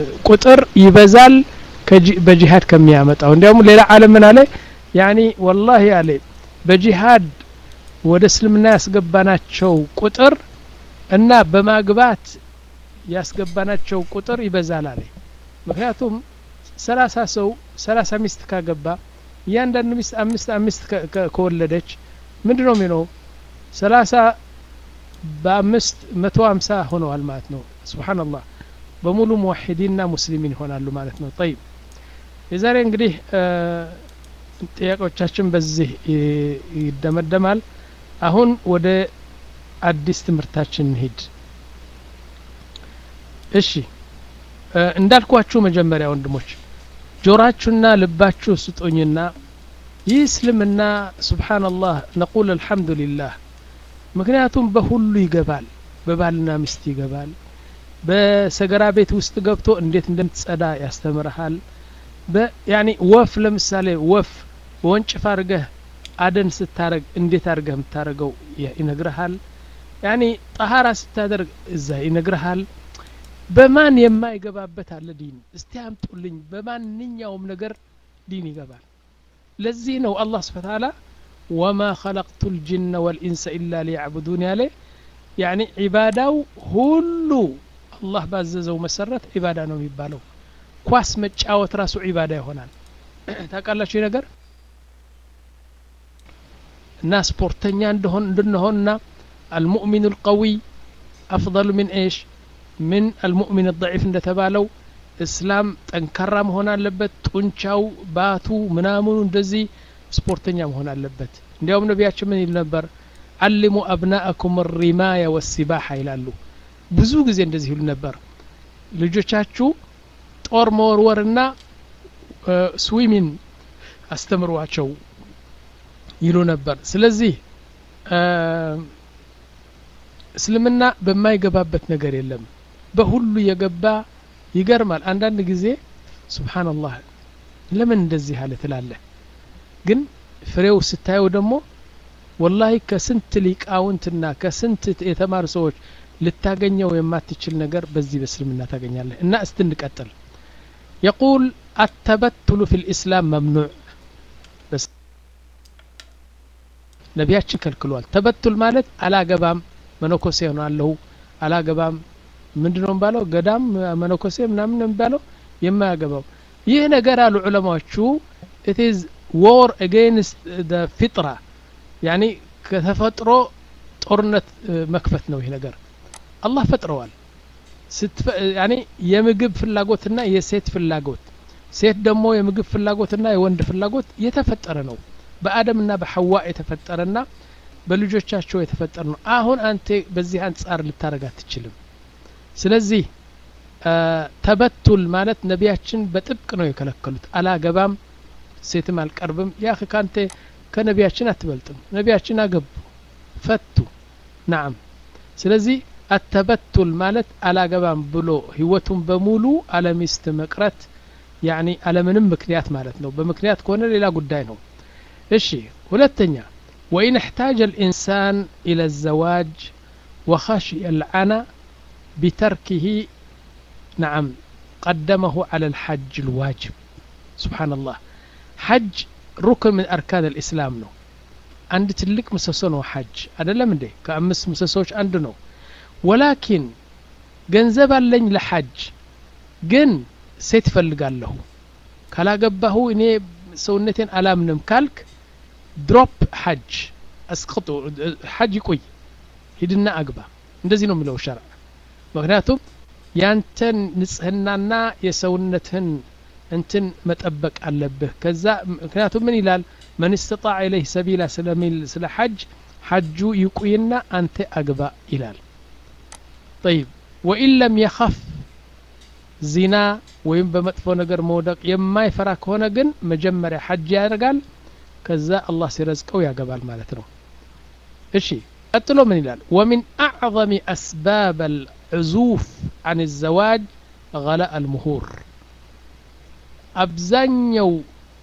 ቁጥር ይበዛል በጂሃድ ከሚያመጣው እንዲያውም ሌላ ዓለም ምን አለ ያኒ ወላሂ አለ በጂሃድ ወደ እስልምና ያስገባናቸው ቁጥር እና በማግባት ያስገባናቸው ቁጥር ይበዛል አለ ምክንያቱም ሰላሳ ሰው ሰላሳ ሚስት ካገባ እያንዳንዱ ሚስት አምስት አምስት ከወለደች ምንድ ነው የሚለው ሰላሳ በአምስት መቶ ሀምሳ ሆነዋል ማለት ነው ስብሓንላህ በሙሉ ሙዋሒዲንና ሙስሊሚን ይሆናሉ ማለት ነው ጠይብ የዛሬ እንግዲህ ጥያቄዎቻችን በዚህ ይደመደማል አሁን ወደ አዲስ ትምህርታችን እንሂድ እሺ እንዳልኳችሁ መጀመሪያ ወንድሞች ጆራችሁና ልባችሁ ስጡኝና ይህ እስልምና ስብሓንላህ ነቁል አልሐምዱሊላህ ምክንያቱም በሁሉ ይገባል በባልና ሚስት ይገባል በሰገራ ቤት ውስጥ ገብቶ እንዴት እንደምትጸዳ ያስተምርሃል ያኒ ወፍ ለምሳሌ ወፍ በወንጭፍ አድርገህ አደን ስታረግ እንዴት አድርገህ የምታደርገው ይነግርሃል ያኒ ጠሃራ ስታደርግ እዛ ይነግርሃል በማን የማይገባበት አለ ዲን እስቲ አምጡልኝ በማንኛውም ነገር ዲን ይገባል ለዚህ ነው አላህ ስብሓ ታላ ወማ ኸለቅቱ ልጅነ ወልኢንሰ ኢላ ሊያዕቡዱን ያለ ያኒ ዒባዳው ሁሉ አላህ ባዘዘው መሰረት ዒባዳ ነው የሚባለው ኳስ መጫወት ራሱ ዒባዳ ይሆናል ታውቃላችሁ ነገር እና ስፖርተኛ እንደሆን እንድንሆንና አልሙእሚኑ ልቀዊይ አፍضሉ ምን ኤሽ ምን አልሙእሚን ضዒፍ እንደተባለው እስላም ጠንካራ መሆን አለበት ጡንቻው ባቱ ምናምኑ እንደዚህ ስፖርተኛ መሆን አለበት እንዲያውም ነቢያችን ምን ይል ነበር አልሙ አብናአኩም ሪማያ ወሲባሓ ይላሉ ብዙ ጊዜ እንደዚህ ይሉ ነበር ልጆቻችሁ ጦር መወርወርና ስዊሚን አስተምሯቸው ይሉ ነበር ስለዚህ እስልምና በማይገባበት ነገር የለም በሁሉ የገባ ይገርማል አንዳንድ ጊዜ ስብሓንላህ ለምን እንደዚህ አለ ትላለህ ግን ፍሬው ስታየው ደግሞ ወላሂ ከስንት ሊቃውንትና ከስንት የተማሩ ሰዎች ልታገኘው የማትችል ነገር በዚህ በእስልምና ታገኛለህ እና እስቲ እንቀጥል የቁል አተበትሉ ፊ ልእስላም መምኑዕ ነቢያችን ከልክሏል ተበቱል ማለት አላገባም መነኮሴ ሆናለሁ አላገባም ምንድን ነው የሚባለው ገዳም መነኮሴ ምናምን ነው የሚባለው የማያገባው ይህ ነገር አሉ ዑለማዎቹ ኢትዝ ዎር አጌንስት ፊጥራ ያኒ ከተፈጥሮ ጦርነት መክፈት ነው ይህ ነገር አላህ ፈጥረዋል ያኒ የምግብ ፍላጎትና የሴት ፍላጎት ሴት ደግሞ የምግብ ፍላጎትና የወንድ ፍላጎት የተፈጠረ ነው በአደምና በሐዋ የተፈጠረና በልጆቻቸው የተፈጠረ ነው አሁን አንተ በዚህ አንጻር ልታረግ አትችልም ስለዚህ ተበቱል ማለት ነቢያችን በጥብቅ ነው የከለከሉት አላገባም ሴትም አልቀርብም ያ ካንተ ከነቢያችን አትበልጥም ነቢያችን አገቡ ፈቱ ናም ስለዚህ አተበቱል ማለት አላገባም ብሎ ህይወቱን በሙሉ አለሚስት መቅረት ያኒ አለምንም ምክንያት ማለት ነው በምክንያት ከሆነ ሌላ ጉዳይ ነው እሺ ሁለተኛ وإن احتاج الإنسان إلى الزواج وخشي العنى بتركه نعم قدمه على الحج الواجب سبحان الله حج ركن من أركان الإسلام نو عند تلك مسسو حج هذا لم دي كأمس مسسوش عند نو ولكن ገንዘብ አለኝ ለሐጅ ግን ሴት ፈልጋለሁ ካላገባሁ እኔ ሰውነቴን አላምንም ካልክ ድሮፕ ሐጅ አስቅጡ ሐጅ ይቆይ ሂድና አግባ እንደዚህ ነው የሚለው ሸርዕ ምክንያቱም ያንተን ንጽህናና የሰውነትህን እንትን መጠበቅ አለብህ ከዛ ምክንያቱም ምን ይላል መን ስተጣዕ ኢለይህ ሰቢላ ስለሚል ስለ ሐጅ ሐጁ ይቁይና አንተ አግባ ይላል ጠይብ ወኢን ለም የኸፍ ዚና ወይም በመጥፎ ነገር መውደቅ የማይፈራ ከሆነ ግን መጀመሪያ ሐጅ ያደርጋል ከዛ አላህ ሲረዝቀው ያገባል ማለት ነው እሺ ቀጥሎ ምን ይላል ወሚን አዕظም አስባብ አልዕዙፍ አን ዘዋጅ ገላ አልምሁር አብዛኛው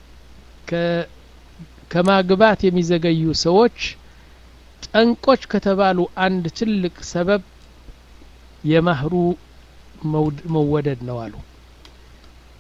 ከማግባት የሚዘገዩ ሰዎች ጠንቆች ከተባሉ አንድ ትልቅ ሰበብ የማህሩ መወደድ ነው አሉ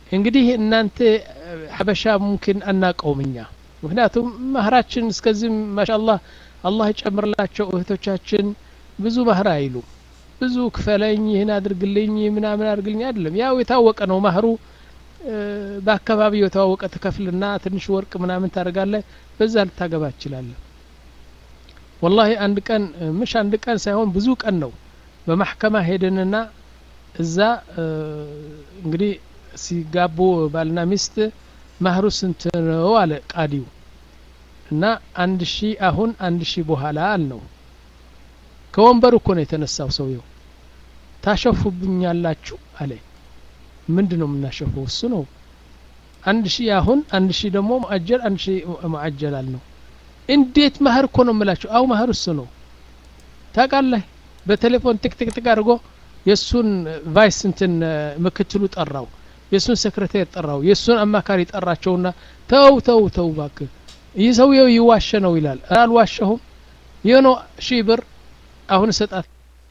እንግዲህ እናንተ ሀበሻ ሙምኪን አናቀውም እኛ ምክንያቱም ማህራችን እስከዚህም ማሻአላህ አላህ ይጨምርላቸው እህቶቻችን ብዙ ማህር አይሉ ብዙ ክፈለኝ ይህን አድርግልኝ ምናምን አድርግልኝ አይደለም ያው የታወቀ ነው ማህሩ በአካባቢው የተዋወቀ ትከፍልና ትንሽ ወርቅ ምናምን ታደርጋለህ በዛ ልታገባ ትችላለህ ወላሂ አንድ ቀን ምሽ አንድ ቀን ሳይሆን ብዙ ቀን ነው በማሕከማ ሄድንና እዛ እንግዲህ ሲጋቡ ባልና ሚስት ማህሩ ስንት ነው አለ ቃዲው እና አንድ ሺ አሁን አንድ ሺ በኋላ አልነው ከወንበር እኮ ነው የተነሳው ሰውየው ታሸፉብኛላችሁ አለ ምንድን ነው የምናሸፈው እሱ ነው አንድ ሺህ አሁን አንድ ሺህ ደግሞ ሙአጀል አንድ ሺህ ሙአጀል አልነው እንዴት ማህር እኮ ነው የምላችሁ አው ማህር እሱ ነው ታውቃለህ በቴሌፎን ትክትክትክ አድርጎ የእሱን ቫይስ እንትን ምክትሉ ጠራው የእሱን ሴክሬታሪ ጠራው የእሱን አማካሪ ጠራቸውና ተው ተው ተው ባክ ይህ ሰውየው ይዋሸ ነው ይላል አልዋሸሁም ይህ ነው ሺህ ብር አሁን ሰጣት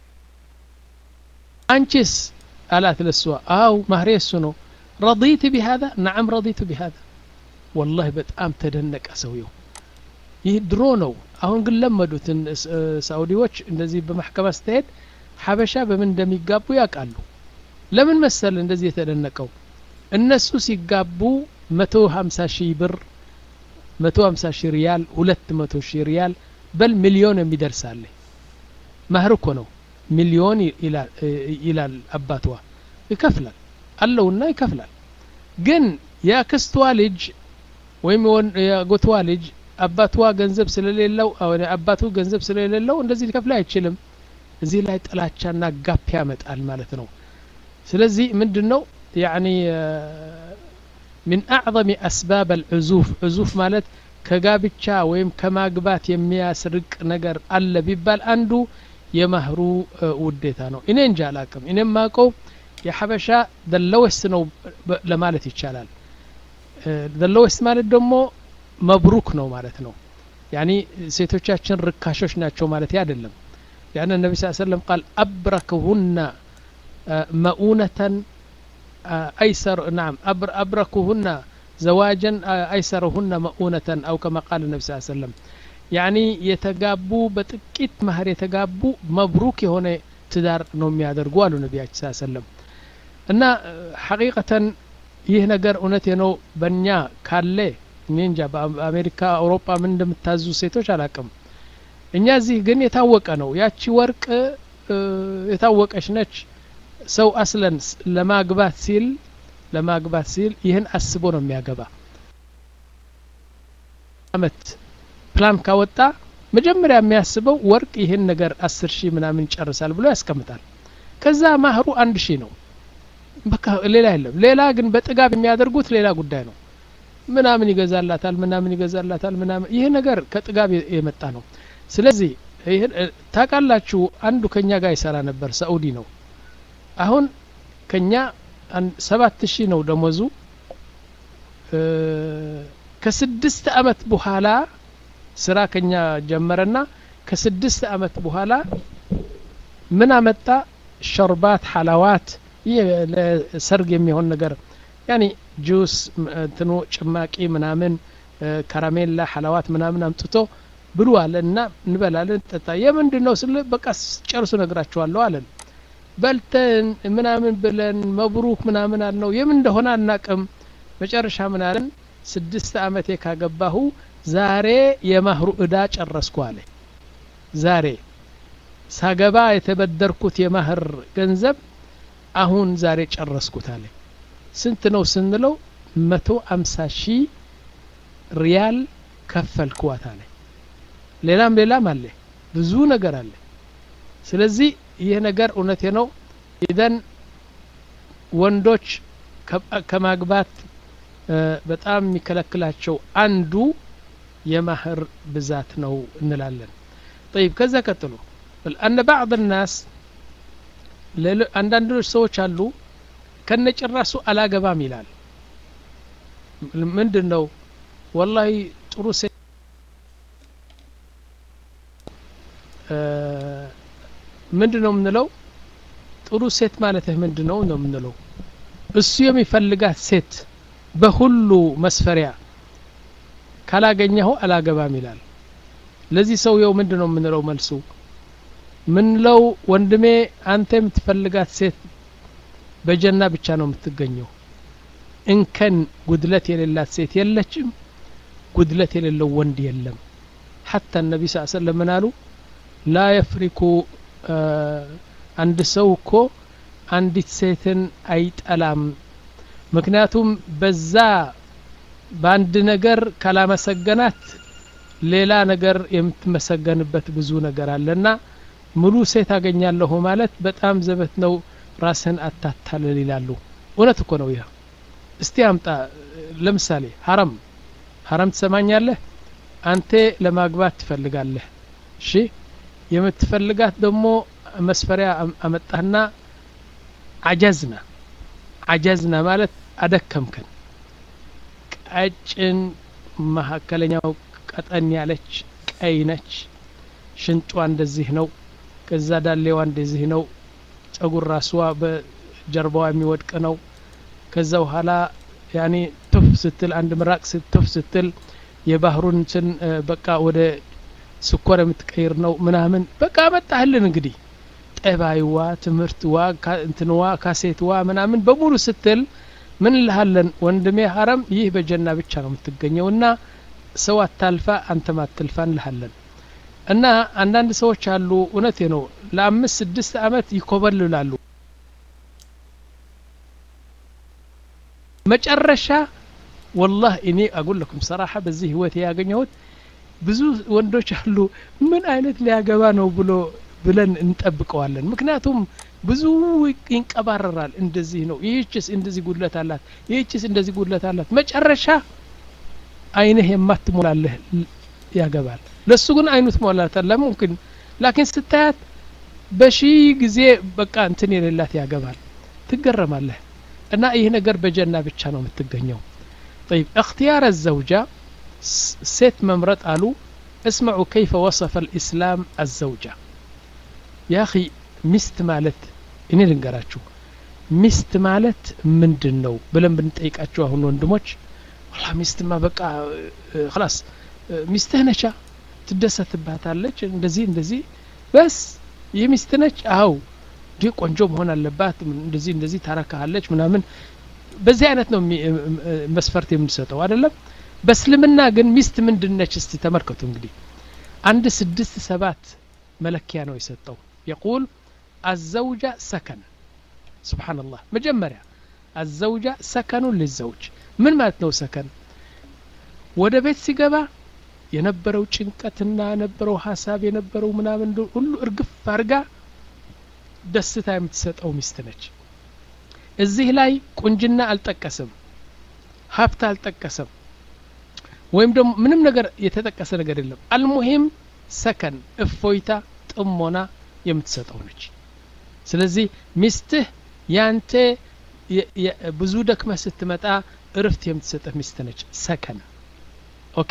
አንቺስ አላት ለሷ አው ማህሬ እሱ ነው ረዲት ቢሃذا ነዓም ረዲቱ ቢሃذا ወላሂ በጣም ተደነቀ ሰውየው ይህ ድሮ ነው አሁን ግን ለመዱትን ሳኡዲዎች እንደዚህ በማሕከማ ስትሄድ ሀበሻ በምን እንደሚጋቡ ያውቃሉ ለምን መሰል እንደዚህ የተደነቀው እነሱ ሲጋቡ መቶ ሀምሳ ሺህ ብር መቶ ሀምሳ ሺህ ሪያል ሁለት መቶ ሺህ ሪያል በል ሚሊዮን የሚደርሳለ ማህር እኮ ነው ሚሊዮን ይላል አባትዋ ይከፍላል አለውና ይከፍላል ግን የአክስትዋ ልጅ ወይም የጎትዋ ልጅ አባትዋ ገንዘብ ስለሌለው አባቱ ገንዘብ ስለሌለው እንደዚህ ሊከፍል አይችልም እዚህ ላይ ጥላቻና ጋፕ ያመጣል ማለት ነው ስለዚህ ምንድን ነው ያኒ من أعظم أسباب العزوف عزوف ማለት ከጋብቻ ወይም ከማግባት የሚያስርቅ ነገር አለ ቢባል አንዱ የማህሩ ውዴታ ነው እኔ እንጂ አላቅም እኔ ማቀው የሐበሻ ደለወስ ነው ለማለት ይቻላል ደለወስ ማለት ደግሞ መብሩክ ነው ማለት ነው ያኒ ሴቶቻችን ርካሾች ናቸው ማለት አይደለም ያን ነቢ ስ ሰለም ቃል አብረክሁና መኡነተን አይሰር ናም አብረክሁና ዘዋጀን አይሰረሁና መኡነተን አው ከማ ቃል ነቢ ስ ሰለም ያኒ የተጋቡ በጥቂት ማህር የተጋቡ መብሩክ የሆነ ትዳር ነው የሚያደርጉ አሉ ነቢያችን ስ ሰለም እና ሐቂቀተን ይህ ነገር እውነት ነው በእኛ ካለ እኔ እንጃ በአሜሪካ አውሮፓ ምን እንደምታዙ ሴቶች አላቅም እኛ እዚህ ግን የታወቀ ነው ያቺ ወርቅ የታወቀች ነች ሰው አስለን ለማግባት ሲል ለማግባት ሲል ይህን አስቦ ነው የሚያገባ አመት ፕላን ካወጣ መጀመሪያ የሚያስበው ወርቅ ይህን ነገር አስር ሺህ ምናምን ይጨርሳል ብሎ ያስቀምጣል ከዛ ማህሩ አንድ ሺህ ነው በቃ ሌላ የለም ሌላ ግን በጥጋብ የሚያደርጉት ሌላ ጉዳይ ነው ምናምን ይገዛላታል ምናምን ይገዛላታል ምናምን ይህ ነገር ከጥጋብ የመጣ ነው ስለዚህ ታውቃላችሁ አንዱ ከኛ ጋር ይሰራ ነበር ሳኡዲ ነው አሁን ከኛ ሰባት ሺህ ነው ደሞዙ ከስድስት አመት በኋላ ስራ ከኛ ጀመረና ከስድስት አመት በኋላ ምን አመጣ ሸርባት ሐላዋት ይህ ለሰርግ የሚሆን ነገር ያኒ ጁስ እንትኑ ጭማቂ ምናምን ከረሜላ ሐላዋት ምናምን አምጥቶ ብሉ አለን እና እንበላለን ጠጣ የምንድን ነው ስለ በቃ ጨርሱ ነግራችኋለሁ አለን በልተን ምናምን ብለን መብሩክ ምናምን አልነው የምን እንደሆነ አናቅም መጨረሻ ምን አለን ስድስት አመቴ ካገባሁ ዛሬ የማህሩ እዳ ጨረስኩ አለ ዛሬ ሳገባ የተበደርኩት የማህር ገንዘብ አሁን ዛሬ ጨረስኩት አለ ስንት ነው ስንለው መቶ አምሳ ሺህ ሪያል ከፈልክዋት አለ ሌላም ሌላም አለ ብዙ ነገር አለ ስለዚህ ይህ ነገር እውነቴ ነው ኢዘን ወንዶች ከማግባት በጣም የሚከለክላቸው አንዱ የማህር ብዛት ነው እንላለን طيب ከዛ ቀጥሎ አነ ባዕض الناس አንዳንዶች ሰዎች አሉ ከነጭራሱ አላገባም ይላል ምንድን ነው ወላሂ ጥሩ ሴት ምንድን ነው የምንለው ጥሩ ሴት ማለትህ ምንድን ነው ነው የምንለው እሱ የሚፈልጋት ሴት በሁሉ መስፈሪያ ካላገኘኸው አላገባም ይላል ለዚህ ሰውየው ምንድን ነው የምንለው መልሱ ምንለው ወንድሜ አንተ የምትፈልጋት ሴት በጀና ብቻ ነው የምትገኘው እንከን ጉድለት የሌላት ሴት የለችም ጉድለት የሌለው ወንድ የለም ሐታ ነቢ ስ ሰለም ምን አሉ ላ የፍሪኩ አንድ ሰው እኮ አንዲት ሴትን አይጠላም ምክንያቱም በዛ በአንድ ነገር ካላመሰገናት ሌላ ነገር የምትመሰገንበት ብዙ ነገር አለና ሙሉ ሴት አገኛለሁ ማለት በጣም ዘበት ነው ራስህን አታታልል ይላሉ እውነት እኮ ነው ይህ እስቲ አምጣ ለምሳሌ ሀረም ሀረም ትሰማኛለህ አንተ ለማግባት ትፈልጋለህ እሺ የምትፈልጋት ደግሞ መስፈሪያ አመጣህና አጀዝና አጀዝና ማለት አደከምከን ቀጭን መካከለኛው ቀጠን ያለች ቀይ ነች ሽንጧ እንደዚህ ነው ከዛ ዳሌዋ እንደዚህ ነው ጸጉር ራስዋ በጀርባዋ የሚወድቅ ነው ከዛ በኋላ ያኔ ቱፍ ስትል አንድ ምራቅ ቱፍ ስትል የባህሩን እንትን በቃ ወደ ስኮር የምትቀይር ነው ምናምን በቃ መጣህልን እንግዲህ ጠባይዋ ትምህርትዋ እንትንዋ ካሴትዋ ምናምን በሙሉ ስትል ምን ልሃለን ወንድሜ ሀረም ይህ በጀና ብቻ ነው የምትገኘው እና ሰው አታልፋ አንተም አትልፋ እንልሃለን እና አንዳንድ ሰዎች አሉ እውነቴ ነው ለአምስት ስድስት አመት ይኮበልላሉ መጨረሻ ወላህ እኔ አጉለኩም ሰራሐ በዚህ ህይወት ያገኘሁት ብዙ ወንዶች አሉ ምን አይነት ሊያገባ ነው ብሎ ብለን እንጠብቀዋለን ምክንያቱም ብዙ ይንቀባረራል እንደዚህ ነው ይህችስ እንደዚህ ጉድለት አላት ይህችስ እንደዚህ ጉድለት አላት መጨረሻ አይንህ የማትሞላለህ ያገባል ለሱ ግን አይኑ ትሞላታል ሙምኪን ላኪን ስታያት በሺ ጊዜ በቃ እንትን የሌላት ያገባል ትገረማለህ እና ይህ ነገር በጀና ብቻ ነው የምትገኘው طيب اختيار الزوجة ሴት መምረጥ አሉ اسمعوا كيف وصف الإسلام الزوجة يا أخي ሚስት ማለት እኔ ልንገራችሁ ሚስት ማለት ምንድን ነው ብለን ብንጠይቃችሁ አሁን ወንድሞች ወላ ሚስትማ በቃ ክላስ ሚስትህ ነቻ ትደሰትባታለች እንደዚህ እንደዚህ በስ ይህ ሚስት ነች አው እንዲህ ቆንጆ መሆን አለባት እንደዚህ እንደዚህ ታረካሃለች ምናምን በዚህ አይነት ነው መስፈርት የምንሰጠው አይደለም በእስልምና ግን ሚስት ምንድን ነች እስቲ ተመልከቱ እንግዲህ አንድ ስድስት ሰባት መለኪያ ነው የሰጠው የቁል አዘውጃ ሰከን ስብሓንላህ መጀመሪያ አዘውጃ ሰከኑን ልዘውጅ ምን ማለት ነው ሰከን ወደ ቤት ሲገባ የነበረው ጭንቀትና የነበረው ሀሳብ የነበረው ምናምን ሁሉ እርግፍ አርጋ ደስታ የምትሰጠው ሚስት ነች እዚህ ላይ ቁንጅና አልጠቀስም ሀብት አልጠቀሰም ወይም ደግሞ ምንም ነገር የተጠቀሰ ነገር የለም አልሙሂም ሰከን እፎይታ ጥሞና የምትሰጠው ነች ስለዚህ ሚስትህ ያንተ ብዙ ደክመህ ስትመጣ እርፍት የምትሰጥህ ሚስት ነች ሰከን ኦኬ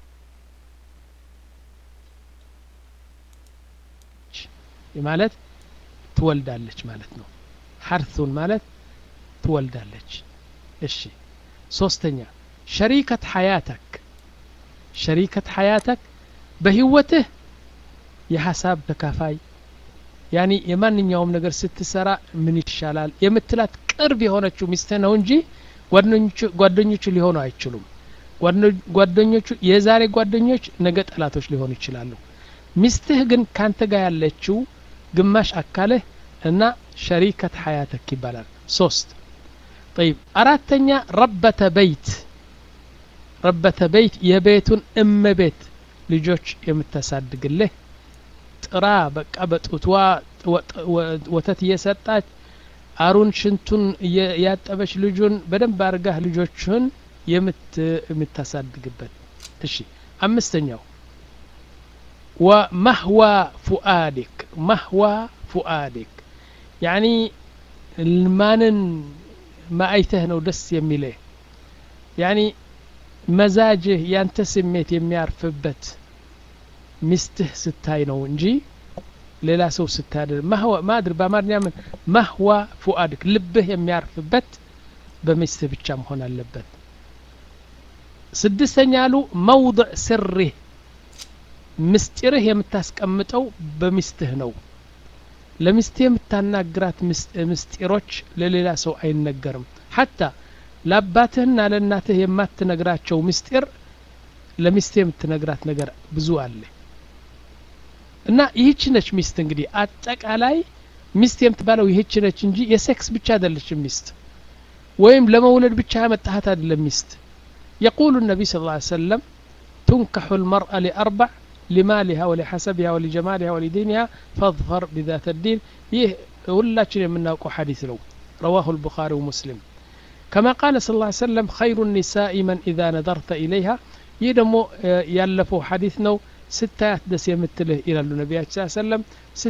ማለት ትወልዳለች ማለት ነው ሐርቱን ማለት ትወልዳለች እሺ ሶስተኛ ሸሪከት ሐያተክ ሸሪከት ሐያተክ በህይወትህ የሀሳብ ተካፋይ ያኒ የማንኛውም ነገር ስትሰራ ምን ይሻላል የምትላት ቅርብ የሆነችው ሚስትህ ነው እንጂ ጓደኞቹ ሊሆኑ አይችሉም ጓደኞቹ የዛሬ ጓደኞች ነገ ጠላቶች ሊሆኑ ይችላሉ ሚስትህ ግን ካንተ ጋር ያለችው ግማሽ አካልህ እና ሸሪከት ሐያተክ ይባላል ሶስት طيب አራተኛ ረበተ በይት ረበተ በይት የቤቱን እመ ቤት ልጆች የምታሳድግልህ ጥራ በቃ በጡትዋ ወተት እየሰጣች አሩን ሽንቱን ያጠበች ልጁን በደንብ አርጋህ ልጆችን የምታሳድግበት እሺ አምስተኛው ወመህዋ ፉአዲክ መህዋ ፉአዲክ ያኒ ማንን ማአይተህ ነው ደስ የሚልህ ያኒ መዛጅህ ያንተ ስሜት የሚያርፍበት ሚስትህ ስታይ ነው እንጂ ሌላ ሰው ስታድር ማድር በአማርኛ ምን ማህዋ ፉአድክ ልብህ የሚያርፍበት በሚስትህ ብቻ መሆን አለበት ስድስተኛ አሉ መውضዕ ስሪህ ምስጢርህ የምታስቀምጠው በሚስትህ ነው ለሚስትህ የምታናግራት ምስጢሮች ለሌላ ሰው አይነገርም ሐታ ለአባትህና ለእናትህ የማትነግራቸው ምስጢር ለሚስትህ የምትነግራት ነገር ብዙ አለ እና ይህች ነች ሚስት እንግዲህ አጠቃላይ ሚስት የምትባለው ይህች ነች እንጂ የሴክስ ብቻ አይደለችም ሚስት ወይም ለመውለድ ብቻ ያመጣሃት አይደለም ሚስት يقول النبي صلى الله عليه وسلم تنكح المرأة لأربع لمالها ولحسبها ولجمالها ولدينها فاظفر بذات الدين يه ሁላችን የምናውቀው ሐዲስ ነው رواه البخاري ومسلم كما قال صلى الله عليه وسلم خير النساء من إذا نظرت إليها ይህ ደግሞ ያለፈው ሐዲስ ነው ስታያት ደስ የምትልህ ይላሉ ነቢያችን ስ ሰለም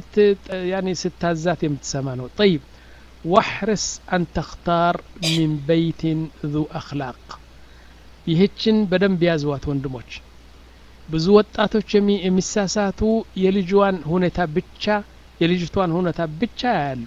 ስታዛት የምትሰማ ነው ጠይብ ዋሕርስ አን ተክታር ሚን በይትን ذو አክላቅ ይህችን በደንብ ያዝዋት ወንድሞች ብዙ ወጣቶች የሚሳሳቱ የልጅዋን ሁኔታ ብቻ የልጅቷን ሁኔታ ብቻ ያያሉ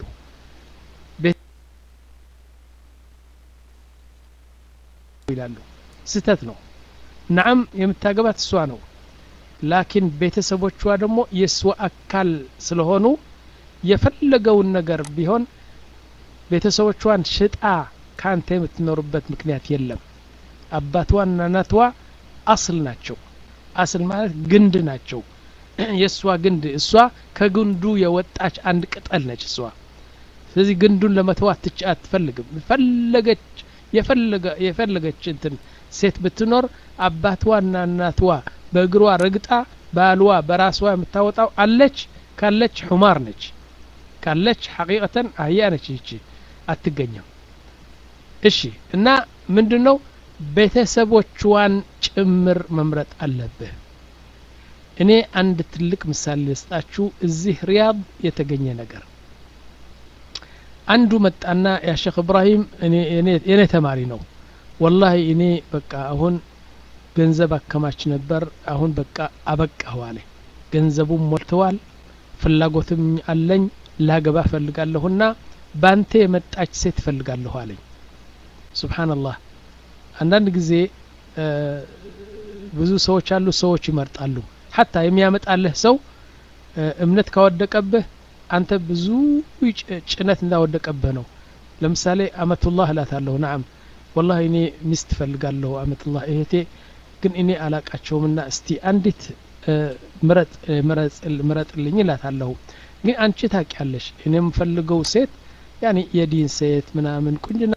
ይላሉ ስህተት ነው ናዓም የምታገባት እሷ ነው ላኪን ቤተሰቦቿ ደግሞ የእሷ አካል ስለሆኑ የፈለገውን ነገር ቢሆን ቤተሰቦቿን ሽጣ ካንተ የምትኖርበት ምክንያት የለም አባትዋና እናትዋ አስል ናቸው አስል ማለት ግንድ ናቸው የእሷ ግንድ እሷ ከግንዱ የወጣች አንድ ቅጠል ነች እሷ ስለዚህ ግንዱን ለመተው አትች አትፈልግም ፈለገች የፈለገች እንትን ሴት ብትኖር አባትዋና እናትዋ በእግሯ ረግጣ ባልዋ በራስዋ የምታወጣው አለች ካለች ሑማር ነች ካለች ሐቂቀተን አህያ ነች ይቺ አትገኘም እሺ እና ምንድን ነው ቤተሰቦቿን ጭምር መምረጥ አለብህ እኔ አንድ ትልቅ ምሳሌ ልስጣችሁ እዚህ ሪያድ የተገኘ ነገር አንዱ መጣና ያ ሼክ እብራሂም የኔ ተማሪ ነው ወላሂ እኔ በቃ አሁን ገንዘብ አከማች ነበር አሁን በቃ አበቃሁ አለ ገንዘቡም ሞልተዋል ፍላጎትም አለኝ ላገባ ፈልጋለሁና ባንተ የመጣች ሴት ፈልጋለሁ አለኝ ሱብሓንላህ አንዳንድ ጊዜ ብዙ ሰዎች አሉ ሰዎች ይመርጣሉ ሐታ የሚያመጣልህ ሰው እምነት ካወደቀብህ አንተ ብዙ ጭነት እንዳወደቀብህ ነው ለምሳሌ አመቱላህ እላታለሁ ናም ወላሂ እኔ ሚስት ፈልጋለሁ አመቱላህ እህቴ ግን እኔ አላቃቸውምና እስቲ አንዲት ምረጥልኝ እላታለሁ ግን አንቺ ታቂያለሽ እኔ የምፈልገው ሴት ያኔ የዲን ሴት ምናምን ቁንጅና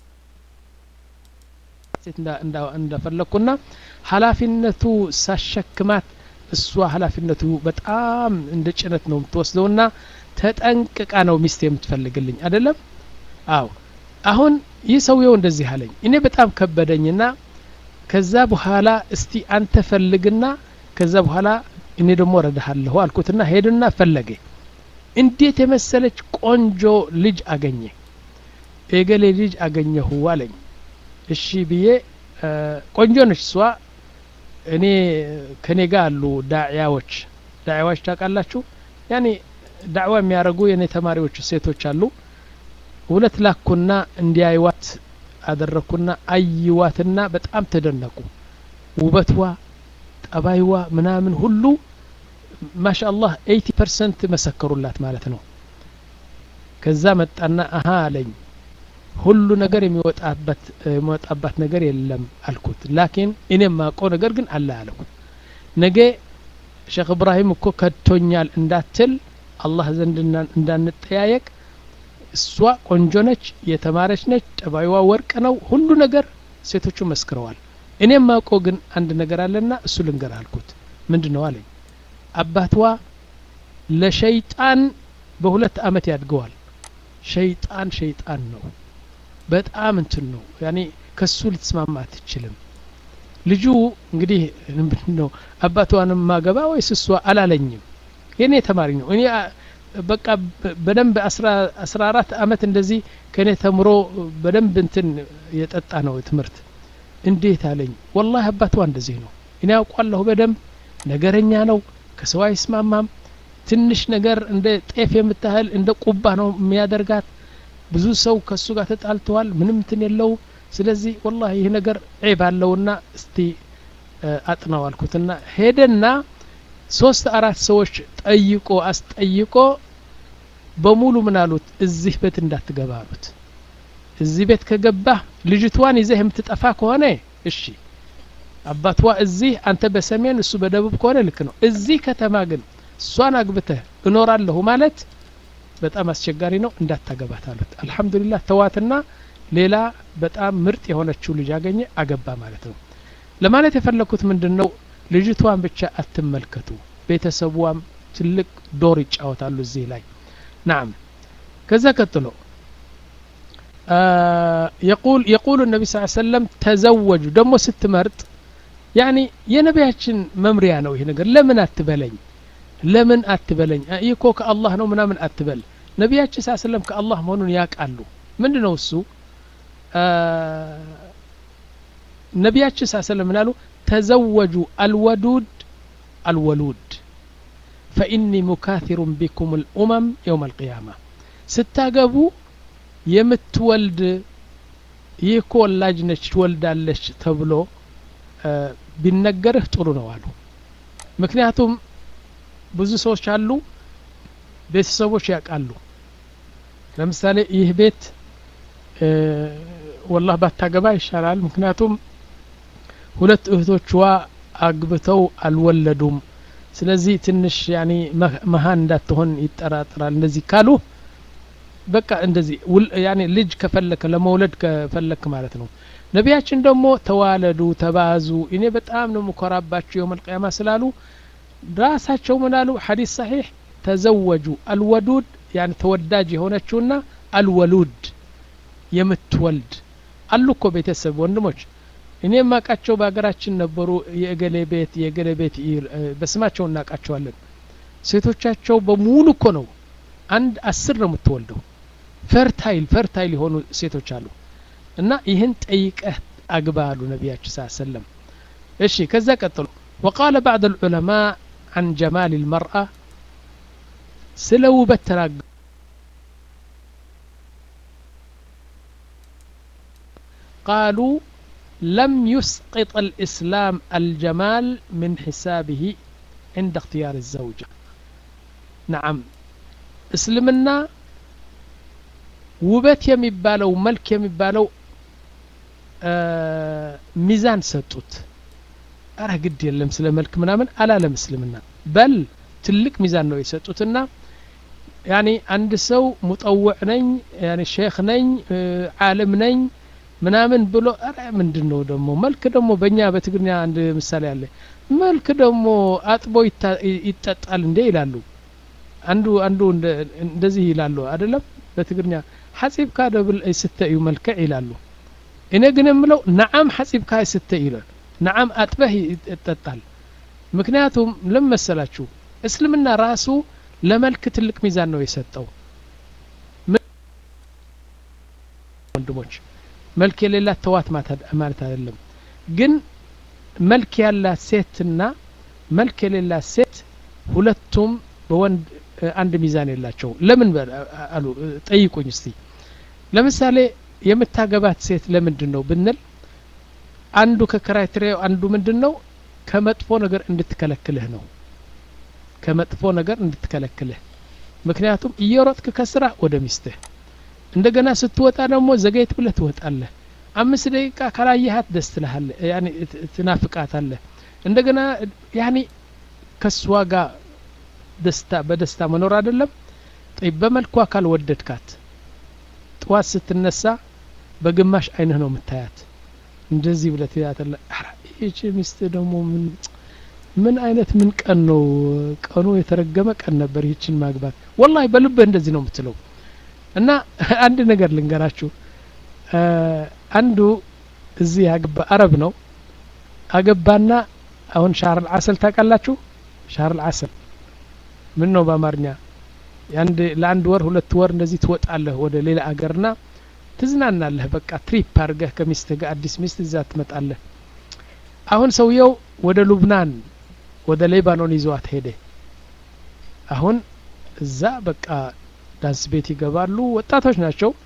ሴት እንደፈለግኩና ሀላፊነቱ ሳሸክማት እሷ ሀላፊነቱ በጣም እንደ ጭነት ነው የምትወስደውና ተጠንቅቃ ነው ሚስት የምትፈልግልኝ አይደለም አው አሁን ይህ ሰውየው እንደዚህ አለኝ እኔ በጣም ከበደኝና ከዛ በኋላ እስቲ አንተ ፈልግና ከዛ በኋላ እኔ ደግሞ ረዳሃለሁ አልኩትና ሄድና ፈለገ እንዴት የመሰለች ቆንጆ ልጅ አገኘ የገሌ ልጅ አገኘሁ አለኝ እሺ ብዬ ቆንጆ ነች እሷ እኔ ከኔ ጋር አሉ ዳዕያዎች ዳዕያዎች ታውቃላችሁ ያኔ ዳዕዋ የሚያደርጉ የእኔ ተማሪዎች ሴቶች አሉ ሁለት ላኩና እንዲያይዋት አደረግኩና አይዋትና በጣም ተደነቁ ውበትዋ ጠባይዋ ምናምን ሁሉ ማሻ አላህ ኤይቲ ፐርሰንት መሰከሩላት ማለት ነው ከዛ መጣና አሀ አለኝ ሁሉ ነገር የሚወጣበት የሚወጣባት ነገር የለም አልኩት ላኪን እኔ የማውቀው ነገር ግን አለ አለው ነገ ሼክ እብራሂም እኮ ከድቶኛል እንዳትል አላህ ዘንድ እንዳንጠያየቅ እሷ ቆንጆ ነች የተማረች ነች ጠባይዋ ወርቅ ነው ሁሉ ነገር ሴቶቹ መስክረዋል እኔ የማውቀው ግን አንድ ነገር አለና እሱ ልንገር አልኩት ምንድ ነው አለኝ አባትዋ ለሸይጣን በሁለት አመት ያድገዋል ሸይጣን ሸይጣን ነው በጣም እንትን ነው ያኔ ከሱ ልትስማማ አትችልም ልጁ እንግዲህ ምንድን ነው አባቷንም ማገባ ወይስ እሷ አላለኝም የእኔ ተማሪ ነው እኔ በቃ በደንብ አስራ አራት አመት እንደዚህ ከእኔ ተምሮ በደንብ እንትን የጠጣ ነው ትምህርት እንዴት አለኝ ወላሂ አባቷ እንደዚህ ነው እኔ ያውቋለሁ በደንብ ነገረኛ ነው ከሰው አይስማማም ትንሽ ነገር እንደ ጤፍ የምታህል እንደ ቁባ ነው የሚያደርጋት ብዙ ሰው ከሱ ጋር ተጣልተዋል ምንም እንትን የለው ስለዚህ ወላሂ ይህ ነገር ዒብ አለውና እስቲ አጥናው አልኩትና ሄደና ሶስት አራት ሰዎች ጠይቆ አስጠይቆ በሙሉ ምን አሉት እዚህ ቤት እንዳትገባ አሉት እዚህ ቤት ከገባህ ልጅቷን ይዘህ የምትጠፋ ከሆነ እሺ አባቷ እዚህ አንተ በሰሜን እሱ በደቡብ ከሆነ ልክ ነው እዚህ ከተማ ግን እሷን አግብተህ እኖራለሁ ማለት በጣም አስቸጋሪ ነው እንዳታገባት አሉት አልሐምዱሊላህ ተዋትና ሌላ በጣም ምርጥ የሆነችው ልጅ አገኘ አገባ ማለት ነው ለማለት የፈለግኩት ምንድን ነው ልጅቷን ብቻ አትመልከቱ ቤተሰቧም ትልቅ ዶር ይጫወታሉ እዚህ ላይ ናም ከዛ ቀጥሎ የቁል የቁሉ ነቢ ስ ሰለም ተዘወጁ ደግሞ ስትመርጥ ያኒ የነቢያችን መምሪያ ነው ይህ ነገር ለምን አትበለኝ ለምን አትበለኝ ይህ እኮ ከአላህ ነው ምናምን አትበል ነቢያችን ስ ሰለም ከአላህ መሆኑን ያውቃሉ ምንድ ነው እሱ ነቢያችን ስ ሰለም ምናሉ ተዘወጁ አልወዱድ አልወሉድ ፈኢኒ ሙካቲሩን ቢኩም ልኡመም የውም አልቅያማ ስታገቡ የምትወልድ ይህ እኮ ወላጅ ነች ትወልዳለች ተብሎ ቢነገርህ ጥሩ ነው አሉ ምክንያቱም ብዙ ሰዎች አሉ ቤተሰቦች ያውቃሉ ለምሳሌ ይህ ቤት ወላህ ባታገባ ይሻላል ምክንያቱም ሁለት እህቶችዋ አግብተው አልወለዱም ስለዚህ ትንሽ ያኒ መሀን እንዳትሆን ይጠራጥራል እንደዚህ ካሉ በቃ እንደዚህ ያኔ ልጅ ከፈለክ ለመውለድ ከፈለክ ማለት ነው ነቢያችን ደግሞ ተዋለዱ ተባዙ እኔ በጣም ነው ምኮራባቸው የውም አልቅያማ ስላሉ ራሳቸው ምን አሉ ሐዲስ ሰሒሕ ተዘወጁ አልወዱድ ያን ተወዳጅ የሆነችውና አልወሉድ የምትወልድ አሉ እኮ ቤተሰብ ወንድሞች እኔ የማውቃቸው በሀገራችን ነበሩ የእገሌ ቤት የእገሌ ቤት በስማቸው እናውቃቸዋለን ሴቶቻቸው በሙሉ እኮ ነው አንድ አስር ነው የምትወልደው ፈርታይል ፈርታይል የሆኑ ሴቶች አሉ እና ይህን ጠይቀህ አግባ አሉ ነቢያችን ስ ሰለም እሺ ከዛ ቀጥሎ وقال بعض العلماء عن جمال المرأة سلو بتراق قالوا لم يسقط الإسلام الجمال من حسابه عند اختيار الزوجة نعم እስልምና ውበት የሚባለው መልክ የሚባለው ሚዛን ሰጡት አረ ግድ የለም ስለ መልክ ምናምን አላለም እስልምና በል ትልቅ ሚዛን ነው የሰጡትና ያኒ አንድ ሰው ሙጠውዕ ነኝ ያኒ ሼክ ነኝ ዓለም ነኝ ምናምን ብሎ አረ ምንድን ነው ደግሞ መልክ ደግሞ በእኛ በትግርኛ አንድ ምሳሌ አለ መልክ ደግሞ አጥቦ ይጠጣል እንዴ ይላሉ አንዱ አንዱ እንደዚህ ይላሉ አይደለም በትግርኛ ሐጺብካ ደብል ስተ እዩ መልክዕ ይላሉ እኔ ግን የምለው ነዓም ሐጺብካ ስተ ይላል ነዓም አጥበህ ይጠጣል ምክንያቱም ለምን መሰላችሁ እስልምና ራሱ ለመልክ ትልቅ ሚዛን ነው የሰጠው ወንድሞች መልክ የሌላት ተዋት ማለት አይደለም ግን መልክ ያላት ሴትና መልክ የሌላት ሴት ሁለቱም በወንድ አንድ ሚዛን የላቸው ለምን አሉ ጠይቁኝ እስቲ ለምሳሌ የምታገባት ሴት ለምንድን ነው ብንል አንዱ ከክራይቴሪያው አንዱ ምንድን ነው ከመጥፎ ነገር እንድትከለክልህ ነው ከመጥፎ ነገር እንድትከለክልህ ምክንያቱም እየሮጥክ ከስራ ወደ ሚስትህ እንደገና ስትወጣ ደግሞ ዘገየት ብለህ ትወጣለህ አምስት ደቂቃ ካላየሃት ደስ ትልሃለህ ያኒ ትናፍቃታለህ እንደገና ያኒ ከሷ ጋር ደስታ በደስታ መኖር አይደለም ጠይብ በመልኳ ካልወደድካት ጥዋት ስትነሳ በግማሽ አይንህ ነው የምታያት እንደዚህ ብለህ ትያተለ ይቺ ሚስት ደግሞ ምን ምን አይነት ምን ቀን ነው ቀኑ የተረገመ ቀን ነበር ይችን ማግባት ወላሂ በልብህ እንደዚህ ነው የምትለው እና አንድ ነገር ልንገራችሁ አንዱ እዚህ ያገባ አረብ ነው አገባና አሁን ሻር አልዓሰል ታውቃላችሁ ሻር አልዓሰል ምን ነው በአማርኛ የአንድ ለአንድ ወር ሁለት ወር እንደዚህ ትወጣለህ ወደ ሌላ አገርና ትዝናናለህ በቃ ትሪፕ አድርገህ ከሚስትህ ጋር አዲስ ሚስት እዛ ትመጣለህ አሁን ሰውየው ወደ ሉብናን ወደ ሌባኖን ይዘዋት ሄደ አሁን እዛ በቃ ዳንስ ቤት ይገባሉ ወጣቶች ናቸው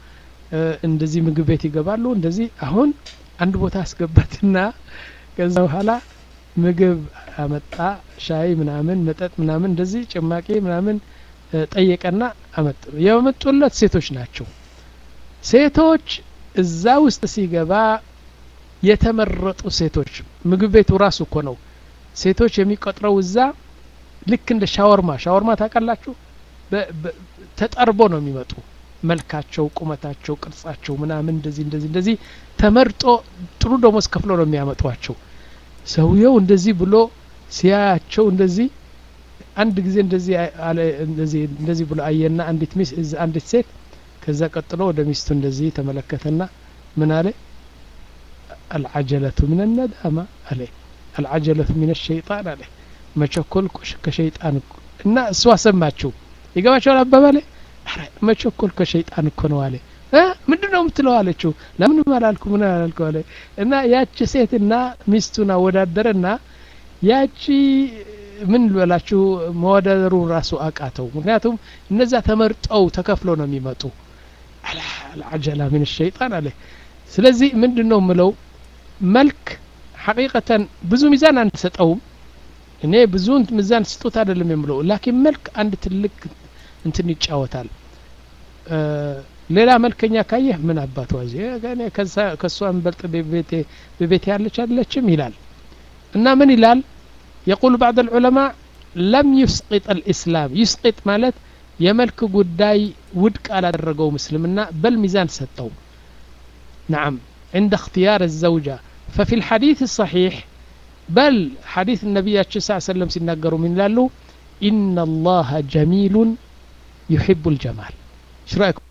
እንደዚህ ምግብ ቤት ይገባሉ እንደዚህ አሁን አንድ ቦታ አስገባትና ከዛ በኋላ ምግብ አመጣ ሻይ ምናምን መጠጥ ምናምን እንደዚህ ጭማቂ ምናምን ጠየቀና አመጡ የመጡለት ሴቶች ናቸው ሴቶች እዛ ውስጥ ሲገባ የተመረጡ ሴቶች ምግብ ቤቱ ራሱ እኮ ነው ሴቶች የሚቆጥረው እዛ ልክ እንደ ሻወርማ ሻወርማ ታውቃላችሁ ተጠርቦ ነው የሚመጡ መልካቸው ቁመታቸው ቅርጻቸው ምናምን እንደዚህ እንደዚህ እንደዚህ ተመርጦ ጥሩ ደሞዝ ከፍሎ ነው የሚያመጧቸው ሰውየው እንደዚህ ብሎ ሲያያቸው እንደዚህ አንድ ጊዜ እንደዚህ እንደዚህ እንደዚህ ብሎ አየና አንዲት ሚስ አንዲት ሴት ከዛ ቀጥሎ ወደ ሚስቱ እንደዚህ ተመለከተና ምን አለ አልዓጀለቱ ምን ነዳማ አለ አልዓጀለቱ ምን ሸይጣን አለ መቸኮል ከሸይጣን እና እሷ ሰማችው ይገባቸዋል አባባሌ መቸኮል ከሸይጣን እኮ ነው አለ ምንድን ነው የምትለው አለችው ለምን አላልኩ ምን አላልኩ አለ እና ያቺ ሴትና ሚስቱን አወዳደረና ያቺ ምን ልበላችሁ መወዳደሩ ራሱ አቃተው ምክንያቱም እነዛ ተመርጠው ተከፍሎ ነው የሚመጡ አልዓጀላ ምን ሸይጣን አለ ስለዚህ ምንድን ነው ምለው መልክ ሐቂቀተን ብዙ ሚዛን አንሰጠውም እኔ ብዙ ሚዛን ስጡት አይደለም የምለው ላኪን መልክ አንድ ትልቅ እንትን ይጫወታል ሌላ መልከኛ ካየህ ምን አባቷ ከእሷ እንበልጥ በቤቴ ያለች አይደለችም ይላል እና ምን ይላል የቁል ባዕድ ልዑለማ ለም ዩስቂጥ አልእስላም ዩስቂጥ ማለት የመልክ ጉዳይ ውድቅ አላደረገው ምስልምና በል ሚዛን ሰጠው نعم عند اختيار الزوجة ففي الحديث الصحيح بل حديث النبي صلى الله عليه وسلم سيناقروا من لالو إن الله جميل يحب الجمال ايش رايكم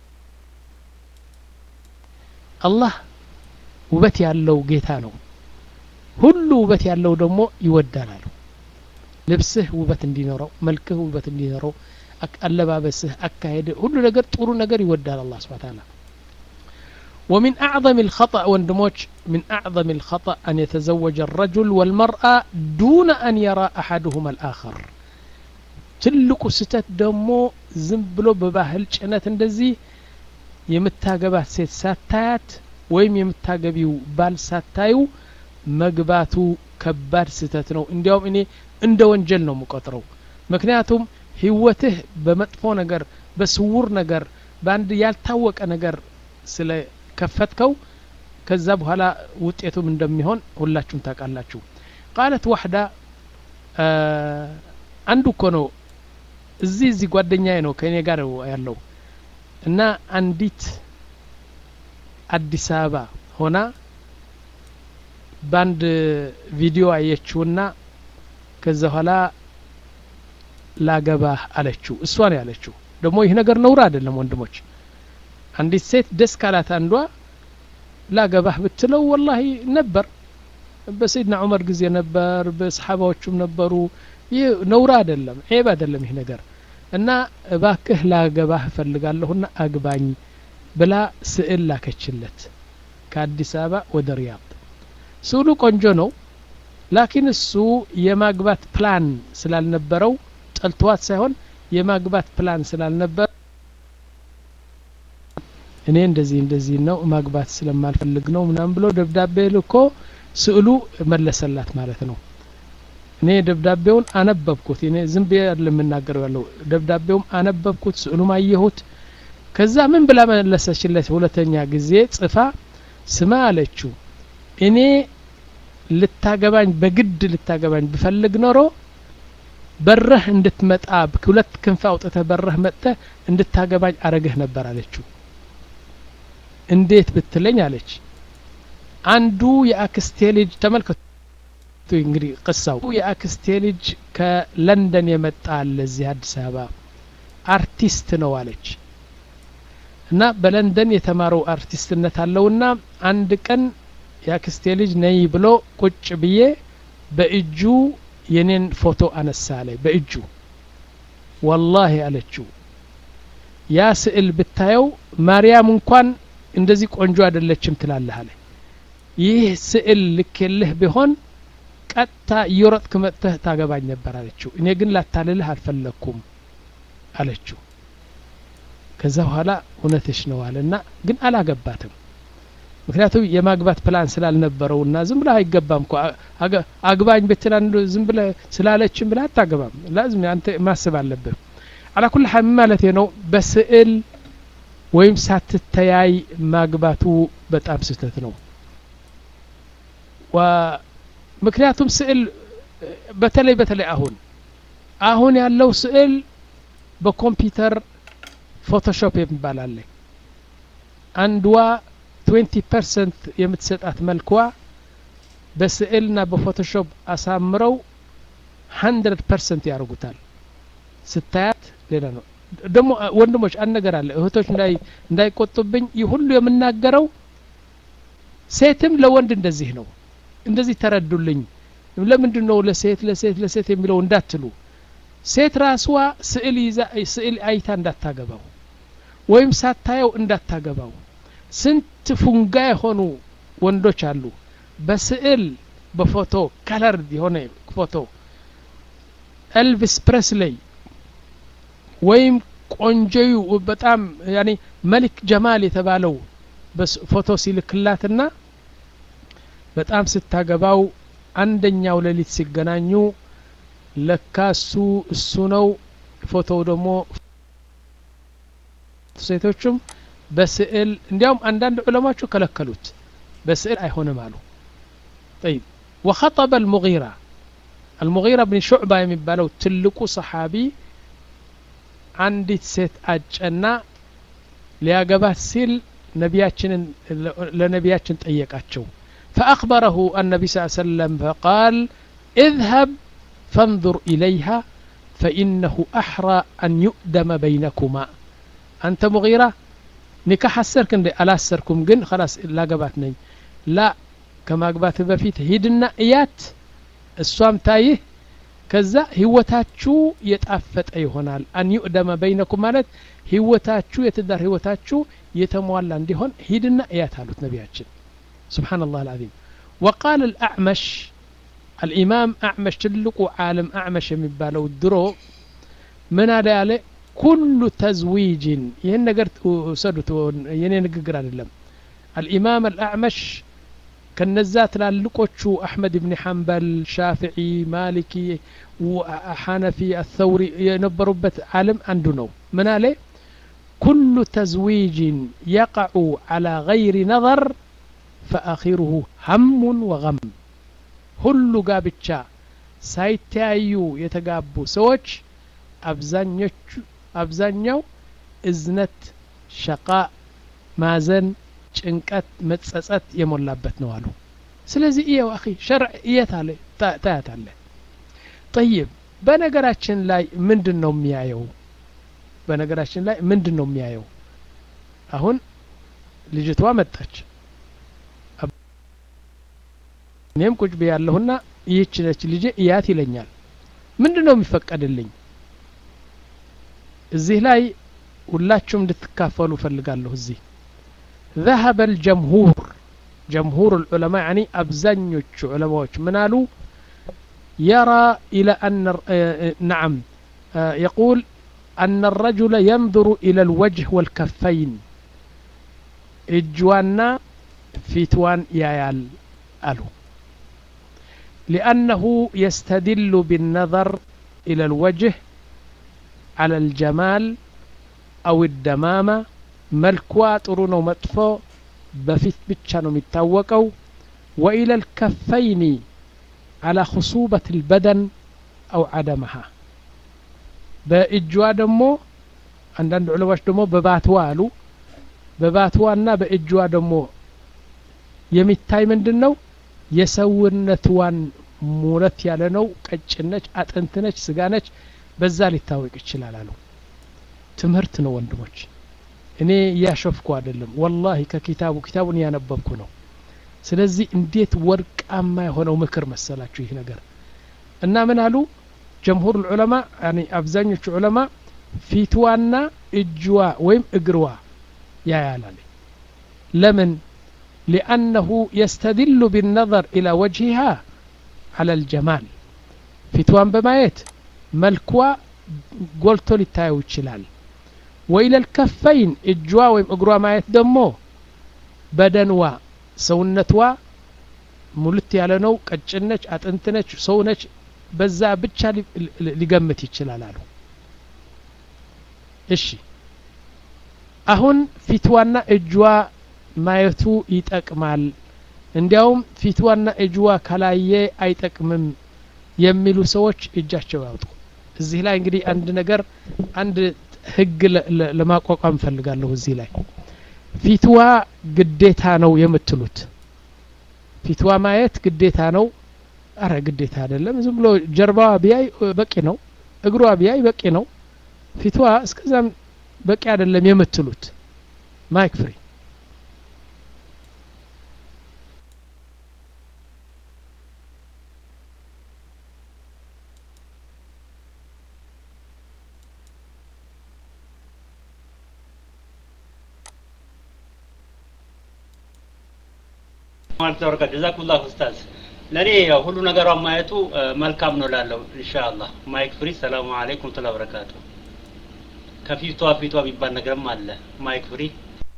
الله ውበት ያለው ጌታ ነው ሁሉ ውበት ያለው ደግሞ ይወዳናል ልብስህ ውበት እንዲኖረው መልክህ ውበት እንዲኖረው አለባበስህ አካሄድ ሁሉ ነገር ጥሩ ነገር ይወዳል አላህ ስብሐ ተዓላ ومن أعظم الخطأ وندموش من أعظم الخطأ أن يتزوج الرجل والمرأة دون أن يرى أحدهما الآخر ትልቁ ስተት ደግሞ ዝም ብሎ በባህል ጭነት እንደዚህ የምታገባት ሴት ሳታያት ወይም የምታገቢው ባል ሳታዩ መግባቱ ከባድ ስተት ነው እንዲያውም እኔ እንደ ወንጀል ነው የምቆጥረው ምክንያቱም ህይወትህ በመጥፎ ነገር በስውር ነገር በአንድ ያልታወቀ ነገር ስለ ከፈትከው ከዛ በኋላ ውጤቱም እንደሚሆን ሁላችሁም ታውቃላችሁ ቃለት ዋሕዳ አንዱ እኮ ነው እዚህ እዚህ ጓደኛዬ ነው ከእኔ ጋር ያለው እና አንዲት አዲስ አበባ ሆና በአንድ ቪዲዮ አየችውና ከዛ በኋላ ላገባህ አለችው እሷ ነው ያለችው ደግሞ ይህ ነገር ነውር አይደለም ወንድሞች አንዲት ሴት ደስ ካላት አንዷ ላገባህ ብትለው ወላሂ ነበር በሰይድና ዑመር ጊዜ ነበር በሰሓባዎቹም ነበሩ ይህ ነውር አይደለም ዔብ አይደለም ይህ ነገር እና እባክህ ላገባህ እፈልጋለሁና አግባኝ ብላ ስዕል ላከችለት ከአዲስ አበባ ወደ ሪያድ ስዕሉ ቆንጆ ነው ላኪን እሱ የማግባት ፕላን ስላልነበረው ጠልተዋት ሳይሆን የማግባት ፕላን ስላልነበር እኔ እንደዚህ እንደዚህ ነው ማግባት ስለማልፈልግ ነው ምናም ብሎ ደብዳቤ ልኮ ስዕሉ መለሰላት ማለት ነው እኔ ደብዳቤውን አነበብኩት እኔ ዝም ብዬ የምናገረው ያለው ደብዳቤውም አነበብኩት ስዕሉም አየሁት ከዛ ምን ብላ መለሰችለት ሁለተኛ ጊዜ ጽፋ ስማ አለችው እኔ ልታገባኝ በግድ ልታገባኝ ብፈልግ ኖሮ በረህ እንድትመጣ ሁለት ክንፍ አውጥተህ በረህ መጥተህ እንድታገባኝ አረግህ ነበር አለችው እንዴት ብትለኝ አለች አንዱ የአክስቴ ልጅ ተመልከቱ እንግዲህ ቅሳው የአክስቴ ልጅ ከለንደን የመጣ አለ እዚህ አዲስ አበባ አርቲስት ነው አለች እና በለንደን የተማረው አርቲስትነት አለውና አንድ ቀን የአክስቴ ልጅ ነይ ብሎ ቁጭ ብዬ በእጁ የኔን ፎቶ አነሳ አለ በእጁ ወላሂ አለችው ያ ስዕል ብታየው ማርያም እንኳን እንደዚህ ቆንጆ አይደለችም ትላለህ አለ ይህ ስዕል ልኬልህ ቢሆን ቀጥታ እየሮጥክ መጥተህ ታገባኝ ነበር አለችው እኔ ግን ላታልልህ አልፈለግኩም አለችው ከዛ በኋላ እውነትሽ ነው አለ እና ግን አላገባትም ምክንያቱም የማግባት ፕላን ስላልነበረው እና ዝም ብለህ አይገባም እኮ አግባኝ ብትላ ዝም ብለህ ስላለችን ብለህ አታገባም ላዝም አንተ ማስብ አለብህ አላ ኩል ሀል ማለት ነው በስዕል ወይም ሳትተያይ ማግባቱ በጣም ስህተት ነው ምክንያቱም ስዕል በተለይ በተለይ አሁን አሁን ያለው ስዕል በኮምፒውተር ፎቶሾፕ የሚባል አለ አንድዋ 20 ፐርሰንት የምትሰጣት መልኳ በስዕልና በፎቶሾፕ አሳምረው 100 ፐርሰንት ያደርጉታል ስታያት ሌላ ነው ደግሞ ወንድሞች አንድ ነገር አለ እህቶች እንዳይቆጡብኝ ይህ ሁሉ የምናገረው ሴትም ለወንድ እንደዚህ ነው እንደዚህ ተረዱልኝ ለምንድን ነው ለሴት ለሴት ለሴት የሚለው እንዳትሉ ሴት ራስዋ ስዕል ይዛ ስዕል አይታ እንዳታገባው ወይም ሳታየው እንዳታገባው ስንት ፉንጋ የሆኑ ወንዶች አሉ በስዕል በፎቶ ከለር የሆነ ፎቶ ኤልቪስ ፕሬስሌይ ወይም ቆንጆዩ በጣም ያኔ መሊክ ጀማል የተባለው ፎቶ ሲልክላትና በጣም ስታገባው አንደኛው ሌሊት ሲገናኙ ለካ እሱ እሱ ነው ፎቶው ደግሞ ሴቶቹም በስዕል እንዲያውም አንዳንድ ዑለማቹ ከለከሉት በስዕል አይሆንም አሉ طيب وخطب المغيرة المغيرة بن شعبة የሚባለው ትልቁ ሰሓቢ አንዲት ሴት አጨና ሊያገባት ሲል ነቢያችንን ለነቢያችን ጠየቃቸው فأخبره النبي صلى الله عليه وسلم فقال اذهب فانظر إليها فإنه أحرى أن يؤدم بينكما أنت مغيرة ኒካህ አሰርክ እንደ አላሰርኩም ግን خلاص ላገባት ነኝ ላ ከማግባት በፊት ሂድና እያት እሷም ታይህ ከዛ ህይወታችሁ የጣፈጠ ይሆናል አን ዩዕደመ በይነኩም ማለት ህይወታችሁ የትዳር ህይወታችሁ የተሟላ እንዲሆን ሂድና እያት አሉት ነቢያችን سبحان الله العظيم وقال الأعمش الإمام أعمش تلقوا عالم أعمش يمبالو الدرو من هذا ኩሉ ተዝዊጅን ይህን ነገር ውሰዱት የኔ ንግግር አይደለም አልኢማም አልአዕመሽ ከነዛ ትላልቆቹ አሕመድ ብን ሐንበል ሻፍዒ ማሊኪ ሐነፊ አተውሪ የነበሩበት ዓለም አንዱ ነው ምን አለ ኩሉ ተዝዊጅን የቀዑ ዓላ ገይሪ ነظር ፈአኺሩሁ ሀሙን ወገም ሁሉ ጋብቻ ሳይተያዩ የተጋቡ ሰዎች አብዛኞቹ አብዛኛው እዝነት ሸቃ ማዘን ጭንቀት መጸጸት የሞላበት ነው አሉ ስለዚህ እየው አኺ ሸርዕ እየት አለ ታያት አለ ጠይብ በነገራችን ላይ ምንድን ነው የሚያየው በነገራችን ላይ ምንድን ነው የሚያየው አሁን ልጅቷ መጣች እኔም ቁጭ ብያለሁና ይህች ነች ልጄ እያት ይለኛል ምንድን ነው የሚፈቀድልኝ እዚህ ላይ ሁላችሁም እንድትካፈሉ ፈልጋለሁ እዚህ ذهب الجمهور جمهور العلماء يعني أبزنيوش علماء منالو يرى إلى أن نعم يقول أن الرجل ينظر إلى الوجه والكفين إجوانا فتوان يايال ألو لأنه يستدل بالنظر إلى الوجه على الجمال أو الدمامة ملكوا طرون مطفو بفيت بتشانو متاوكو وإلى الكفين على خصوبة البدن أو عدمها በእጅዋ ደግሞ አንዳንድ ዑለማዎች ደግሞ በባትዋ አሉ በባትዋና በእጅዋ ደግሞ የሚታይ ምንድን ነው የሰውነትዋን ሙረት ያለ ነው ቀጭነች አጥንትነች ስጋነች በዛ ሊታወቅ ይችላል አሉ ትምህርት ነው ወንድሞች እኔ እያሾፍኩ አይደለም ወላሂ ከኪታቡ ኪታቡን እያነበብኩ ነው ስለዚህ እንዴት ወርቃማ የሆነው ምክር መሰላችሁ ይህ ነገር እና ምን አሉ ጀምሁር ዑለማ አብዛኞቹ ዑለማ ፊትዋና እጅዋ ወይም እግርዋ ያያላል ለምን ሊአነሁ የስተድሉ ቢነظር ኢላ ወጅሂሃ አላ ልጀማል ፊትዋን በማየት መልኳ ጎልቶ ሊታየው ይችላል ወኢለል ከፈይን እጇ ወይም እግሯ ማየት ደግሞ በደንዋ ሰውነትዋ ሙልት ያለ ነው ቀጭን ነች አጥንት ነች ሰው ነች በዛ ብቻ ሊገምት ይችላል አሉ እሺ አሁን ፊትዋና እጇ ማየቱ ይጠቅማል እንዲያውም ፊትዋና እጅዋ ካላየ አይጠቅምም የሚሉ ሰዎች እጃቸው ያውጡ እዚህ ላይ እንግዲህ አንድ ነገር አንድ ህግ ለማቋቋም ፈልጋለሁ እዚህ ላይ ፊትዋ ግዴታ ነው የምትሉት ፊትዋ ማየት ግዴታ ነው አረ ግዴታ አይደለም ዝም ብሎ ጀርባዋ ቢያይ በቂ ነው እግሯ ቢያይ በቂ ነው ፊትዋ እስከዛም በቂ አይደለም የምትሉት ማይክ ፍሪ ማለት ተወረቀ ጀዛኩላህ ኡስታዝ ለእኔ ያው ሁሉ ነገሯን ማየቱ መልካም ነው ላለው ኢንሻአላህ ማይክ ፍሪ ሰላሙ አለይኩም ተላ በረካቱ ከፊቷ ፊቷ የሚባል ነገርም አለ ማይክ ፍሪ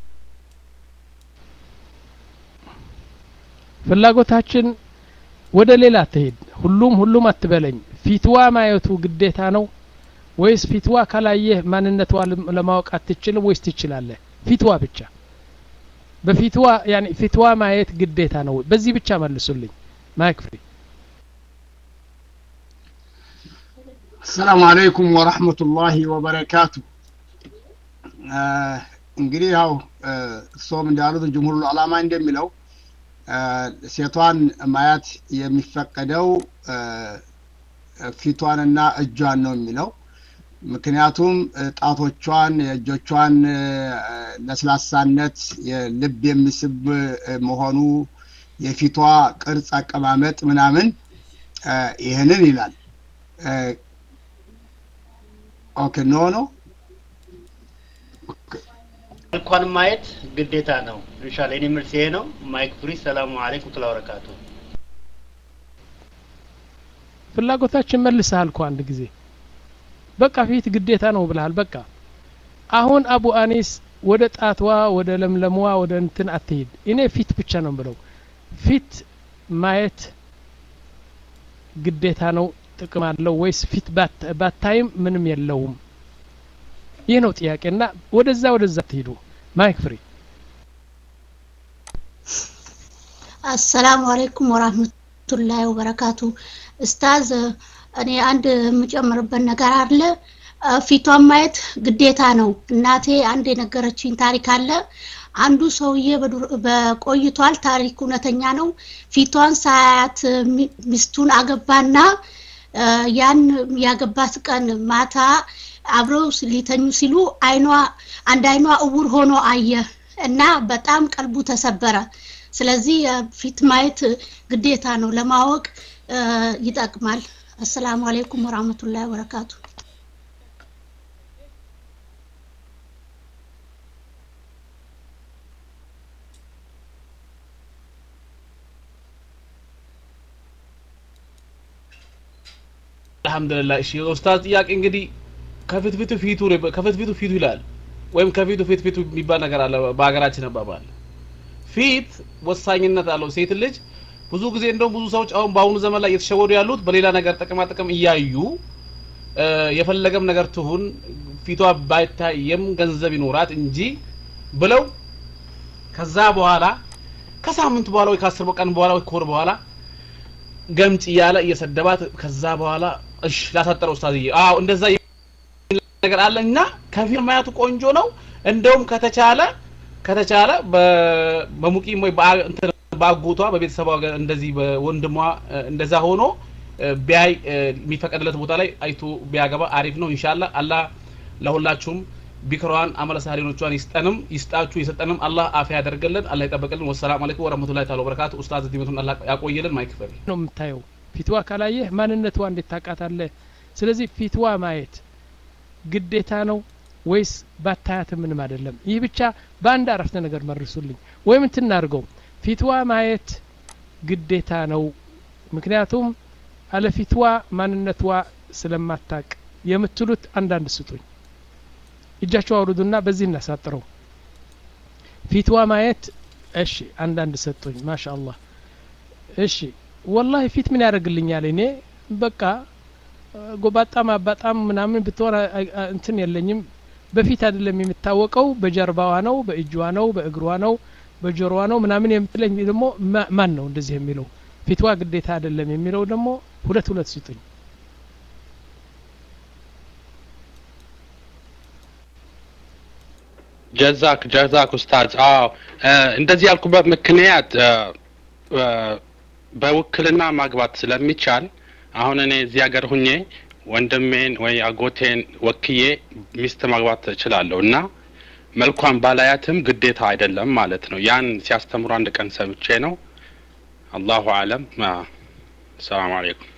ፍላጎታችን ወደ ሌላ ትሄድ ሁሉም ሁሉም አትበለኝ ፊትዋ ማየቱ ግዴታ ነው ወይስ ፊትዋ ካላየህ ማንነቷ ለማወቅ አትችልም ወይስ ትችላለህ ፊትዋ ብቻ በፊትዋ ያኒ ፊትዋ ማየት ግዴታ ነው በዚህ ብቻ መልሱልኝ ማይክ ፍሪ አሰላሙ አለይኩም ወረህመቱላሂ ወበረካቱ እንግዲህ ያው እሶም እንዳሉት ጅምሁር ዓላማ እንደሚለው ሴቷን ማየት የሚፈቀደው ፊቷንና እጇን ነው የሚለው ምክንያቱም ጣቶቿን የእጆቿን ለስላሳነት ልብ የሚስብ መሆኑ የፊቷ ቅርጽ አቀማመጥ ምናምን ይህንን ይላል ኦኬ ኖ ነው መልኳን ማየት ግዴታ ነው ኢንሻአላ የኔ መልስ ይሄ ነው ማይክ ፍሪ ሰላሙ አለይኩም ተላ በረካቱ ፍላጎታችን መልሰሃል እኮ አንድ ጊዜ በቃ ፊት ግዴታ ነው ብለሃል በቃ አሁን አቡ አኒስ ወደ ጣትዋ ወደ ለምለሟ ወደ እንትን አትሄድ እኔ ፊት ብቻ ነው ብለው ፊት ማየት ግዴታ ነው ጥቅም አለው ወይስ ፊት ባታይም ምንም የለውም ይህ ነው ጥያቄ እና ወደዛ ወደዛ ትሄዱ ማይክ ፍሪ አሰላሙ አለይኩም ወራህመቱላሂ ወበረካቱ እስታዝ እኔ አንድ የምጨምርበት ነገር አለ ፊቷን ማየት ግዴታ ነው እናቴ አንድ የነገረችኝ ታሪክ አለ አንዱ ሰውዬ በቆይቷል ታሪክ እውነተኛ ነው ፊቷን ሳያት ሚስቱን አገባና ያን ያገባት ቀን ማታ አብረው ሊተኙ ሲሉ አይኗ አንድ አይኗ እውር ሆኖ አየ እና በጣም ቀልቡ ተሰበረ ስለዚህ ፊት ማየት ግዴታ ነው ለማወቅ ይጠቅማል አሰላሙ አለይኩም ወራህመቱላሂ ወበረካቱ አልহামዱሊላህ እሺ ኡስታዝ ጥያቄ እንግዲህ ከፊት ፊቱ ፊቱ ከፊት ፊቱ ፊቱ ይላል ወይም ከፊቱ ፊት ፊቱ የሚባል ነገር አለ በሀገራችን አባባል ፊት ወሳኝነት አለው ሴት ልጅ ብዙ ጊዜ እንደውም ብዙ ሰዎች አሁን በአሁኑ ዘመን ላይ እየተሸወዱ ያሉት በሌላ ነገር ጥቅማ ጥቅም እያዩ የፈለገም ነገር ትሁን ፊቷ ባይታየም ገንዘብ ይኖራት እንጂ ብለው ከዛ በኋላ ከሳምንት በኋላ ወይ ከአስር ቀን በኋላ ወይ ከወር በኋላ ገምጭ እያለ እየሰደባት ከዛ በኋላ እሺ ላሳጠረው ኡስታዝዬ አዎ እንደዛ ነገር አለ እና ከፊል ማየቱ ቆንጆ ነው እንደውም ከተቻለ ከተቻለ በሙቂም ወይ በአጎቷ በቤተሰቧ እንደዚህ በወንድሟ እንደዛ ሆኖ ቢያይ የሚፈቀድለት ቦታ ላይ አይቶ ቢያገባ አሪፍ ነው ኢንሻአላ አላህ ለሁላችሁም ቢክሯን አመለ ሳሊኖቿን ይስጠንም ይስጣችሁ የሰጠንም አላህ አፍ ያደርገልን አላህ ይጠበቅልን ወሰላም አለይኩም ወረህመቱላሂ ተዓላ ወበረካቱ ኡስታዝ ዲመቱን አላህ ያቆየልን ማይክፈል ነው የምታየው ፊትዋ ካላየህ ማንነቷ እንዴት ታውቃታለህ ስለዚህ ፊትዋ ማየት ግዴታ ነው ወይስ ባታያት ምንም አይደለም ይህ ብቻ በአንድ አረፍተ ነገር መርሱልኝ ወይም እንትናርገው ፊትዋ ማየት ግዴታ ነው ምክንያቱም አለፊትዋ ማንነቷ ስለማታቅ የምትሉት አንዳንድ ስጡኝ እጃቸው አውርዱና በዚህ እናሳጥረው ፊትዋ ማየት እሺ አንዳንድ ሰጡኝ ማሻ አላህ እሺ ወላሂ ፊት ምን ያደርግልኛል እኔ በቃ ጎባጣም አባጣም ምናምን ብትሆን እንትን የለኝም በፊት አይደለም የምታወቀው በጀርባዋ ነው በእጅዋ ነው በእግሯ ነው በጆሮዋ ነው ምናምን የምትለኝ ደግሞ ማን ነው እንደዚህ የሚለው ፊትዋ ግዴታ አይደለም የሚለው ደግሞ ሁለት ሁለት ስጡኝ ጀዛክ ጀዛክ ኡስታዝ አዎ እንደዚህ ያልኩበት ምክንያት በውክልና ማግባት ስለሚቻል አሁን እኔ እዚህ ሀገር ሁኜ ወንድሜን ወይ አጎቴን ወክዬ ሚስት ማግባት እችላለሁ እና መልኳን ባላያትም ግዴታ አይደለም ማለት ነው ያን ሲያስተምሩ አንድ ቀን ሰምቼ ነው አላሁ አለም ሰላም አለይኩም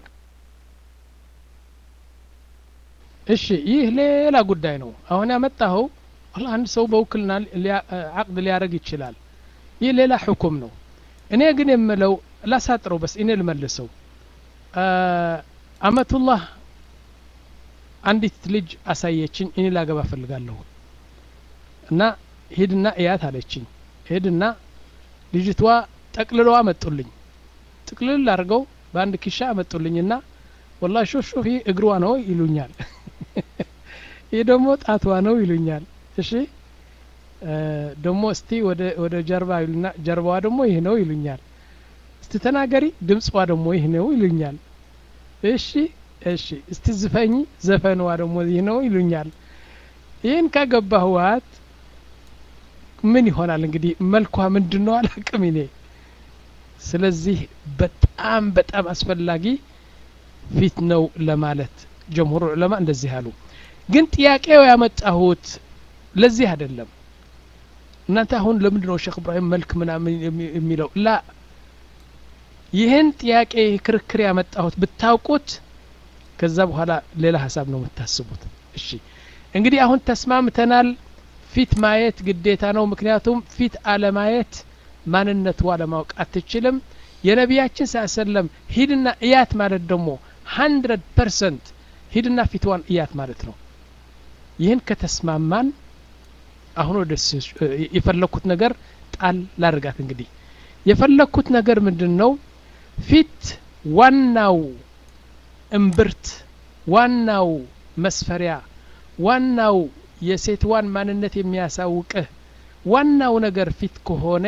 እሺ ይህ ሌላ ጉዳይ ነው አሁን ያመጣኸው አንድ ሰው በውክልና አቅድ ሊያደርግ ይችላል ይህ ሌላ ሕኩም ነው እኔ ግን የምለው ላሳጥረው በስ እኔ ልመልሰው አመቱላህ አንዲት ልጅ አሳየችኝ እኔ ላገባ ፈልጋለሁ እና ሂድና እያት አለችኝ ሄድና ልጅቷ ጠቅልለው አመጡልኝ ጥቅልል አድርገው በአንድ ኪሻ አመጡልኝና ወላ ሾፍ ሾፍ ይህ እግሯ ነው ይሉኛል ይህ ደግሞ ጣቷ ነው ይሉኛል እሺ ደግሞ እስቲ ወደ ወደ ጀርባ ይሉና ጀርባዋ ደግሞ ይህ ነው ይሉኛል እስቲ ተናገሪ ድምፅዋ ደግሞ ይህ ነው ይሉኛል እሺ እሺ እስቲ ዝፈኝ ዘፈንዋ ደግሞ ይህ ነው ይሉኛል ይህን ካገባህዋት ምን ይሆናል እንግዲህ መልኳ ምንድን ነው አላቅም እኔ ስለዚህ በጣም በጣም አስፈላጊ ፊት ነው ለማለት ጀምሁር ዑለማ እንደዚህ አሉ ግን ጥያቄው ያመጣሁት ለዚህ አይደለም እናንተ አሁን ለምንድን ነው ሼክ እብራሂም መልክ ምናምን የሚለው ላ ይህን ጥያቄ ክርክር ያመጣሁት ብታውቁት ከዛ በኋላ ሌላ ሀሳብ ነው የምታስቡት እሺ እንግዲህ አሁን ተስማምተናል ፊት ማየት ግዴታ ነው ምክንያቱም ፊት አለማየት ማንነቷ ለማወቅ አትችልም የነቢያችን ስ ሰለም ሂድና እያት ማለት ደግሞ ሀንድረድ ፐርሰንት ሂድና ፊትዋን እያት ማለት ነው ይህን ከተስማማን አሁን ወደ የፈለግኩት ነገር ጣል ላድርጋት እንግዲህ የፈለግኩት ነገር ምንድን ነው ፊት ዋናው እምብርት ዋናው መስፈሪያ ዋናው የሴትዋን ማንነት የሚያሳውቅህ ዋናው ነገር ፊት ከሆነ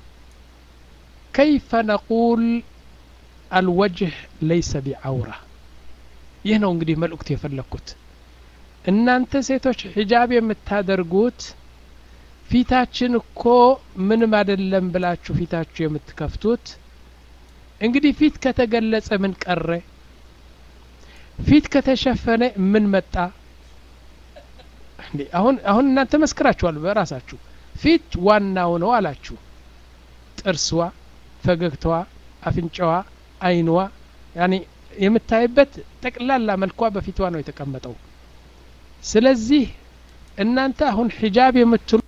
ከይፈ ነቁል አልወጅህ ለይሰ ቢዐውራ ይህ ነው እንግዲህ መልእክቱ የፈለግኩት እናንተ ሴቶች ሒጃብ የምታደርጉት ፊታችን እኮ ምንም አይደለም ብላችሁ ፊታችሁ የምትከፍቱት እንግዲህ ፊት ከተገለጸ ምን ቀረ ፊት ከተሸፈነ ምን መጣ አሁን አሁን እናንተ መስክራችኋል በራሳችሁ ፊት ዋናው ነው አላችሁ ጥርስዋ ፈገግታዋ አፍንጫዋ አይንዋ ያኔ የምታይበት ጠቅላላ መልኳ በፊቷ ነው የተቀመጠው ስለዚህ እናንተ አሁን ሒጃብ የምትሉ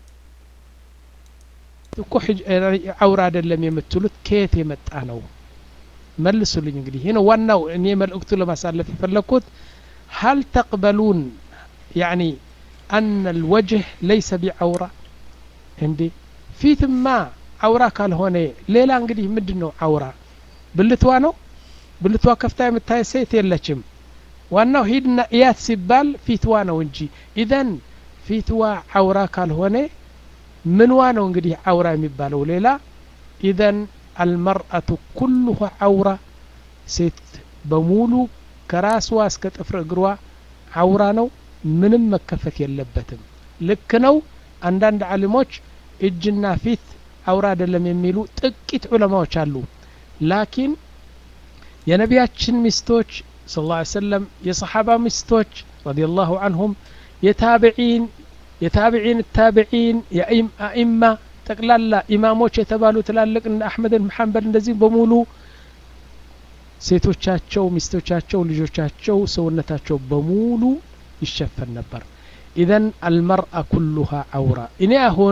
እኮ አውራ አይደለም የምትሉት ከየት የመጣ ነው መልሱልኝ እንግዲህ ይህ ነው ዋናው እኔ መልእክቱ ለማሳለፍ የፈለግኩት ሀል ተቅበሉን ያኒ አነ ልወጅህ ለይሰ ቢዐውራ እንዴ ፊትማ አውራ ካልሆነ ሌላ እንግዲህ ምንድን ነው አውራ ብልቷ ነው ብልቷ ከፍታ የምታይ ሴት የለችም ዋናው ሂድና እያት ሲባል ፊትዋ ነው እንጂ ኢዘን ፊትዋ አውራ ካልሆነ ምንዋ ነው እንግዲህ አውራ የሚባለው ሌላ ኢዘን አልመርአቱ ኩሉሁ አውራ ሴት በሙሉ ከራስዋ እስከ ጥፍር እግሯ አውራ ነው ምንም መከፈት የለበትም ልክ ነው አንዳንድ አሊሞች እጅና ፊት አውራ አይደለም የሚሉ ጥቂት ዑለማዎች አሉ ላኪን የነቢያችን ሚስቶች ስለ ላ ሰለም የሰሓባ ሚስቶች ረዲ ላሁ አንሁም የታብዒን የታብዒን ታብዒን የአኢማ ጠቅላላ ኢማሞች የተባሉ ትላልቅ እንደ አሕመድን መሐንበል እንደዚህ በሙሉ ሴቶቻቸው ሚስቶቻቸው ልጆቻቸው ሰውነታቸው በሙሉ ይሸፈን ነበር ኢዘን አልመርአ ኩሉሃ አውራ እኔ አሁን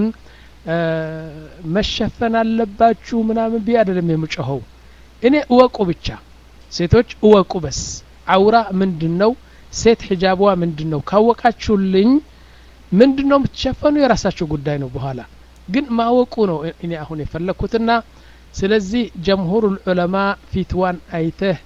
መሸፈን አለባችሁ ምናምን ብዬ አይደለም የምጮኸው እኔ እወቁ ብቻ ሴቶች እወቁ በስ አውራ ምንድን ነው ሴት ሒጃቧ ምንድን ነው ካወቃችሁልኝ ምንድን ነው የምትሸፈኑ የራሳቸው ጉዳይ ነው በኋላ ግን ማወቁ ነው እኔ አሁን የፈለግኩትና ስለዚህ ጀምሁር ዑለማ ፊትዋን አይተህ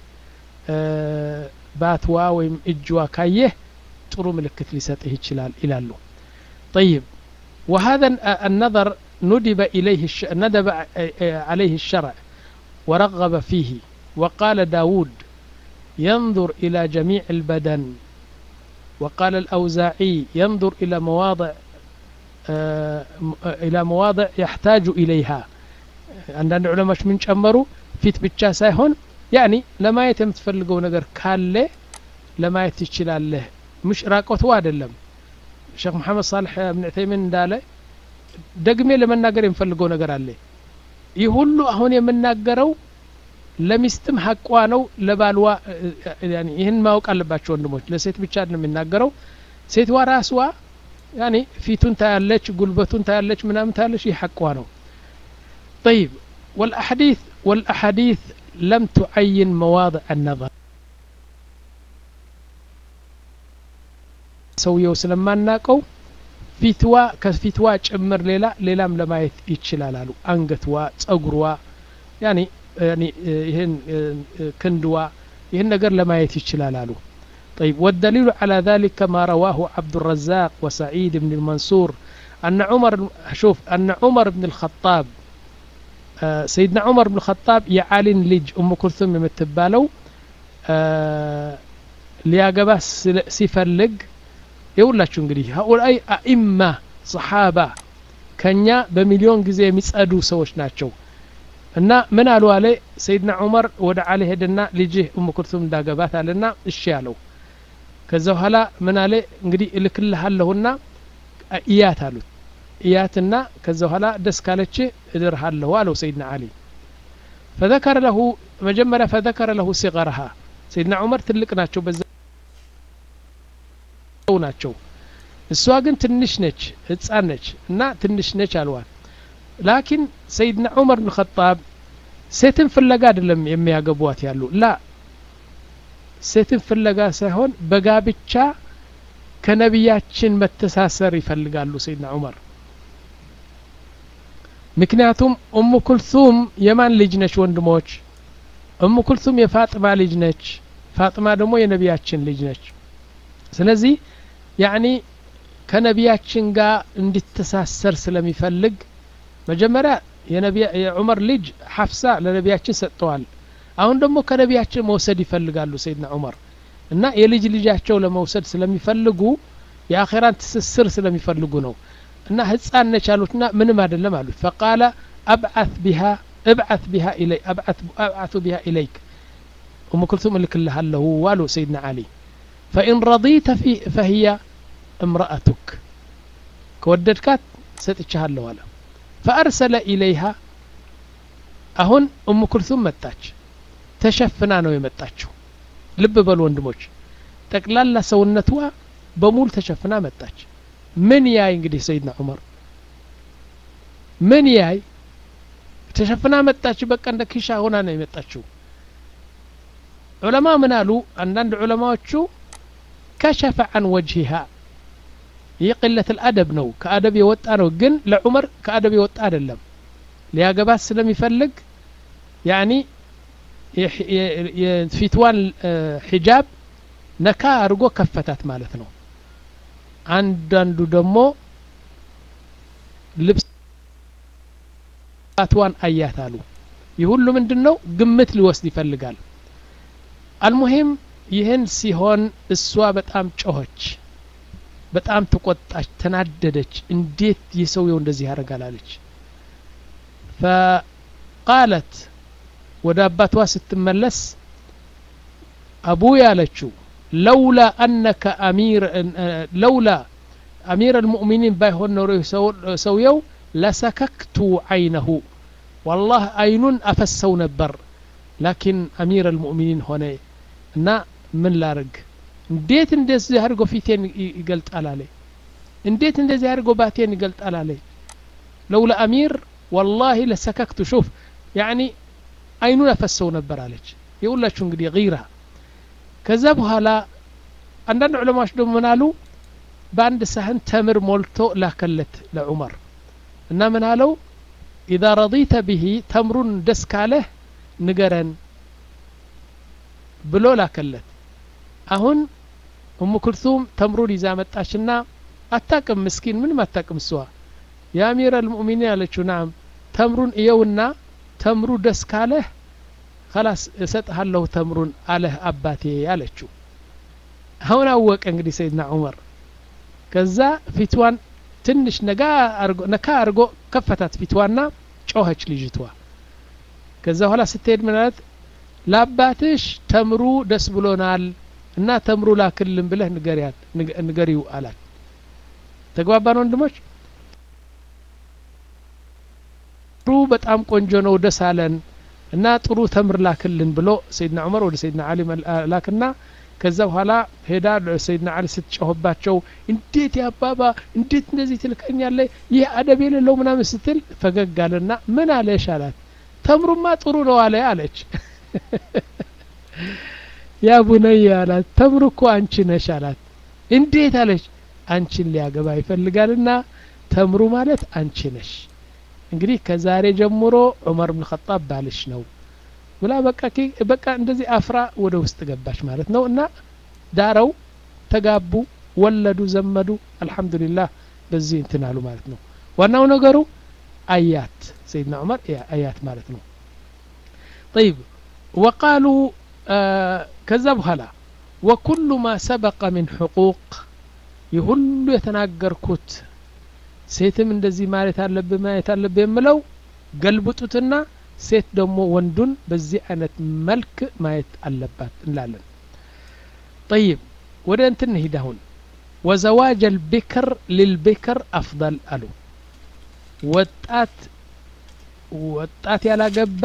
ባትዋ ወይም እጅዋ ካየህ ጥሩ ምልክት ሊሰጥህ ይችላል ይላሉ طيب وهذا النظر ندب إليه الش... ندب عليه الشرع ورغب فيه وقال داود ينظر إلى جميع البدن وقال الأوزاعي ينظر إلى مواضع إلى مواضع يحتاج إليها عندنا علماء من ጨመሩ ፊት ብቻ ሳይሆን ያኒ ለማየት የምትፈልገው ነገር ካለ ለማየት ትችላለህ ምሽ ራቆትዋ አይደለም ሼክ መሐመድ ሳልሕ እብን ዑተይሚን እንዳለ ደግሜ ለመናገር የምፈልገው ነገር አለ ይህ ሁሉ አሁን የምናገረው ለሚስትም ሀቋ ነው ለባልዋ ይህን ማወቅ አለባቸው ወንድሞች ለሴት ብቻ ነው የሚናገረው ሴትዋ ራስዋ ያኒ ፊቱን ታያለች ጉልበቱን ታያለች ምናምን ታያለች ይህ ሀቋ ነው طيب والأحاديث والأحاديث لم تعين مواضع النظر ሰውየው ስለማናቀው ፊትዋ ከፊትዋ ጭምር ሌላ ሌላም ለማየት ይችላል አሉ አንገትዋ ጸጉርዋ ያኒ ይህን ክንድዋ ይህን ነገር ለማየት ይችላል አሉ طيب والدليل على ذلك ما رواه عبد الرزاق وسعيد بن المنصور أن عمر شوف أن عمر بن الخطاب آه سيدنا عمر بن الخطاب يعالن لج أم كلثوم يمتبالو آه لياقبا سيفلق የሁላችሁ እንግዲህ ሀኡላይ አኢማ ሰሓባ ከኛ በሚሊዮን ጊዜ የሚጸዱ ሰዎች ናቸው እና ምን አሉ አለ ሰይድና ዑመር ወደ አሊ ሄደና ልጅህ እሙ ኩልቱም እንዳገባት አለና እሺ አለው ከዛ በኋላ ምን አለ እንግዲህ እልክልሃለሁና እያት አሉት እያትና ከዛ በኋላ ደስ ካለች እድርሃለሁ አለው ሰይድና አሊ ፈዘከረ ለሁ መጀመሪያ ፈዘከረ ለሁ ሲቀረሃ ሰይድና ዑመር ትልቅ ናቸው በዛ ናቸው እሷ ግን ትንሽ ነች ህፃን ነች እና ትንሽ ነች አልዋል ላኪን ሰይድና ዑመር ብን ኸጣብ ሴትን ፍለጋ አይደለም የሚያገቧት ያሉ ላ ሴትን ፍለጋ ሳይሆን በጋብቻ ከነቢያችን መተሳሰር ይፈልጋሉ ሰይድና ዑመር ምክንያቱም ኡሙ ኩልሱም የማን ልጅ ነች ወንድሞች ኡሙ ኩልሱም የፋጥማ ልጅ ነች ፋጥማ ደግሞ የነቢያችን ልጅ ነች ስለዚህ ያኒ ከነቢያችን ጋር እንዲተሳሰር ስለሚፈልግ መጀመሪያ የዑመር ልጅ ሐፍሳ ለነቢያችን ሰጥተዋል አሁን ደግሞ ከነቢያችን መውሰድ ይፈልጋሉ ሰይድና ዑመር እና የልጅ ልጃቸው ለመውሰድ ስለሚፈልጉ የአኼራን ትስስር ስለሚፈልጉ ነው እና ህፃን ነች አሉትና ምንም አይደለም አሉት ፈቃለ አብዓት ቢሃ እብዓት ቢሃ ኢለይ አብዓቱ ቢሃ ኢለይክ ኡሙ ክልቱም እልክልሃለሁ ዋሉ ሰይድና አሊ فإن رضيت في فهي امرأتك كوددكات ستتشهر ولا فأرسل إليها أهن أم كلثوم متاች ተሸፍና ነው የመጣችው ልብ በሉ ወንድሞች ጠቅላላ ሰውነትዋ በሙሉ ተሸፍና መጣች ምን ያይ እንግዲህ ሰይድና ዑመር ምን ያይ ተሸፍና መጣች በቃ እንደ ኪሻ ሆና ነው የመጣችው ዑለማ ምን አሉ አንዳንድ ዑለማዎቹ ከሸፈ አን ወጅሂሃ ይህ ቅለት ልአደብ ነው ከአደብ የወጣ ነው ግን ለዑመር ከአደብ የወጣ አይደለም ሊያገባት ስለሚፈልግ ያኒ የፊትዋን ሒጃብ ነካ አድርጎ ከፈታት ማለት ነው አንዳንዱ ደግሞ ልብስዋን አያት አሉ ይህ ሁሉ ምንድን ነው ግምት ሊወስድ ይፈልጋል አልሙሂም ይህን ሲሆን እሷ በጣም ጮኸች በጣም ተቆጣች ተናደደች እንዴት የሰውየው እንደዚህ ያደርጋል አለች ፈቃለት ወደ አባቷ ስትመለስ አቡ ያለችው ለውላ አነከ አሚር ለውላ አሚር አልሙእሚኒን ባይሆን ኖሮ ሰውየው ለሰከክቱ አይነሁ ዋላህ አይኑን አፈሰው ነበር ላኪን አሚር አልሙእሚኒን ሆነ እና ምን ላርግ እንዴት እንደዚህ አድርጎ ፊቴን ይገልጣል አለ እንዴት እንደዚህ አድርጎ ባቴን ይገልጣል አለ ለውላ አሚር ወላሂ ለሰከክቱ ሹፍ ያኒ አይኑን አፈሰው ነበር አለች የሁላችሁ እንግዲህ ጊራ ከዛ በኋላ አንዳንድ ዑለማዎች ደግሞ ምን አሉ በአንድ ሳህን ተምር ሞልቶ ላከለት ለዑመር እና ምን አለው ኢዛ ረዲተ ብሂ ተምሩን ደስ ካለህ ንገረን ብሎ ላከለት አሁን እሙ ክልቱም ተምሩን ይዛ መጣችና አታቅም ምስኪን ምንም አታቅም እሷ የአሚር አልሙእሚኒን አለችው ናም ተምሩን እየውና ተምሩ ደስ ካለህ ከላስ እሰጥሃለሁ ተምሩን አለህ አባቴ አለችው አሁን አወቀ እንግዲህ ሰይድና ዑመር ከዛ ፊትዋን ትንሽ ነጋ ነካ አድርጎ ከፈታት ፊትዋና ጮኸች ልጅቷ ከዛ በኋላ ስትሄድ ምናለት ለአባትሽ ተምሩ ደስ ብሎናል እና ተምሩ ላክልን ብለህ ንገሪያት ንገሪው አላት ተግባባን ወንድሞች ጥሩ በጣም ቆንጆ ነው ደስ አለን እና ጥሩ ተምር ላክልን ብሎ ሰይድና ዑመር ወደ ሰይድና አሊ ላክና ከዛ በኋላ ሄዳ ሰይድና አሊ ስትጮህባቸው እንዴት ያባባ እንዴት እንደዚህ ትልከኛለ ይህ አደብ የሌለው ምናምን ስትል ፈገግ አለና ምን አለሽ አላት ተምሩማ ጥሩ ነው አለ አለች ያ ቡነይ አላት ተምሩ እኮ አንቺ ነሽ አላት እንዴት አለች አንቺን ሊያገባ ይፈልጋልና ተምሩ ማለት አንቺ ነሽ እንግዲህ ከዛሬ ጀምሮ ዑመር ብን ኸጣብ ባልሽ ነው ብላ በቃ በቃ እንደዚህ አፍራ ወደ ውስጥ ገባች ማለት ነው እና ዳረው ተጋቡ ወለዱ ዘመዱ አልሐምዱሊላህ በዚህ እንትን አሉ ማለት ነው ዋናው ነገሩ አያት ሰይድና ዑመር አያት ማለት ነው طيب وقالوا ከዛ በኋላ ወኩሉ ማ ሰበቀ ምን ሕቁቅ ይህ ሁሉ የተናገርኩት ሴትም እንደዚህ ማለት አለብህ ማየት አለብህ የምለው ገልብጡትና ሴት ደግሞ ወንዱን በዚህ አይነት መልክ ማየት አለባት እንላለን ጠይብ ወደ እንትን እንሂድ አሁን ወዘዋጅ አልቢክር ሊልቢክር አፍضል አሉ ወጣት ወጣት ያላገባ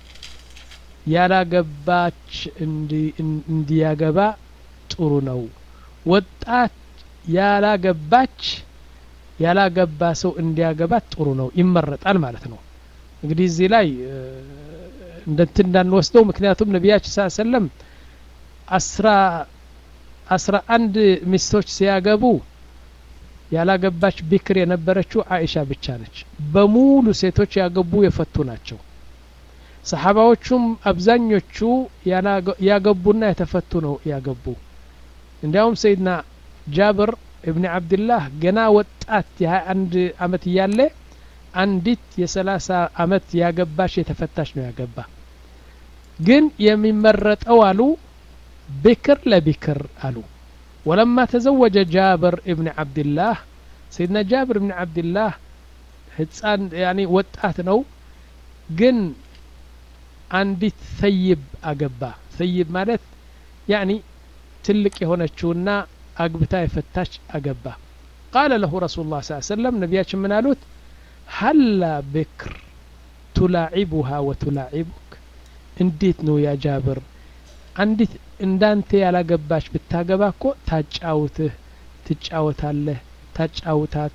ያላገባች እንዲያገባ ጥሩ ነው ወጣት ያላገባች ያላገባ ሰው እንዲያገባት ጥሩ ነው ይመረጣል ማለት ነው እንግዲህ እዚህ ላይ እንደንት እንዳንወስደው ምክንያቱም ነቢያችን ስ ሰለም አስራ አስራ አንድ ሚስቶች ሲያገቡ ያላገባች ቢክር የነበረችው አይሻ ብቻ ነች በሙሉ ሴቶች ያገቡ የፈቱ ናቸው ሰሓባዎቹም አብዛኞቹ ያገቡና የተፈቱ ነው ያገቡ እንዲያውም ሰይድና ጃብር እብኒ አብድላህ ገና ወጣት የሀያ አንድ አመት እያለ አንዲት የሰላሳ አመት ያገባች የተፈታች ነው ያገባ ግን የሚመረጠው አሉ ብክር ለቢክር አሉ ወለማ ተዘወጀ ጃብር እብኒ አብድላህ ሰይድና ጃብር እብኒ አብድላህ ህፃን ያኒ ወጣት ነው ግን አንዲት ሰይብ አገባ ሰይብ ማለት ያኒ ትልቅ የሆነችውና አግብታ የፈታች አገባ ቃለ ለሁ ረሱሉ ላ ሰለም ነቢያችን ምን አሉት ሀላ ብክር ቱላዒቡሃ ወቱላዒቡክ እንዴት ነው ያ ጃብር አንዲት እንዳንተ ያላገባች ብታገባ እኮ ታጫውትህ ትጫወታለህ ታጫውታት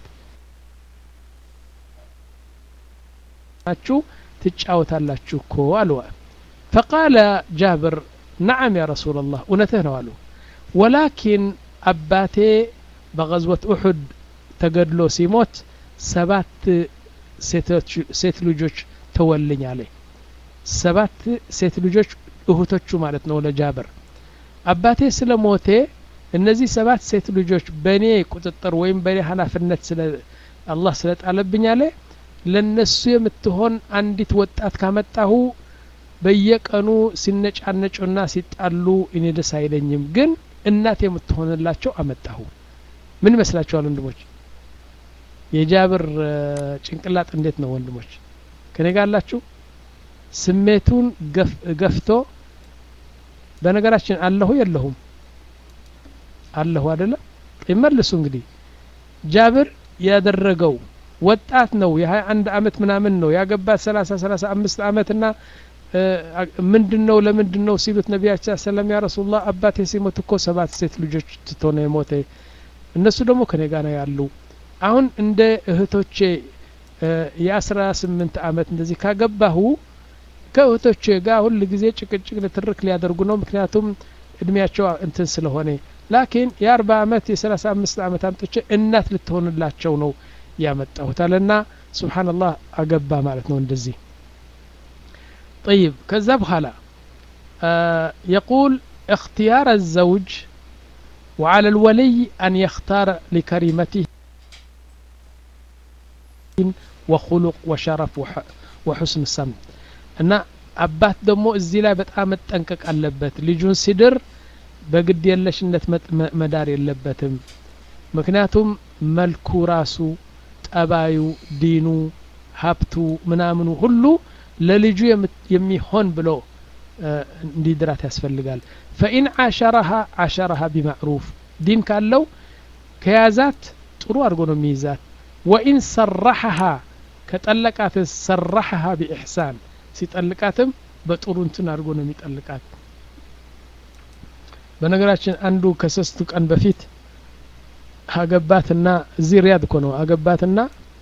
ናችሁ ትጫወታላችሁ እኮ አሉ ፈቃለ ጃብር ነዓም ያ ረሱላ ላህ እውነትህ ነው አሉ ወላኪን አባቴ በገዝወት ኡሑድ ተገድሎ ሲሞት ሰባት ሴት ልጆች ተወልኝ አለ ሰባት ሴት ልጆች እህቶቹ ማለት ነው ለጃብር አባቴ ስለ ሞቴ እነዚህ ሰባት ሴት ልጆች በእኔ ቁጥጥር ወይም በእኔ ኃላፊነት ስለ አላህ ስለጣለብኝ አለ ለነሱ የምትሆን አንዲት ወጣት ካመጣሁ በየቀኑ ሲነጫነጩና ሲጣሉ እኔ ደስ አይለኝም ግን እናት የምትሆንላቸው አመጣሁ ምን ይመስላችኋል ወንድሞች የጃብር ጭንቅላጥ እንዴት ነው ወንድሞች ከኔ ጋር አላችሁ ስሜቱን ገፍቶ በነገራችን አለሁ የለሁም አለሁ አደለ ይመልሱ እንግዲህ ጃብር ያደረገው ወጣት ነው የሀያ አንድ አመት ምናምን ነው ያገባት ሰላሳ ሰላሳ አምስት አመት ና ምንድን ነው ለምንድን ነው ሲሉት ነቢያችን ሰለም ያ ረሱላህ አባቴ ሲሞት እኮ ሰባት ሴት ልጆች ትቶ ነው የሞተ እነሱ ደግሞ ከኔ ጋር ነው ያሉ አሁን እንደ እህቶቼ የአስራ ስምንት አመት እንደዚህ ካገባሁ ከእህቶቼ ጋር ሁል ጊዜ ጭቅጭቅ ንትርክ ሊያደርጉ ነው ምክንያቱም እድሜያቸው እንትን ስለሆነ ላኪን የአርባ ዓመት የሰላሳ አምስት ዓመት አምጥቼ እናት ልትሆንላቸው ነው ያመጣሁት አለና ስብሓንላህ አገባ ማለት ነው እንደዚህ طيب ከዛ በኋላ يقول اختيار الزوج وعلى الولي أن يختار لكريمته وخلق وشرف وحسن السمت እና አባት ደግሞ እዚህ ላይ በጣም መጠንቀቅ አለበት ልጁን ሲድር በግድ የለሽነት መዳር የለበትም ምክንያቱም መልኩ ራሱ ጠባዩ ዲኑ ሀብቱ ምናምኑ ሁሉ ለልጁ የሚሆን ብሎ እንዲድራት ያስፈልጋል ፈኢን አሸረሃ አሸረሃ ቢማዕሩፍ ዲን ካለው ከያዛት ጥሩ አድርጎ ነው የሚይዛት ወኢን ሰራሐሃ ከጠለቃት ሰራሐሃ ቢኢሕሳን ሲጠልቃትም በጥሩ እንትን አድርጎ ነው የሚጠልቃት በነገራችን አንዱ ከሶስቱ ቀን በፊት አገባትና እዚህ ሪያድ እኮ ነው አገባትና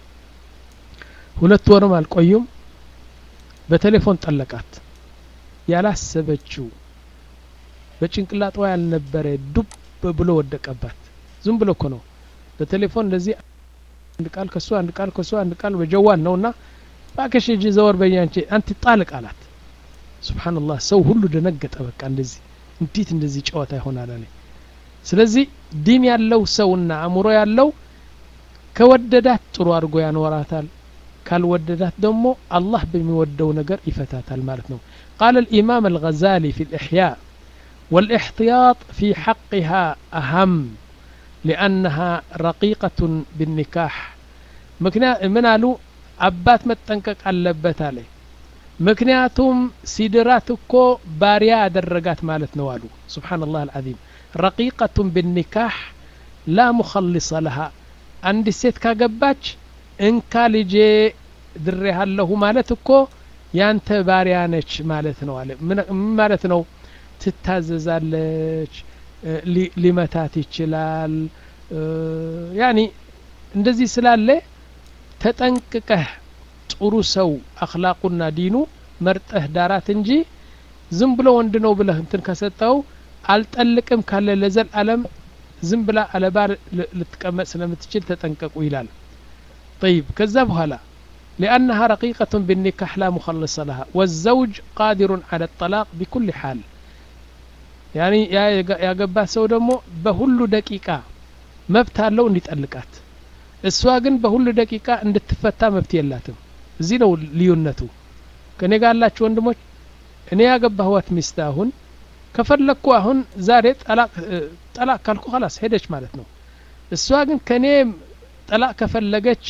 ሁለት ወርም አልቆዩም በቴሌፎን ጠለቃት ያላሰበችው በጭንቅላጧ ያልነበረ ዱብ ብሎ ወደቀባት ዝም ብሎ እኮ ነው በቴሌፎን እንደዚህ አንድ ቃል ከሱ አንድ ቃል ከሱ አንድ ቃል በጀዋል ነውና ባከሽ እጅ ዘወር በያንቺ አንተ ጣልቅ አላት ስብሓንላህ ሰው ሁሉ ደነገጠ በቃ እንደዚህ እንዴት እንደዚህ ጨዋታ ይሆናል አለ ስለዚህ ዲን ያለው ሰውና አእምሮ ያለው ከወደዳት ጥሩ አድርጎ ያኖራታል ካልወደዳት ደግሞ አላህ በሚወደው ነገር ይፈታታል ማለት ነው ቃል الإمام الغزالي في الإحياء والاحتياط في حقها أهم لأنها رقيقة بالنكاح من قالوا አባት መጠንቀቅ አለበት አለ ምክንያቱም ሲድራት እኮ ባሪያ ያደረጋት ማለት ነው አሉ ስብሓንላህ አልዓዚም ረቂቀቱን ብኒካህ ላ ሙኸልሰ ለሃ አንድ ሴት ካገባች እንካ ልጄ ድሬሃለሁ ማለት እኮ ያንተ ባሪያ ነች ማለት ነው አለ ምን ማለት ነው ትታዘዛለች ሊመታት ይችላል ያኒ እንደዚህ ስላለ ተጠንቅቀህ ጥሩ ሰው አክላቁና ዲኑ መርጠህ ዳራት እንጂ ዝም ብሎ ወንድ ነው ብለህ እንትን ከሰጠው አልጠልቅም ካለ ለዘል አለም ዝም ብላ አለባር ልትቀመጥ ስለምትችል ተጠንቀቁ ይላል طيب كذا بهلا لأنها رقيقة بالنكاح لا مخلص لها والزوج قادر على الطلاق بكل حال يعني يا يا جبات سو دمو بهلو دقيقة مبتها لو እንዲጠልቃት እሷ ግን በሁሉ ደቂቃ እንድትፈታ መብት የላትም እዚህ ነው ልዩነቱ ከኔ ጋር ያላችሁ ወንድሞች እኔ ያገባህዋት ሚስት አሁን ከፈለግኩ አሁን ዛሬ ጠላቅ ካልኩ ላስ ሄደች ማለት ነው እሷ ግን ከኔ ጠላቅ ከፈለገች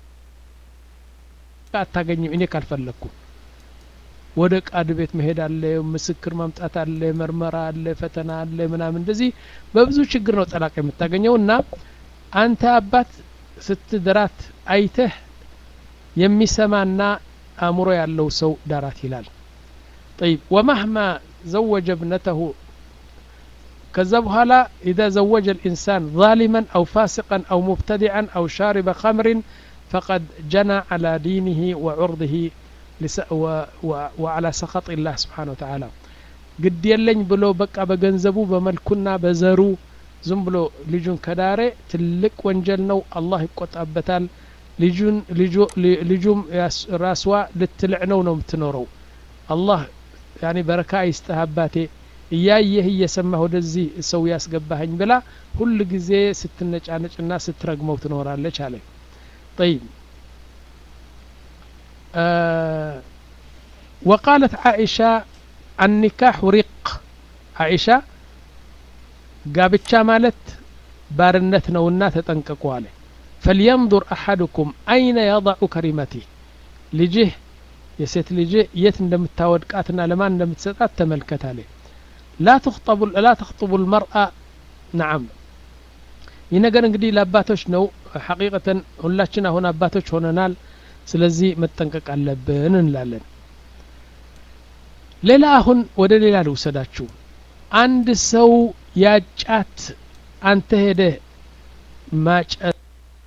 አታገኝም እኔ ካልፈለግኩ ወደ ቃድ ቤት መሄድ አለ ምስክር ማምጣት አለ መርመራ አለ ፈተና አለ ምናምን እንደዚህ በብዙ ችግር ነው ጠላቅ የምታገኘው እና አንተ አባት ስትድራት አይተህ የሚሰማና አእምሮ ያለው ሰው ዳራት ይላል طيب ومهما زوج ابنته كذا بهلا إذا زوج الإنسان ظالما أو فاسقا أو مبتدعا أو شارب خمر فقد جنى على دينه وعرضه وعلى سخط الله سبحانه وتعالى قد يلኝ ብሎ በቃ በገንዘቡ በመልኩና በዘሩ ዝም ብሎ ልጁን ከዳሬ ትልቅ ወንጀል ነው አላህ ይቆጣበታል ልጁን ልጁም ራስዋ ልትልዕ ነው ነው የምትኖረው አላህ ያኒ በረካ ይስጥህ አባቴ እያየህ እየሰማህ ወደዚህ ሰው ያስገባኸኝ ብላ ሁል ጊዜ ስትነጫነጭና ስትረግመው ትኖራለች አለ طيب آه وقالت عائشة النكاح رق عائشة ጋብቻ ማለት ባርነት ነውና ተጠንቀቁ አለ ፈልየንظር አሐድኩም አይነ የضዑ ከሪመቲ ልጅህ የሴት ልጅህ የት እንደምታወድቃትና ለማን እንደምትሰጣት ተመልከት አለ ላ ተኽطቡ ልመርአ ነዓም ይህ ነገር እንግዲህ ለአባቶች ነው ሐቂቀተን ሁላችን አሁን አባቶች ሆነናል ስለዚህ መጠንቀቅ አለብን እንላለን ሌላ አሁን ወደ ሌላ ልውሰዳችሁ አንድ ሰው ያጫት አንተ ሄደህ ማጨት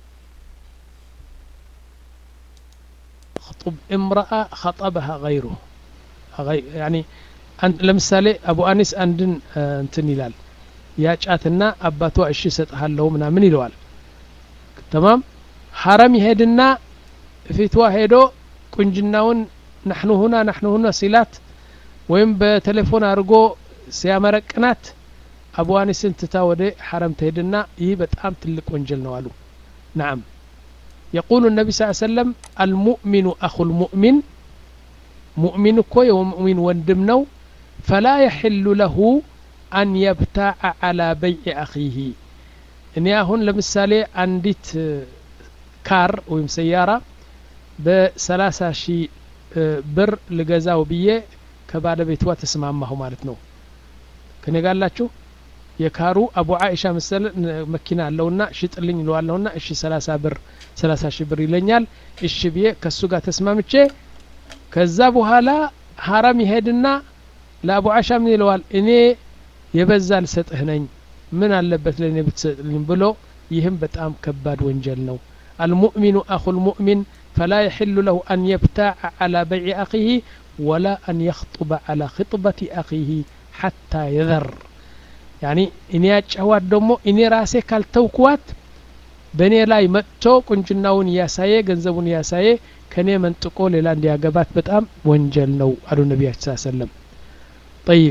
خطب امرأة خطبها غيره يعني ለምሳሌ አቡ አኒስ አንድን እንትን ይላል ያጫትና አባቷ እሺ እሰጥሃለሁ ምናምን ይለዋል ተማም ሀረም ይሄድና ፊቷ ሄዶ ቁንጅናውን ናሕኑ ሁና ናሕኑ ሁና ሲላት ወይም በቴሌፎን አድርጎ ሲያመረቅናት አቡ አኒስን ትታ ወደ ሐረም ትሄድና ይህ በጣም ትልቅ ወንጀል ነው አሉ ናም يقول النبي صلى الله عليه وسلم المؤمن أخو المؤمن مؤمن كوي ومؤمن وندمنو فلا يحل له أن يبتاع على بيع أخيه እኔ አሁን ለምሳሌ አንዲት ካር ወይም ሰያራ በሰላሳ ሺህ ብር ልገዛው ብዬ ከባለቤቷ ተስማማሁ ማለት ነው ከኔ ጋላችሁ የካሩ አቡ አይሻ መሰል መኪና አለውና ሽጥልኝ ይለዋለሁና እሺ ሰላሳ ብር ሰላሳ ሺህ ብር ይለኛል እሺ ብዬ ከሱ ጋር ተስማምቼ ከዛ በኋላ ሀራም ይሄድና ለአቡ አይሻ ምን ይለዋል እኔ የበዛ ልሰጥህ ነኝ ምን አለበት ለእኔ ብትሰጥልኝ ብሎ ይህም በጣም ከባድ ወንጀል ነው المؤمن أخو المؤمن فلا يحل له أن يبتاع على بيع أخيه ولا أن يخطب على خطبة أخيه حتى يذر يعني إني أجهوات دمو إني راسي كالتوكوات በእኔ ላይ መጥቶ ቁንጅናውን እያሳየ ገንዘቡን እያሳየ ከእኔ መንጥቆ ሌላ እንዲያገባት በጣም ወንጀል ነው አሉ ነቢያችን ስ ሰለም ጠይብ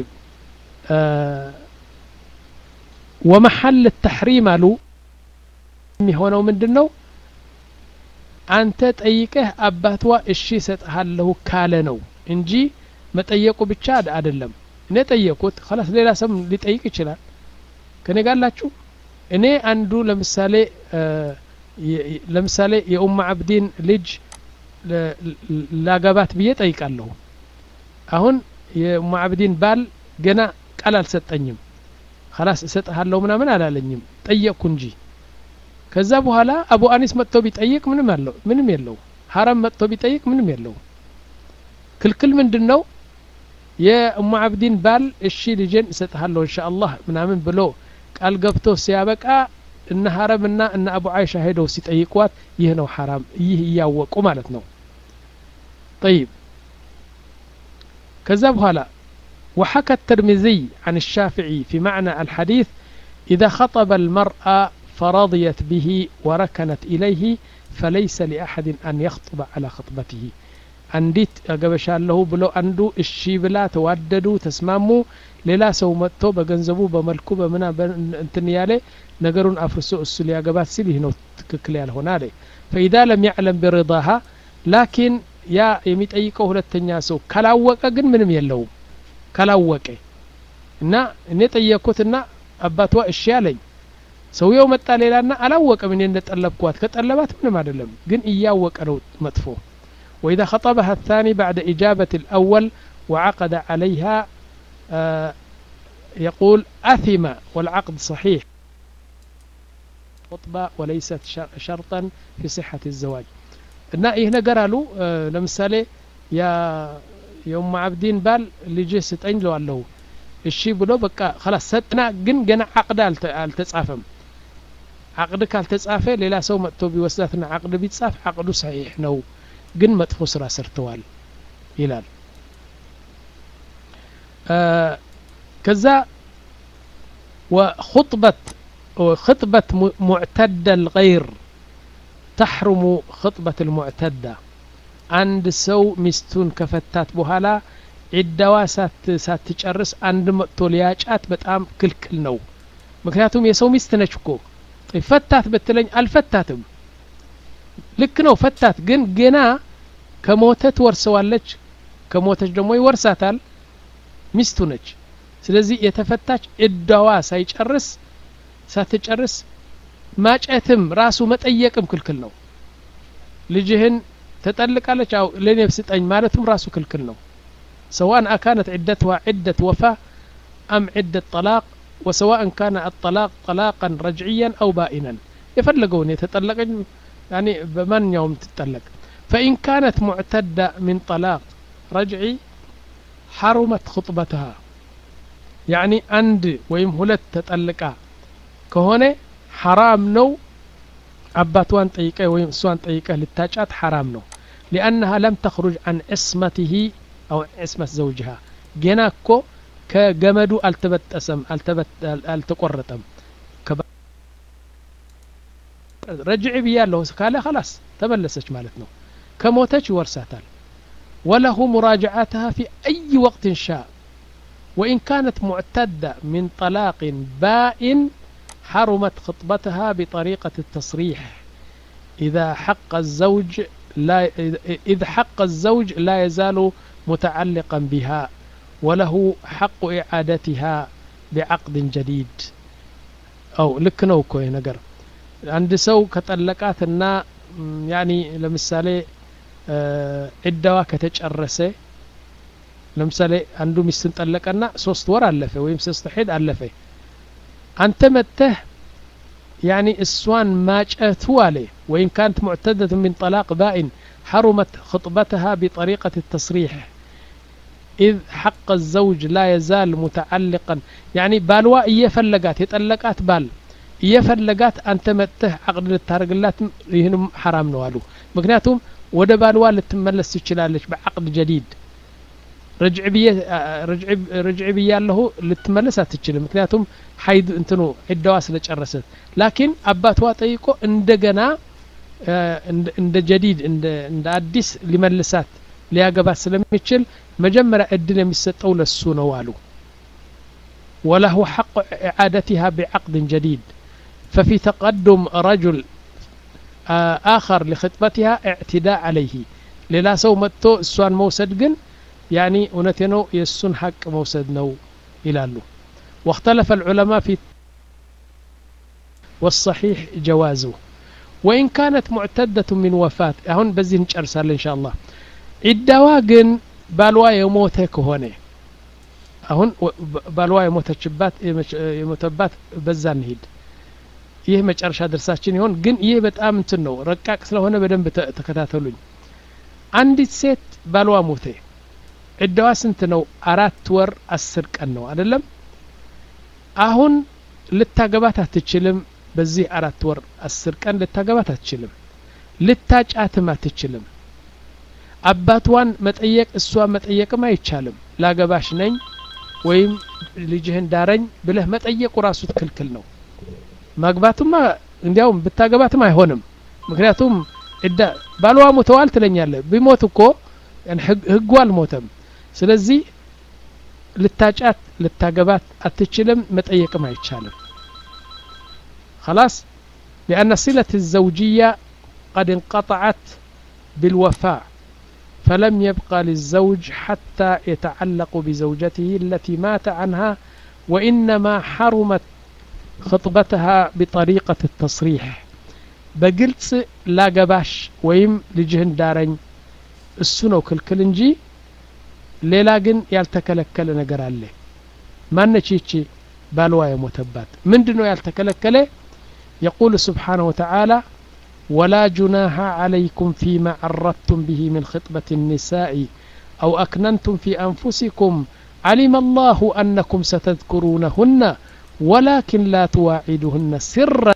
ወመሐል ተሕሪም አሉ የሚሆነው ምንድን ነው አንተ ጠይቀህ አባቷ እሺ እሰጥሃለሁ ካለ ነው እንጂ መጠየቁ ብቻ አይደለም እኔ ጠየቁት ላስ ሌላ ሰም ሊጠይቅ ይችላል ከኔ ጋላችሁ እኔ አንዱ ለምሳሌ ለምሳሌ የኡማ አብዲን ልጅ ላገባት ብዬ ጠይቃለሁ አሁን የኡማ አብዲን ባል ገና ቃል አልሰጠኝም ከላስ እሰጥሃለሁ ምናምን አላለኝም ጠየቅኩ እንጂ ከዛ በኋላ አቡ አኒስ መጥቶ ቢጠይቅ ምንም አለው ምንም የለው ሀራም መጥቶ ቢጠይቅ ምንም የለው ክልክል ምንድን ነው የኡማ አብዲን ባል እሺ ልጄን እሰጥሃለሁ እንሻ አላህ ምናምን ብሎ ቃል ገብቶ ሲያበቃ እነ ሀረምና እነ አቡ አይሻ ሄደው ሲጠይቋት ይህ ነው ሐራም ይህ እያወቁ ማለት ነው طيب ከዛ በኋላ وحكى الترمذي عن الشافعي في معنى الحديث إذا خطب المرأة فرضيت به وركنت إليه فليس لأحد أن يخطب على خطبته አንዲት አገበሻለሁ ብሎ አንዱ እሺ ብላ ተዋደዱ ተስማሙ ሌላ ሰው መጥቶ በገንዘቡ በመልኩ በምና እንትን ያለ ነገሩን አፍርሶ እሱ ሊያገባት ሲል ይህ ነው ትክክል ያልሆነ አለ ፈኢዛ ለም ያዕለም ቢሪዳሃ ላኪን ያ የሚጠይቀው ሁለተኛ ሰው ካላወቀ ግን ምንም የለውም ካላወቀ እና እኔ ጠየቅኩትና አባቷ እሺ አለኝ ሰውየው መጣ ሌላና አላወቀም እኔ እንደጠለብኳት ከጠለባት ምንም አይደለም ግን እያወቀ ነው መጥፎ وإذا خطبها الثاني بعد إجابة الأول وعقد عليها آه يقول أثم والعقد صحيح خطبة وليست شرطا في صحة الزواج እና ይህ ነገር አሉ ለምሳሌ የኡማ አብዲን ባል ልጅ ስጠኝ ለዋለሁ እሺ ብሎ በቃ ከላስ ሰጥና ግን ገና አቅድ አልተጻፈም አቅድ ካልተጻፈ ሌላ ሰው መጥቶ ቢወስዳትና አቅድ ቢጻፍ አቅዱ ሰሒሕ ነው ግን መጥፎ ስራ ሰርተዋል ይላል ከዛ وخطبة خطبة معتدة الغير تحرم خطبة المعتدة عند سو مستون كفتات بهالا ዒዳዋ ሳትጨርስ አንድ መጥቶ ሊያጫት በጣም ክልክል ነው ምክንያቱም የሰው ሚስት ነች እኮ ፈታት ብትለኝ አልፈታትም ልክ ነው ፈታት ግን ገና ከሞተ ትወርሰዋለች ከሞተች ደግሞ ይወርሳታል ሚስቱ ነች ስለዚህ የተፈታች እዳዋ ሳይጨርስ ሳትጨርስ ማጨትም ራሱ መጠየቅም ክልክል ነው ልጅህን ተጠልቃለች አው ለኔ ስጠኝ ማለቱም ራሱ ክልክል ነው سواء أكانت عدتها عدة وفاة أم عدة طلاق وسواء كان الطلاق طلاقا رجعيا أو بائنا يفلقون يتطلق يعني بمن يوم تتطلق فإن كانت معتدة من طلاق رجعي حرمت خطبتها يعني عند ويم هلت تطلقا كهونة حرام نو أباتوان طيقة ويم سوان طيقة للتاجات حرام نو لأنها لم تخرج عن عصمته أو عصمة زوجها جنا كو ከገመዱ አልተበጠሰም አልተቆረጠም ረጅዕ ብያለሁ ካለ خلاص ተመለሰች ማለት ነው ከሞተች ይወርሳታል وله مراجعتها في أي وقت شاء وإن كانت معتدة من طلاق بائن حرمت خطبتها بطريقة التصريح إذا حق الزوج لا إذ حق الزوج لا يزال متعلقا بها وله حق إعادتها بعقد جديد أو لكنو كوي نقر عند سو كتلقاتنا يعني لمثالي ዒዳዋ ከተጨረሰ ለምሳሌ አንዱ ሚስትን ጠለቀና ሶስት ወር አለፈ ወይም ሶስት ሄድ አለፈ አንተ መጥተህ ያኒ እሷን ማጨቱ አለ ወይን ካንት ሙዕተደት ምን ጠላቅ ባኢን حرمت خطبتها بطريقة التصريح إذ حق الزوج لا يزال متعلقا يعني بالوا እየፈለጋት የጠለቃት ባል እየፈለጋት አንተ መጥተህ አቅድ ልታደርግላት ይህንም ሐራም ነው አሉ ምክንያቱም ወደ ባልዋ ልትመለስ ትችላለች በአቅድ ጀዲድ ረጅዕ ብያለሁ ልትመለስ አትችልም ምክንያቱም ሀይድ እንትኑ ዒዳዋ ስለጨረሰት ላኪን አባቷ ጠይቆ እንደገና እንደ ጀዲድ እንደ አዲስ ሊመልሳት ሊያገባት ስለሚችል መጀመሪያ እድል የሚሰጠው ለሱ ነው አሉ وله حق إعادتها بعقد جديد ففي تقدم رجل آخر لخطبتها اعتداء عليه ሌላ ሰው መጥቶ እሷን መውሰድ ግን ያኒ እውነቴ ነው የእሱን ሐቅ መውሰድ ነው ይላሉ واختلف العلماء في والصحيح جوازه وإن كانت معتدة من وفاة هون بزين نጨርሳለን إن شاء الله ዒዳዋ ግን ባልዋ የሞተ ከሆነ አሁን ባልዋ የሞተችባት የሞተባት በዛ እንሂድ ይህ መጨረሻ ድርሳችን ይሆን ግን ይህ በጣም እንትን ነው ረቃቅ ስለሆነ በደንብ ተከታተሉኝ አንዲት ሴት ባልዋ ሞተ ዕዳዋ ስንት ነው አራት ወር አስር ቀን ነው አይደለም አሁን ልታገባት አትችልም በዚህ አራት ወር አስር ቀን ልታገባት አትችልም ልታጫትም አትችልም አባቷን መጠየቅ እሷን መጠየቅም አይቻልም ላገባሽ ነኝ ወይም ልጅህን ዳረኝ ብለህ መጠየቁ ራሱ ክልክል ነው ማግባቱማ እንዲያውም ብታገባትም አይሆንም ምክንያቱም እዳ ባልዋ ሞተዋል ትለኛለህ ቢሞት እኮ ህጉ አልሞተም ስለዚህ ልታጫት ልታገባት አትችልም መጠየቅም አይቻልም خلاص لأن صلة الزوجية قد انقطعت بالوفاء فلم يبقى للزوج حتى يتعلق بزوجته التي مات عنها وإنما حرمت خطبتها بطريقة التصريح بقلت لا قباش ويم لجهن دارين السنو كل እንጂ ሌላ ግን ያልተከለከለ ነገር አለ ማነች ይቺ ባልዋ የሞተባት ምንድን ነው ያልተከለከለ يقول سبحانه وتعالى ولا جناح عليكم فيما عرضتم به من خطبة النساء أو أكننتم في أنفسكم علم الله أنكم ستذكرونهن ولكن لا تواعدهن سرا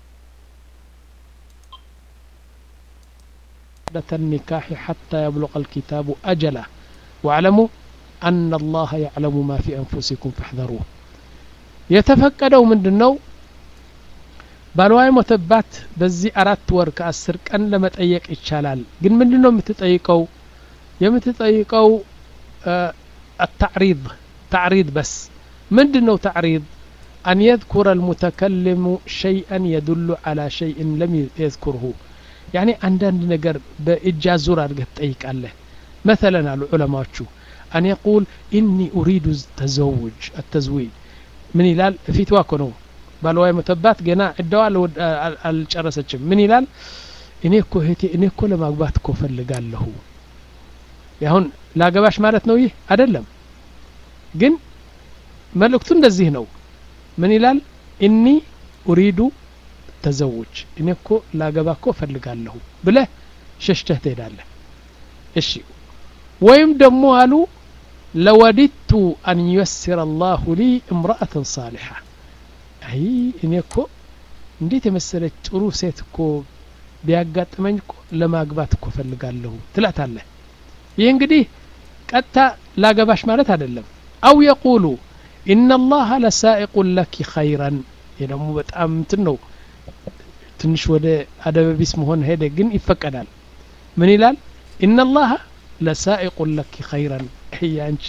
النكاح حتى يبلغ الكتاب أجله واعلموا أن الله يعلم ما في أنفسكم فاحذروه يتفقدوا من دنو ባልዋ የሞተባት በዚህ አራት ወር ከአስር ቀን ለመጠየቅ ይቻላል ግን ምንድን ነው የምትጠይቀው የምትጠይቀው التعريض تعريض بس ምንድን ነው تعريض أن يذكر المتكلم شيئا يدل على شيء لم يذكره يعني عندنا نجر بإجازور أرجع تጠይቃለህ مثلا على علماء أن يقول إني أريد التزوج التزويج من ይላል ፊትዋ እኮ ነው ባልዋ የሞተባት ገና እዳዋ አልጨረሰችም ምን ይላል እኔ እኮ እህቴ እኔ እኮ ለማግባት እኮ ፈልጋለሁ አሁን ላገባሽ ማለት ነው ይህ አይደለም ግን መልእክቱ እንደዚህ ነው ምን ይላል እኒ ኡሪዱ ተዘውጅ እኔ እኮ ላገባ እኮ ፈልጋለሁ ብለህ ሸሽተህ ትሄዳለህ እሺ ወይም ደግሞ አሉ ለወዲቱ አን ዩየስር አላሁ ሊ እምረአትን ሳሊሓ አይ እኔ እኮ እንዴት የመሰለች ጥሩ ሴት እኮ ቢያጋጥመኝ እኮ ለማግባት እኮ ፈልጋለሁ ትላታለህ ይህ እንግዲህ ቀጥታ ላገባሽ ማለት አይደለም አው የቁሉ ኢነ ላሀ ለሳኢቁን ለኪ ኸይረን ይህ ደግሞ በጣም እንትን ነው ትንሽ ወደ አደበቢስ መሆን ሄደ ግን ይፈቀዳል ምን ይላል ኢነ ላሀ ለሳኢቁን ለኪ ኸይረን ያንቺ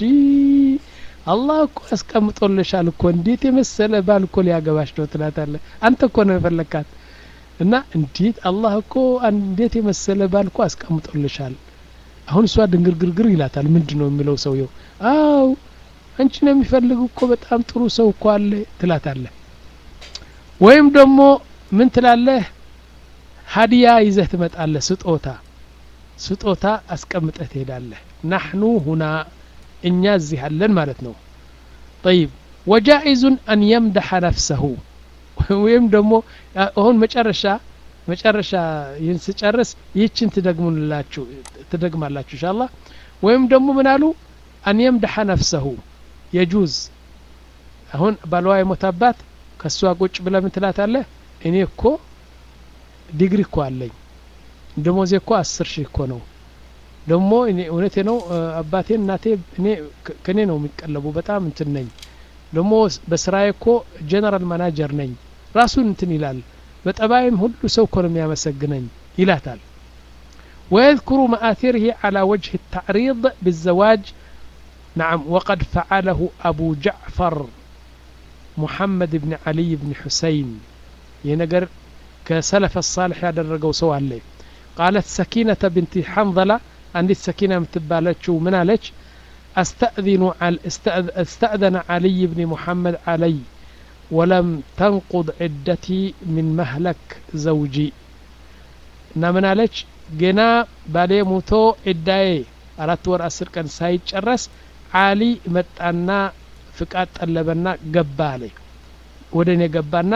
አላህ እኮ አስቀምጦልሻል እኮ እንዴት የመሰለ ባል እኮ ሊያገባሽ ነው ትላታለ አንተ እኮ ነው የፈለካት እና እንዴት አላህ እኮ እንዴት የመሰለ ባል እኮ አስቀምጦልሻል አሁን እሷ ድንግርግርግር ይላታል ምንድን ነው የሚለው ሰውየው አው አንቺ ነው የሚፈልግ እኮ በጣም ጥሩ ሰው እኮ አለ ትላታለ ወይም ደግሞ ምን ትላለህ ሀዲያ ይዘህ ትመጣለህ ስጦታ ስጦታ አስቀምጠህ ትሄዳለህ ናሕኑ ሁና እኛ እዚህ አለን ማለት ነው ጠይብ ወጃኢዙን አን የምደሐ ነፍሰሁ ወይም ደግሞ አሁን መጨረሻ መጨረሻ ይህን ስጨርስ ይህችን ትደግሙላችሁ ትደግማላችሁ እንሻላ ወይም ደግሞ ምን አሉ አን የምደሐ ነፍሰሁ የጁዝ አሁን ባለዋ የሞታባት ከእሷ ቁጭ ብለ ምን ትላታለህ እኔ እኮ ዲግሪ እኮ አለኝ ደሞዜ እኮ አስር ሺህ እኮ ነው ደግሞ እኔ እውነቴ ነው አባቴ እናቴ እኔ ከኔ ነው የሚቀለቡ በጣም እንትን ነኝ ደግሞ በስራዬ እኮ ጀነራል ማናጀር ነኝ ራሱን እንትን ይላል በጠባይም ሁሉ ሰው እኮ ነው የሚያመሰግነኝ ይላታል ويذكر مآثره على وجه التعريض بالزواج نعم وقد فعله أبو جعفر محمد بن علي بن حسين ينقر كسلف الصالح يدرقوا سوى عليه قالت سكينة بنت حنظلة عندي السكينة متبالتشو من عليك أستأذن على استأذن علي بن محمد علي ولم تنقض عدتي من مهلك زوجي እና ምን አለች ገና ባሌ ሙቶ ዕዳዬ አራት ወር አስር ቀን ሳይጨረስ አሊ መጣና ፍቃድ ጠለበና ገባ አለ ወደ እኔ ገባና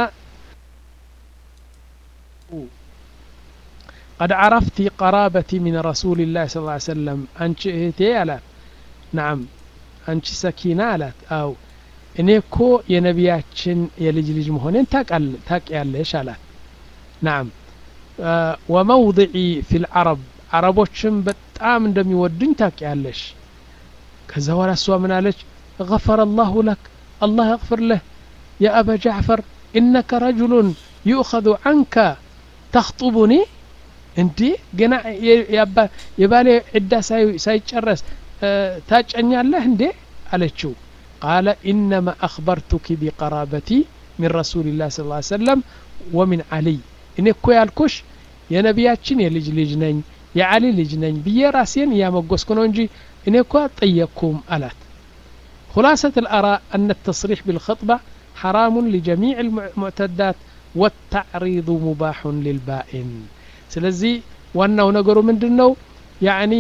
قد عرفت قرابتي من رسول الله صلى الله عليه وسلم أنت إهتي አላት ናም አንቺ ሰኪና አላት አው እኔ እኮ የነቢያችን የልጅ ልጅ መሆኔን ታውቂያለሽ አላት ናም ወመውضዒ ፊ ልዓረብ አረቦችም በጣም እንደሚወዱኝ ታውቂያለሽ ከዛ በኋላ እሷ ምን አለች غفر الله لك الله يغفر له يا أبا جعفر إنك رجل يؤخذ عنك تخطبني እንዴ ገና የባሌ ዕዳ ሳይጨረስ ታጨኛለህ እንዴ አለችው ቃለ ኢነማ አክበርቱኪ ቢቀራበቲ ሚን ረሱልላህ ስ ሰለም ወሚን አሊይ እኔ እኮ ያልኩሽ የነቢያችን የልጅ ልጅ ነኝ የአሊ ልጅ ነኝ ብዬ ራሴን እያመጎስኩ ነው እንጂ እኔ እኮ አጠየቅኩም አላት خلاصة الآراء أن التصريح بالخطبة حرام لجميع المعتدات والتعريض مباح للبائن ስለዚህ ዋናው ነገሩ ምንድን ነው ያኒ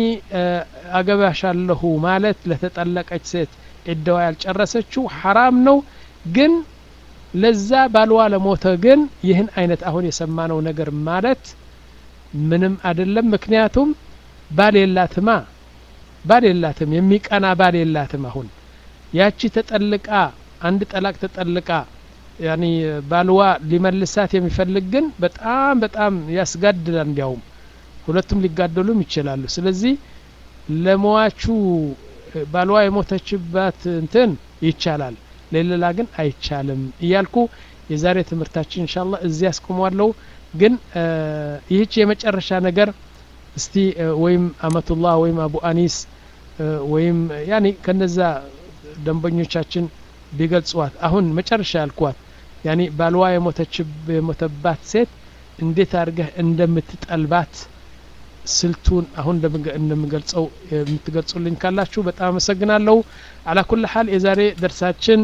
አገባሻለሁ ማለት ለተጠለቀች ሴት ዕዳዋ ያልጨረሰችው ሐራም ነው ግን ለዛ ባልዋ ለሞተ ግን ይህን አይነት አሁን የሰማነው ነገር ማለት ምንም አይደለም ምክንያቱም ባል የላትማ ባል የላትም የሚቀና ባል የላትም አሁን ያቺ ተጠልቃ አንድ ጠላቅ ተጠልቃ ያኒ ባልዋ ሊመልሳት የሚፈልግ ግን በጣም በጣም ያስጋድላል እንዲያውም ሁለቱም ሊጋደሉም ይችላሉ ስለዚህ ለመዋቹ ባልዋ የሞተችባት እንትን ይቻላል ለሌላ ግን አይቻልም እያልኩ የዛሬ ትምህርታችን እንሻላ እዚህ ያስቆሟለሁ ግን ይህች የመጨረሻ ነገር እስቲ ወይም አመቱላህ ወይም አቡ አኒስ ወይም ያኒ ከነዛ ደንበኞቻችን ቢገልጽዋት አሁን መጨረሻ ያልኳት ያኒ ባልዋ የሞተባት ሴት እንዴት አድርገህ እንደምትጠልባት ስልቱን አሁን እንደምገልጸው የምትገልጹልኝ ካላችሁ በጣም አመሰግናለሁ አላ ኩል ሀል የዛሬ ደርሳችን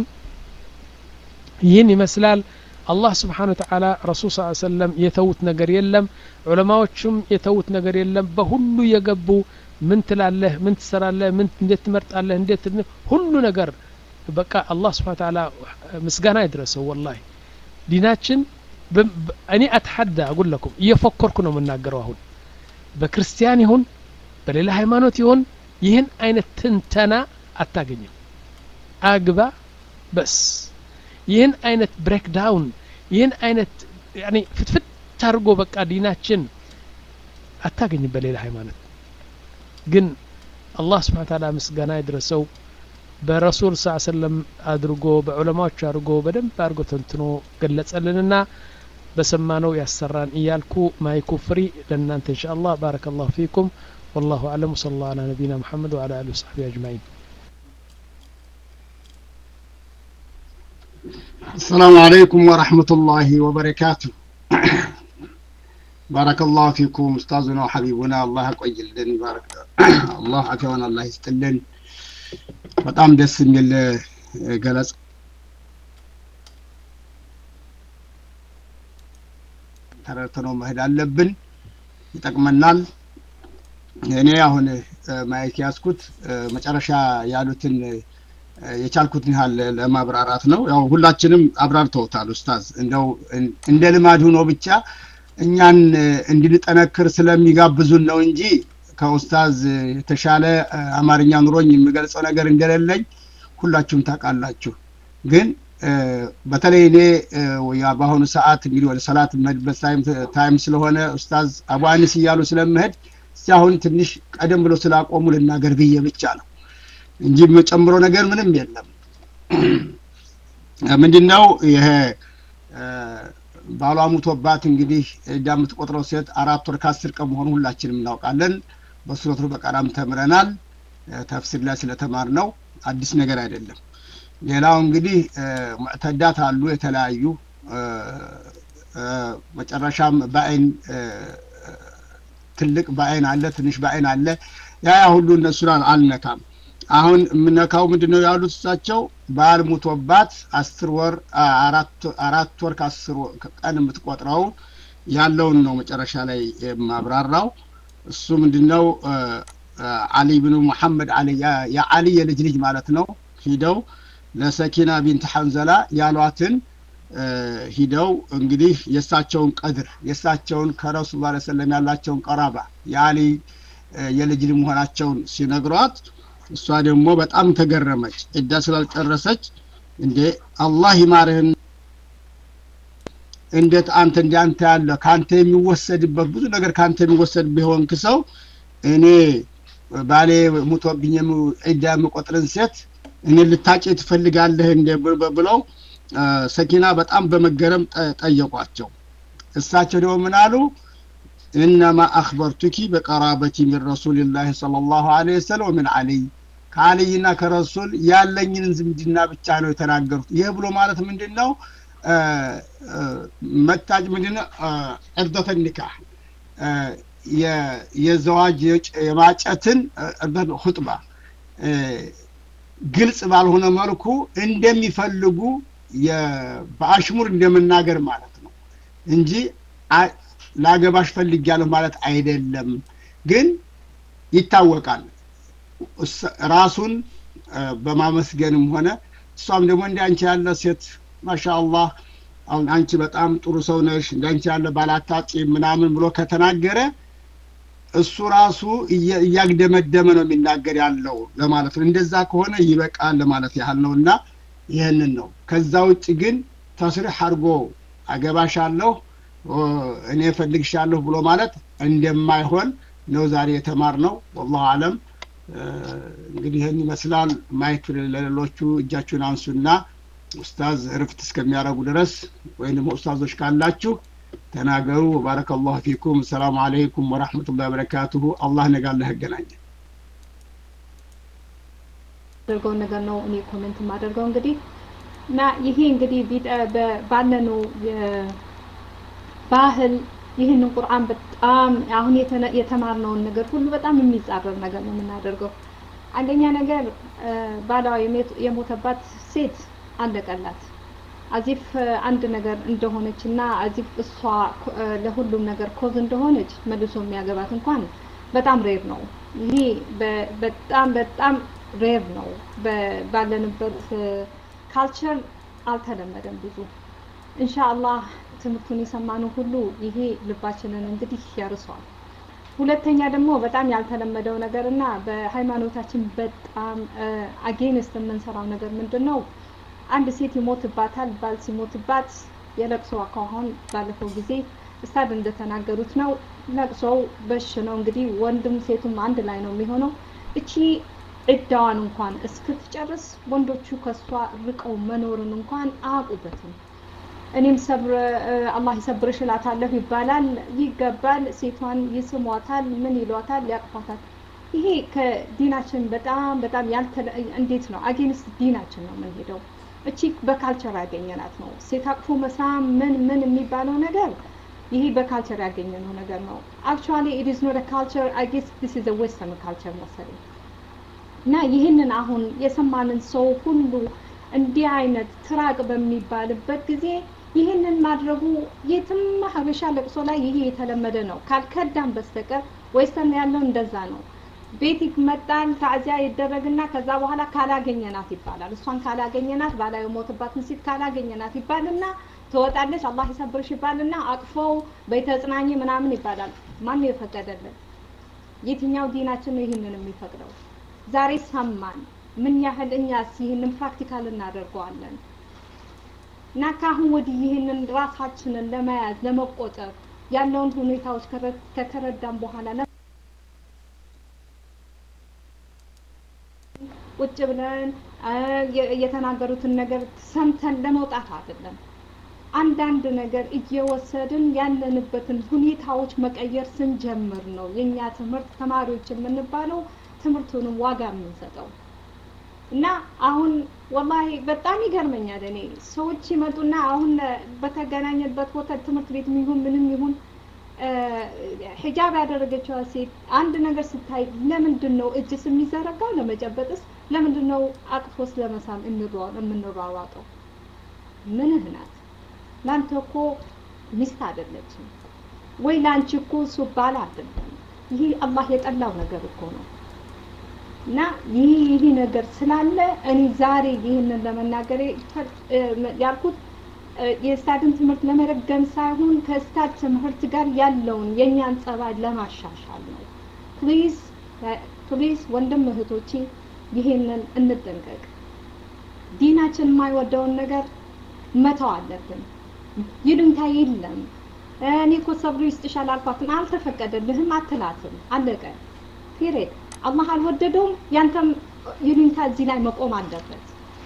ይህን ይመስላል አላህ ስብሓን ወተዓላ ረሱል ስ ሰለም የተዉት ነገር የለም ዑለማዎቹም የተዉት ነገር የለም በሁሉ የገቡ ምን ትላለህ ምን ትሰራለህ ምን እንዴት ትመርጣለህ እንዴት ሁሉ ነገር በቃ አላህ ስብሓን ተዓላ ምስጋና ይድረሰው ወላሂ ዲናችን እኔ አትሐዳ አጉል ለኩም እየፎከርኩ ነው የምናገረው አሁን በክርስቲያን ይሁን በሌላ ሃይማኖት ይሁን ይህን አይነት ትንተና አታገኝም አግባ በስ ይህን አይነት ብሬክዳውን ይህን አይነት ፍትፍት አድርጎ በቃ ዲናችን አታገኝም በሌላ ሃይማኖት ግን አላህ ስብሓን ታላ ምስጋና ይድረሰው በረሱል ስ ሰለም አድርጎ በዑለማዎች አድርጎ በደንብ አድርጎ ተንትኖ ገለጸልንና በሰማነው ያሰራን እያልኩ ማይኩ ፍሪ ለእናንተ እንሻ አላህ ባረከ ላሁ ፊኩም والله أعلم وصلى الله على نبينا محمد وعلى آله وصحبه أجمعين السلام عليكم ورحمة الله وبركاته بارك الله فيكم أستاذنا وحبيبنا الله يقيلن بارك الله عافينا الله يستلن በጣም ደስ የሚል ገለጽ ተረድተነው መሄድ አለብን ይጠቅመናል እኔ አሁን ማየት ያዝኩት መጨረሻ ያሉትን የቻልኩትን ያህል ለማብራራት ነው ያው ሁላችንም አብራርተውታል ኡስታዝ እንደው እንደ ልማድ ሆኖ ብቻ እኛን እንድንጠነክር ስለሚጋብዙን ነው እንጂ ከኡስታዝ የተሻለ አማርኛ ኑሮኝ የምገልጸው ነገር እንደሌለኝ ሁላችሁም ታውቃላችሁ ግን በተለይ እኔ በአሁኑ ሰዓት እንግዲህ ወደ ሰላት መድበት ታይም ስለሆነ ኡስታዝ አቡ አኒስ እያሉ ስለምሄድ እስቲ አሁን ትንሽ ቀደም ብሎ ስላቆሙ ልናገር ብዬ ብቻ ነው እንጂ የምጨምረው ነገር ምንም የለም ምንድነው ይሄ ባሏ ሙቶባት እንግዲህ እዳ የምትቆጥረው ሴት አራት ወር ከአስር ቀን መሆኑ ሁላችንም እናውቃለን በሱረቱ በቀራም ተምረናል ተፍሲር ላይ ስለተማር ነው አዲስ ነገር አይደለም ሌላው እንግዲህ ሙዕተዳት አሉ የተለያዩ መጨረሻም በአይን ትልቅ በአይን አለ ትንሽ በአይን አለ ያ ያ ሁሉ እነሱን አልነካም አሁን የምነካው ምንድነው ያሉት እሳቸው ባል ሙቶባት አስር ወር አራት ወር ከአስር ቀን የምትቆጥረው ያለውን ነው መጨረሻ ላይ የማብራራው እሱ ምንድነው አሊ ብኑ ሙሐመድ አሊ የአሊ የልጅ ልጅ ማለት ነው ሂደው ለሰኪና ቢንት ሐንዘላ ያሏትን ሂደው እንግዲህ የእሳቸውን ቀድር የእሳቸውን ከረሱል ላ ሰለም ያላቸውን ቀራባ የአሊ የልጅ ልጅ መሆናቸውን ሲነግሯት እሷ ደግሞ በጣም ተገረመች እዳ ስላልጨረሰች እንዴ አላህ ይማርህን እንዴት አንተ እንደ አንተ ያለ ከአንተ የሚወሰድበት ብዙ ነገር ከአንተ የሚወሰድበት የሆንክ ሰው እኔ ባሌ ሙቶብኝ ዒዳ የምቆጥርን ሴት እኔ ልታጭ ትፈልጋለህ እንደ ብለው ሰኪና በጣም በመገረም ጠየቋቸው እሳቸው ደግሞ ምን አሉ ኢነማ አክበርቱኪ በቀራበቲ ሚን ረሱልላህ صለ ላሁ ለ ወሰለም ወምን አልይ ከአልይና ከረሱል ያለኝን ዝምድና ብቻ ነው የተናገሩት ይህ ብሎ ማለት ምንድን ነው መታጭ ምንድን ነው ዕርደተ ኒካህ የዘዋጅ የማጨትን ሁጥባ ግልጽ ባልሆነ መልኩ እንደሚፈልጉ በአሽሙር እንደመናገር ማለት ነው እንጂ ላገባሽ ፈልጊያለሁ ማለት አይደለም ግን ይታወቃል ራሱን በማመስገንም ሆነ እሷም ደግሞ እንደ አንቺ ያለ ሴት ማሻአላህ አሁን አንቺ በጣም ጥሩ ሰው ነሽ እንደ አንቺ ያለ ባላታጭ ምናምን ብሎ ከተናገረ እሱ ራሱ እያግደመደመ ነው የሚናገር ያለው ለማለት ነው እንደዛ ከሆነ ይበቃል ለማለት ያህል ነው እና ይህንን ነው ከዛ ውጭ ግን ተስሪሕ አድርጎ አገባሻለሁ እኔ ፈልግሻለሁ ብሎ ማለት እንደማይሆን ነው ዛሬ የተማር ነው ወላሁ አለም እንግዲህ ይህን ይመስላል ማየት ለሌሎቹ እጃችሁን አንሱና ኡስታዝ እርፍት እስከሚያደርጉ ድረስ ወይም ደግሞ ኡስታዞች ካላችሁ ተናገሩ ባረከ ላሁ ፊኩም ሰላሙ አለይኩም ወራህመቱላህ ወበረካቱሁ አላህ ነጋለህ ያገናኘን አድርገው ነገር ነው እኔ ኮሜንት የማደርገው እንግዲህ እና ይሄ እንግዲህ ባለነው ባህል ይህንን ቁርአን በጣም አሁን የተማርነውን ነገር ሁሉ በጣም የሚጻረር ነገር ነው የምናደርገው አንደኛ ነገር ባሏ የሞተባት ሴት አለቀላት አዚፍ አንድ ነገር እንደሆነች እና አዚፍ እሷ ለሁሉም ነገር ኮዝ እንደሆነች መልሶ የሚያገባት እንኳን በጣም ሬር ነው ይሄ በጣም በጣም ሬር ነው ባለንበት ካልቸር አልተለመደም ብዙ ኢንሻአላህ ትምህርቱን የሰማነው ሁሉ ይሄ ልባችንን እንግዲህ ያርሰዋል ሁለተኛ ደግሞ በጣም ያልተለመደው ነገር እና በሃይማኖታችን በጣም አጌንስት የምንሰራው ነገር ምንድን ነው አንድ ሴት ይሞትባታል ባል ሲሞትባት የለቅሶ አኳኋን ባለፈው ጊዜ እስታድ እንደተናገሩት ነው ለቅሶው በሽ ነው እንግዲህ ወንድም ሴቱም አንድ ላይ ነው የሚሆነው እቺ እዳዋን እንኳን እስክትጨርስ ወንዶቹ ከሷ ርቀው መኖርን እንኳን አያውቁበትም። እኔም ሰብር አላህ ይሰብርሽ እላታለሁ ይባላል፣ ይገባል። ሴቷን ይስሟታል፣ ምን ይሏታል፣ ያቅፏታል። ይሄ ከዲናችን በጣም በጣም ያልተለ እንዴት ነው አጌንስት ዲናችን ነው የምንሄደው። እቺ በካልቸር ያገኘናት ነው። ሴት አቅፎ መሳም ምን ምን የሚባለው ነገር ይሄ በካልቸር ያገኘነው ነገር ነው። አክቹዋሊ ኢት ኢዝ ኖት ካልቸር አይ ጌስ ዲስ ኢዝ ዌስተርን ካልቸር መሰለኝ። እና ይህንን አሁን የሰማንን ሰው ሁሉ እንዲህ አይነት ትራቅ በሚባልበት ጊዜ ይህንን ማድረጉ የትም ሀበሻ ለቅሶ ላይ ይሄ የተለመደ ነው ካልከዳም በስተቀር ዌስተርን ያለው እንደዛ ነው። ቤት ይመጣል፣ ታዚያ ይደረግና ከዛ በኋላ ካላገኘናት ይባላል። እሷን ካላገኘናት ባላ የሞትባትን ሴት ካላገኘናት ይባልና ትወጣለች፣ አላህ ይሰብርሽ ይባልና አቅፈው በተጽናኝ ምናምን ይባላል። ማን የፈቀደልን? የትኛው ዲናችን ነው ይህንን የሚፈቅደው? ዛሬ ሰማን። ምን ያህል እኛስ ይህንን ፕራክቲካል እናደርገዋለን? እና ከአሁን ወዲህ ይህንን ራሳችንን ለመያዝ ለመቆጠብ ያለውን ሁኔታዎች ከተረዳን በኋላ ቁጭ ብለን የተናገሩትን ነገር ሰምተን ለመውጣት አይደለም። አንዳንድ ነገር እየወሰድን ያለንበትን ሁኔታዎች መቀየር ስንጀምር ነው የእኛ ትምህርት ተማሪዎች የምንባለው ትምህርቱንም ዋጋ የምንሰጠው እና አሁን ወላሂ በጣም ይገርመኛል። እኔ ሰዎች ይመጡና አሁን በተገናኘበት ቦታ ትምህርት ቤት ይሁን ምንም ይሁን ሂጃብ ያደረገችዋ ሴት አንድ ነገር ስታይ ለምንድን ነው እጅስ የሚዘረጋው? ለመጨበጥስ? ለምንድን ነው አቅፎስ ለመሳም የምንሯሯጠው? ምንህ ናት? ለአንተ እኮ ሚስት አይደለችም ወይ ለአንቺ እኮ እሱ ባል አይደለም። ይሄ አላህ የጠላው ነገር እኮ ነው። እና ይህ ይህ ነገር ስላለ እኔ ዛሬ ይህንን ለመናገር ያልኩት የስታድን ትምህርት ለመረገም ሳይሆን ከስታድ ትምህርት ጋር ያለውን የእኛን ጸባይ ለማሻሻል ነው። ፕሊዝ ፕሊዝ ወንድም እህቶቼ ይሄንን እንጠንቀቅ። ዲናችን የማይወደውን ነገር መተው አለብን። ይሉኝታ የለም። እኔ እኮ ሰብሩ ይስጥሻል አልኳትን፣ አልተፈቀደልህም አትላትም። አለቀ። ፒሬድ። አላህ አልወደደውም። ያንተም ይሉኝታ እዚህ ላይ መቆም አለበት።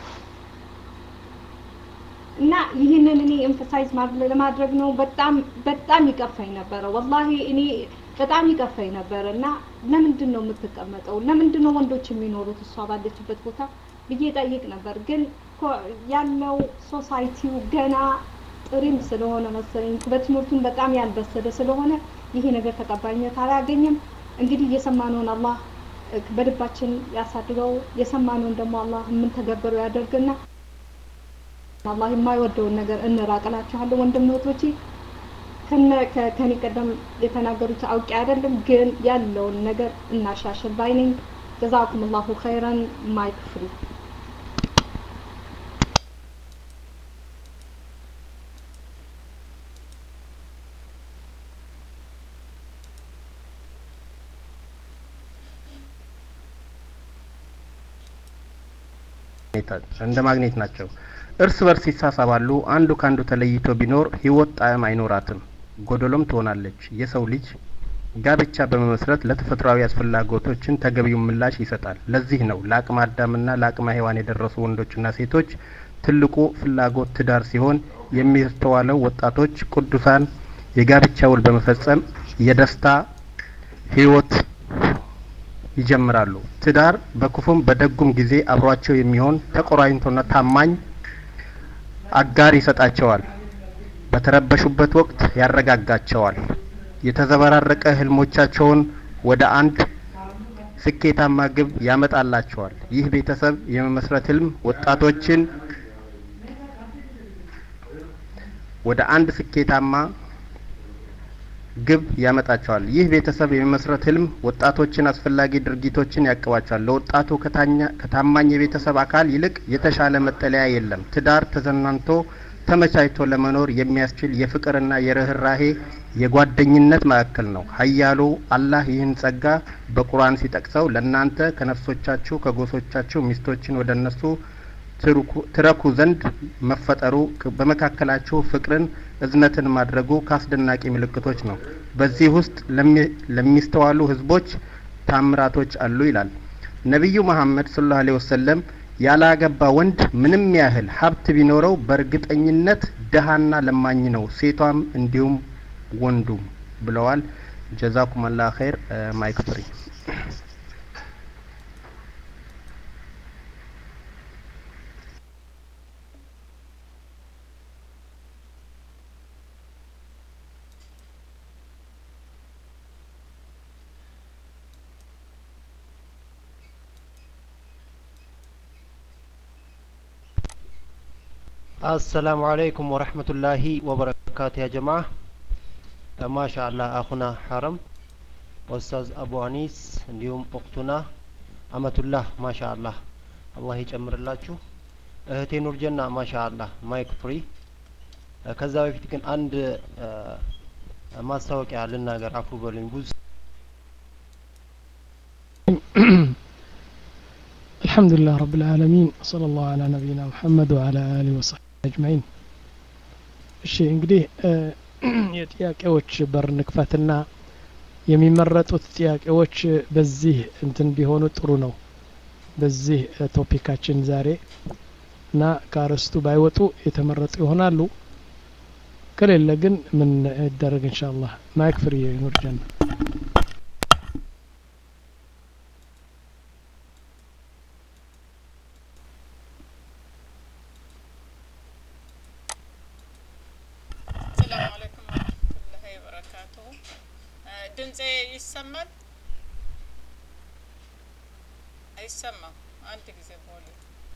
እና ይህንን እኔ ኤምፈሳይዝ ለማድረግ ነው። በጣም በጣም ይቀፋኝ ነበረ። ወላሂ እኔ በጣም ይቀፋኝ ነበረ። እና ለምንድን ነው የምትቀመጠው? ለምንድን ነው ወንዶች የሚኖሩት እሷ ባለችበት ቦታ ብዬ ጠይቅ ነበር። ግን ያለው ሶሳይቲው ገና ጥሪም ስለሆነ መሰለኝ በትምህርቱን በጣም ያልበሰለ ስለሆነ ይሄ ነገር ተቀባይነት አላገኘም። እንግዲህ የሰማነውን አላህ በልባችን ያሳድገው። የሰማነውን ደግሞ አላህ የምንተገበረው ያደርግና አላህ የማይወደውን ነገር እንራቅላችኋለሁ ወንድም እህቶቼ። ከኔ ቀደም የተናገሩት አውቄ አይደለም፣ ግን ያለውን ነገር እናሻሽል ባይ ነኝ። ጀዛኩም ላሁ ኸይረን። ማይክ ፍሪ እንደ ማግኔት ናቸው። እርስ በርስ ይሳሳባሉ። አንዱ ከአንዱ ተለይቶ ቢኖር ህይወት ጣዕም አይኖራትም፣ ጎደሎም ትሆናለች። የሰው ልጅ ጋብቻ በመመስረት ለተፈጥሯዊ አስፈላጎቶችን ተገቢውን ምላሽ ይሰጣል። ለዚህ ነው ለአቅመ አዳምና ለአቅመ ሔዋን የደረሱ ወንዶችና ሴቶች ትልቁ ፍላጎት ትዳር ሲሆን የሚስተዋለው ወጣቶች ቅዱሳን የጋብቻ ውል በመፈጸም የደስታ ህይወት ይጀምራሉ። ትዳር በክፉም በደጉም ጊዜ አብሯቸው የሚሆን ተቆራኝቶና ታማኝ አጋር ይሰጣቸዋል። በተረበሹበት ወቅት ያረጋጋቸዋል። የተዘበራረቀ ህልሞቻቸውን ወደ አንድ ስኬታማ ግብ ያመጣላቸዋል። ይህ ቤተሰብ የመመስረት ህልም ወጣቶችን ወደ አንድ ስኬታማ ግብ ያመጣቸዋል። ይህ ቤተሰብ የመመስረት ህልም ወጣቶችን አስፈላጊ ድርጊቶችን ያቅባቸዋል። ለወጣቱ ከታማኝ የቤተሰብ አካል ይልቅ የተሻለ መጠለያ የለም። ትዳር ተዘናንቶ ተመቻችቶ ለመኖር የሚያስችል የፍቅርና የርህራሄ የጓደኝነት ማዕከል ነው። ኃያሉ አላህ ይህን ጸጋ በቁርአን ሲጠቅሰው ለእናንተ ከነፍሶቻችሁ ከጎሶቻችሁ ሚስቶችን ወደ እነሱ ትረኩ ዘንድ መፈጠሩ በመካከላችሁ ፍቅርን እዝነትን ማድረጉ ከአስደናቂ ምልክቶች ነው። በዚህ ውስጥ ለሚስተዋሉ ህዝቦች ታምራቶች አሉ ይላል። ነቢዩ መሐመድ ሰለላሁ ዐለይሂ ወሰለም ያላገባ ወንድ ምንም ያህል ሀብት ቢኖረው በእርግጠኝነት ደሃና ለማኝ ነው፣ ሴቷም እንዲሁም ወንዱም ብለዋል። ጀዛኩም አላህ ኸይር። ማይክ ፍሪ። አሰላሙ አለይኩም ወረህመቱላሂ ወበረካቱ ያ ጀማ ማሻ አላህ አኹና ሐረም ኡስታዝ አቡ አኒስ እንዲሁም ኡክቱና አመቱላህ ማሻ አላህ አላህ ይጨምርላችሁ እህቴ ኑርጀና ማሻ አላህ ማይክ ፍሪ ከዛ በፊት ግን አንድ ማስታወቂያ ልናገር አፉ በሉኝ ብዙ الحمد لله رب العالمين صلى الله على نبينا محمد وعلى آله وصحبه أجمعين እሺ እንግዲህ የጥያቄዎች በር ንክፈትና የሚመረጡት ጥያቄዎች በዚህ እንትን ቢሆኑ ጥሩ ነው በዚህ ቶፒካችን ዛሬ እና ከአርዕስቱ ባይወጡ የተመረጡ ይሆናሉ ከሌለ ግን ምን ይደረግ ኢንሻአላህ ማይክ ፍሪ ኑርጀና ሰላም አለይኩም ወረህመቱላሂ ወበረካቱሁ። ድምጼ ይሰማል? አይሰማም? አንድ ጊዜ ቦሌ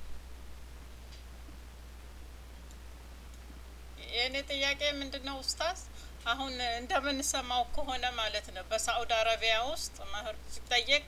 የእኔ ጥያቄ ምንድን ነው ኡስታዝ? አሁን እንደምንሰማው ከሆነ ማለት ነው በሳዑዲ አረቢያ ውስጥ መህር ሲጠየቅ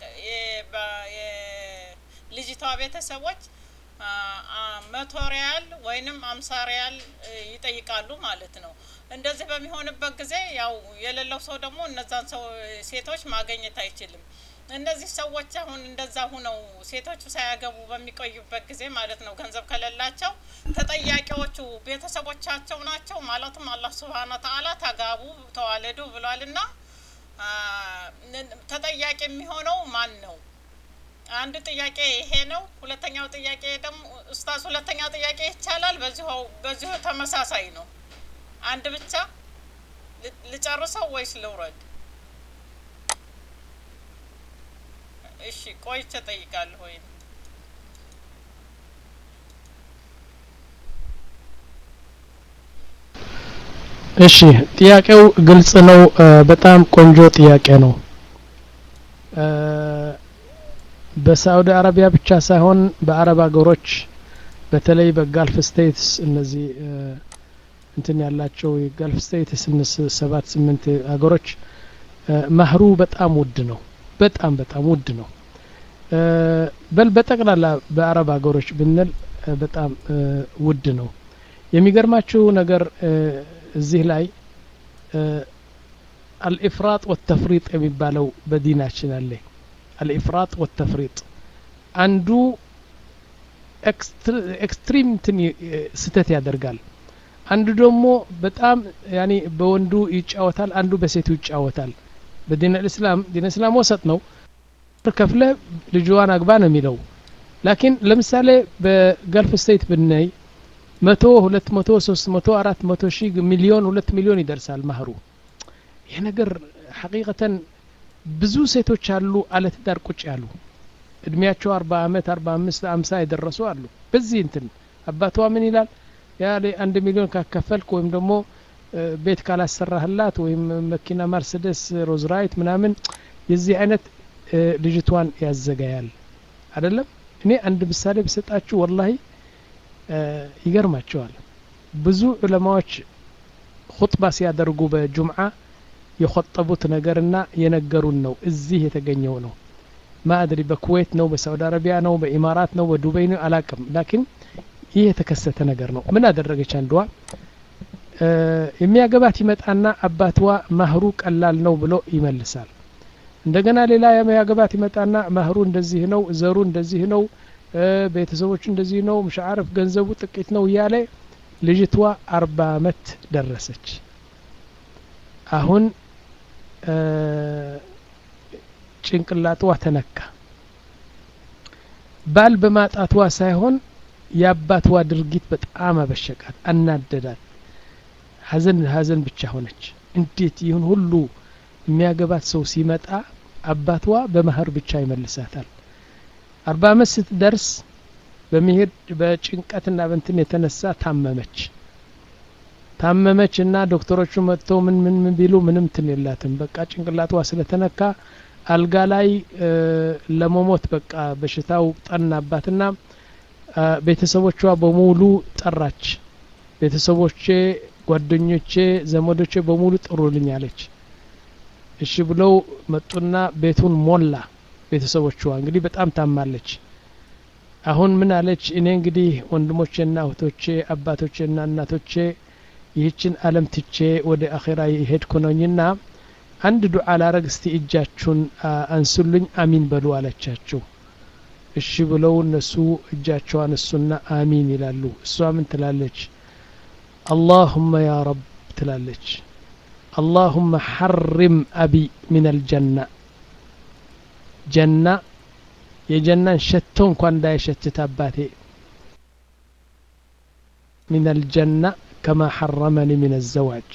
የልጅቷ ቤተሰቦች መቶ ሪያል ወይንም አምሳ ሪያል ይጠይቃሉ ማለት ነው። እንደዚህ በሚሆንበት ጊዜ ያው የሌለው ሰው ደግሞ እነዛን ሰው ሴቶች ማገኘት አይችልም። እነዚህ ሰዎች አሁን እንደዛ ሁነው ሴቶቹ ሳያገቡ በሚቆዩበት ጊዜ ማለት ነው ገንዘብ ከሌላቸው ተጠያቂዎቹ ቤተሰቦቻቸው ናቸው። ማለትም አላህ ሱብሃነ ወተዓላ ተጋቡ ተዋለዱ ብሏልና ተጠያቂ የሚሆነው ማን ነው? አንድ ጥያቄ ይሄ ነው። ሁለተኛው ጥያቄ ደግሞ ኡስታዝ፣ ሁለተኛው ጥያቄ ይቻላል? በዚሁ በዚሁ ተመሳሳይ ነው። አንድ ብቻ ልጨርሰው ወይስ ልውረድ? እሺ ቆይቼ ጠይቃለሁ። ወይ እሺ ጥያቄው ግልጽ ነው። በጣም ቆንጆ ጥያቄ ነው። በሳዑዲ አረቢያ ብቻ ሳይሆን በአረብ ሀገሮች በተለይ በጋልፍ ስቴትስ እነዚህ እንትን ያላቸው የጋልፍ ስቴትስ ሰባት ስምንት ሀገሮች ማህሩ በጣም ውድ ነው። በጣም በጣም ውድ ነው። በል በጠቅላላ በአረብ ሀገሮች ብንል በጣም ውድ ነው። የሚገርማችሁ ነገር እዚህ ላይ አልኢፍራጥ ወተፍሪጥ የሚባለው በዲናችን አለ። አልኢፍራጥ ወተፍሪጥ አንዱ ኤክስትሪም እንትን ስህተት ያደርጋል። አንዱ ደግሞ በጣም ያኔ በወንዱ ይጫወታል፣ አንዱ በሴቱ ይጫወታል። በዲን ልእስላም ዲን እስላም ወሰጥ ነው። ከፍለ ልጅዋን አግባ ነው የሚለው። ላኪን ለምሳሌ በገልፍ ስቴት ብናይ መቶ ሁለት መቶ ሶስት መቶ አራት መቶ ሺህ ሚሊዮን ሁለት ሚሊዮን ይደርሳል ማህሩ። ይህ ነገር ሐቂቀተን ብዙ ሴቶች አሉ አለ ትዳር ቁጭ ያሉ እድሜያቸው አርባ አመት አርባ አምስት አምሳ የደረሱ አሉ። በዚህ እንትን አባቷ ምን ይላል ያ አንድ ሚሊዮን ካከፈልክ ወይም ደግሞ ቤት ካላሰራህላት ወይም መኪና መርሴደስ ሮዝራይት ምናምን የዚህ አይነት ልጅቷን ያዘጋያል አይደለም። እኔ አንድ ምሳሌ ብሰጣችሁ ወላሂ ይገርማቸዋል። ብዙ ዑለማዎች ሁጥባ ሲያደርጉ በጁምዓ የቆጠቡት ነገርና የነገሩን ነው እዚህ የተገኘው ነው። ማአድሪ በኩዌት ነው፣ በሳውዲ አረቢያ ነው፣ በኢማራት ነው፣ በዱበይ ነው አላቅም። ላኪን ይህ የተከሰተ ነገር ነው። ምን አደረገች አንዷ የሚያገባት ይመጣና አባትዋ ማህሩ ቀላል ነው ብሎ ይመልሳል። እንደገና ሌላ የሚያገባት ይመጣና ማህሩ እንደዚህ ነው፣ ዘሩ እንደዚህ ነው፣ ቤተሰቦቹ እንደዚህ ነው፣ ምሻዓረፍ ገንዘቡ ጥቂት ነው እያለ ልጅቷ አርባ አመት ደረሰች። አሁን ጭንቅላጥዋ ተነካ። ባል በማጣትዋ ሳይሆን የአባትዋ ድርጊት በጣም አበሸቃት፣ አናደዳት። ሀዘን ሀዘን ብቻ ሆነች። እንዴት ይህን ሁሉ የሚያገባት ሰው ሲመጣ አባትዋ በመህር ብቻ ይመልሳታል። አርባ አመት ስትደርስ በመሄድ በጭንቀትና በንትን የተነሳ ታመመች። ታመመች እና ዶክተሮቹ መጥተው ምን ምን ምን ቢሉ ምንም ትን የላትም። በቃ ጭንቅላትዋ ስለተነካ አልጋ ላይ ለመሞት በቃ በሽታው ጠናባትና ቤተሰቦቿ በሙሉ ጠራች። ቤተሰቦቼ፣ ጓደኞቼ፣ ዘመዶቼ በሙሉ ጥሩልኝ አለች። እሺ ብለው መጡና ቤቱን ሞላ። ቤተሰቦቿ እንግዲህ በጣም ታማለች። አሁን ምን አለች? እኔ እንግዲህ ወንድሞቼና እህቶቼ አባቶቼና እናቶቼ ይህችን ዓለም ትቼ ወደ አኼራ የሄድኩ ነኝና አንድ ዱዓ ላረግ እስቲ እጃችሁን አንሱልኝ አሚን በሉ አለቻቸው። እሺ ብለው እነሱ እጃቸው አነሱና አሚን ይላሉ። እሷ ምን ትላለች? አላሁመ ያ ረብ ትላለች። አላሁመ ሐሪም አቢ ሚን አልጀና ጀና የጀናን ሸቶ እንኳን እንዳይሸትት አባቴ ሚን አልጀና ከማ ሐረመኒ ሚን አዘዋጅ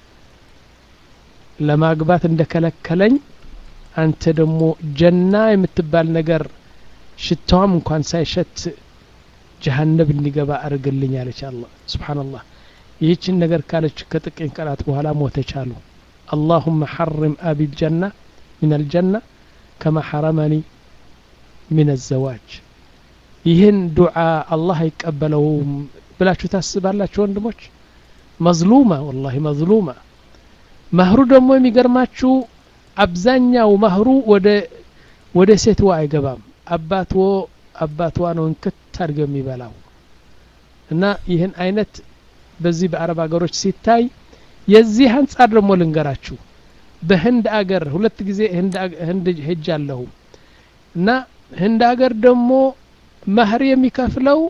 ለማግባት እንደከለከለኝ አንተ ደግሞ ጀና የምትባል ነገር ሽታዋም እንኳን ሳይሸት ጀሀነብ እንዲገባ አድርግልኝ አለች። አላህ ሱብሓነላህ። ይህችን ነገር ካለች ከጥቂት ቀናት በኋላ ሞተች አሉ። አላሁመ ሐሪም አቢ ልጀና ሚን አልጀና ከማ ሐረመኒ ሚን አዘዋጅ። ይህን ዱዓ አላህ አይቀበለውም ብላችሁ ታስባላችሁ ወንድሞች? መዝሉማ ወላሂ መዝሉማ። መህሩ ደግሞ የሚገርማችሁ አብዛኛው መህሩ ወደ ወደ ሴትዋ አይገባም። አባትዎ አባትዋ ነው እንክት አድርገው የሚበላው እና ይህን አይነት በዚህ በአረብ ሀገሮች ሲታይ የዚህ አንጻር ደግሞ ልንገራችሁ። በህንድ አገር ሁለት ጊዜ ህንድ ሄጅ አለሁ እና ህንድ አገር ደግሞ መህር የሚከፍለው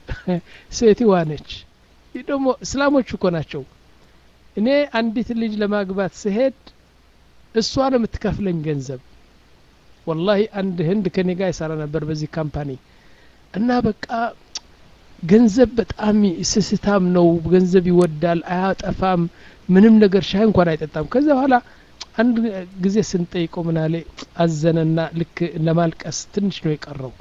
ሴትዋ ነች። ይህ ደግሞ እስላሞች እኮ ናቸው። እኔ አንዲት ልጅ ለማግባት ስሄድ እሷ ነው የምትከፍለኝ ገንዘብ። ወላሂ አንድ ህንድ ከኔ ጋር ይሰራ ነበር በዚህ ካምፓኒ እና በቃ ገንዘብ በጣም ስስታም ነው። ገንዘብ ይወዳል፣ አያጠፋም። ምንም ነገር ሻይ እንኳን አይጠጣም። ከዛ በኋላ አንድ ጊዜ ስንጠይቀው ምናሌ አዘነና ልክ ለማልቀስ ትንሽ ነው የቀረው።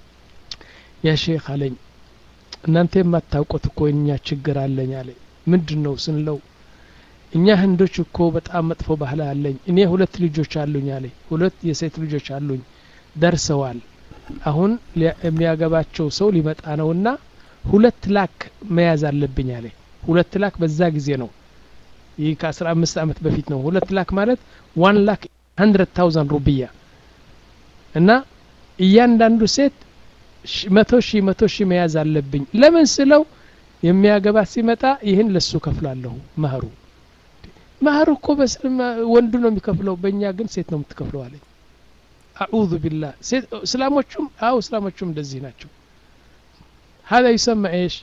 ያ ሼክ አለኝ እናንተ የማታውቁት እኮ እኛ ችግር አለኝ አለ። ምንድን ነው ስንለው እኛ ህንዶች እኮ በጣም መጥፎ ባህል አለኝ። እኔ ሁለት ልጆች አሉኝ አለ። ሁለት የሴት ልጆች አሉኝ ደርሰዋል። አሁን የሚያገባቸው ሰው ሊመጣ ነውና ሁለት ላክ መያዝ አለብኝ አለ። ሁለት ላክ በዛ ጊዜ ነው። ይህ ከአስራ አምስት ዓመት በፊት ነው። ሁለት ላክ ማለት ዋን ላክ ሀንድረድ ታውዘንድ ሩብያ እና እያንዳንዱ ሴት መቶ ሺህ መቶ ሺህ መያዝ አለብኝ። ለምን ስለው የሚያገባት ሲመጣ ይህን ለሱ ከፍላለሁ መህሩ መህር እኮ በስልም ወንዱ ነው የሚከፍለው፣ በእኛ ግን ሴት ነው የምትከፍለው አለኝ። አዑዙ ቢላህ እስላሞቹም አው እስላሞቹም እንደዚህ ናቸው። ሀዛ ይሰማ ኤሽ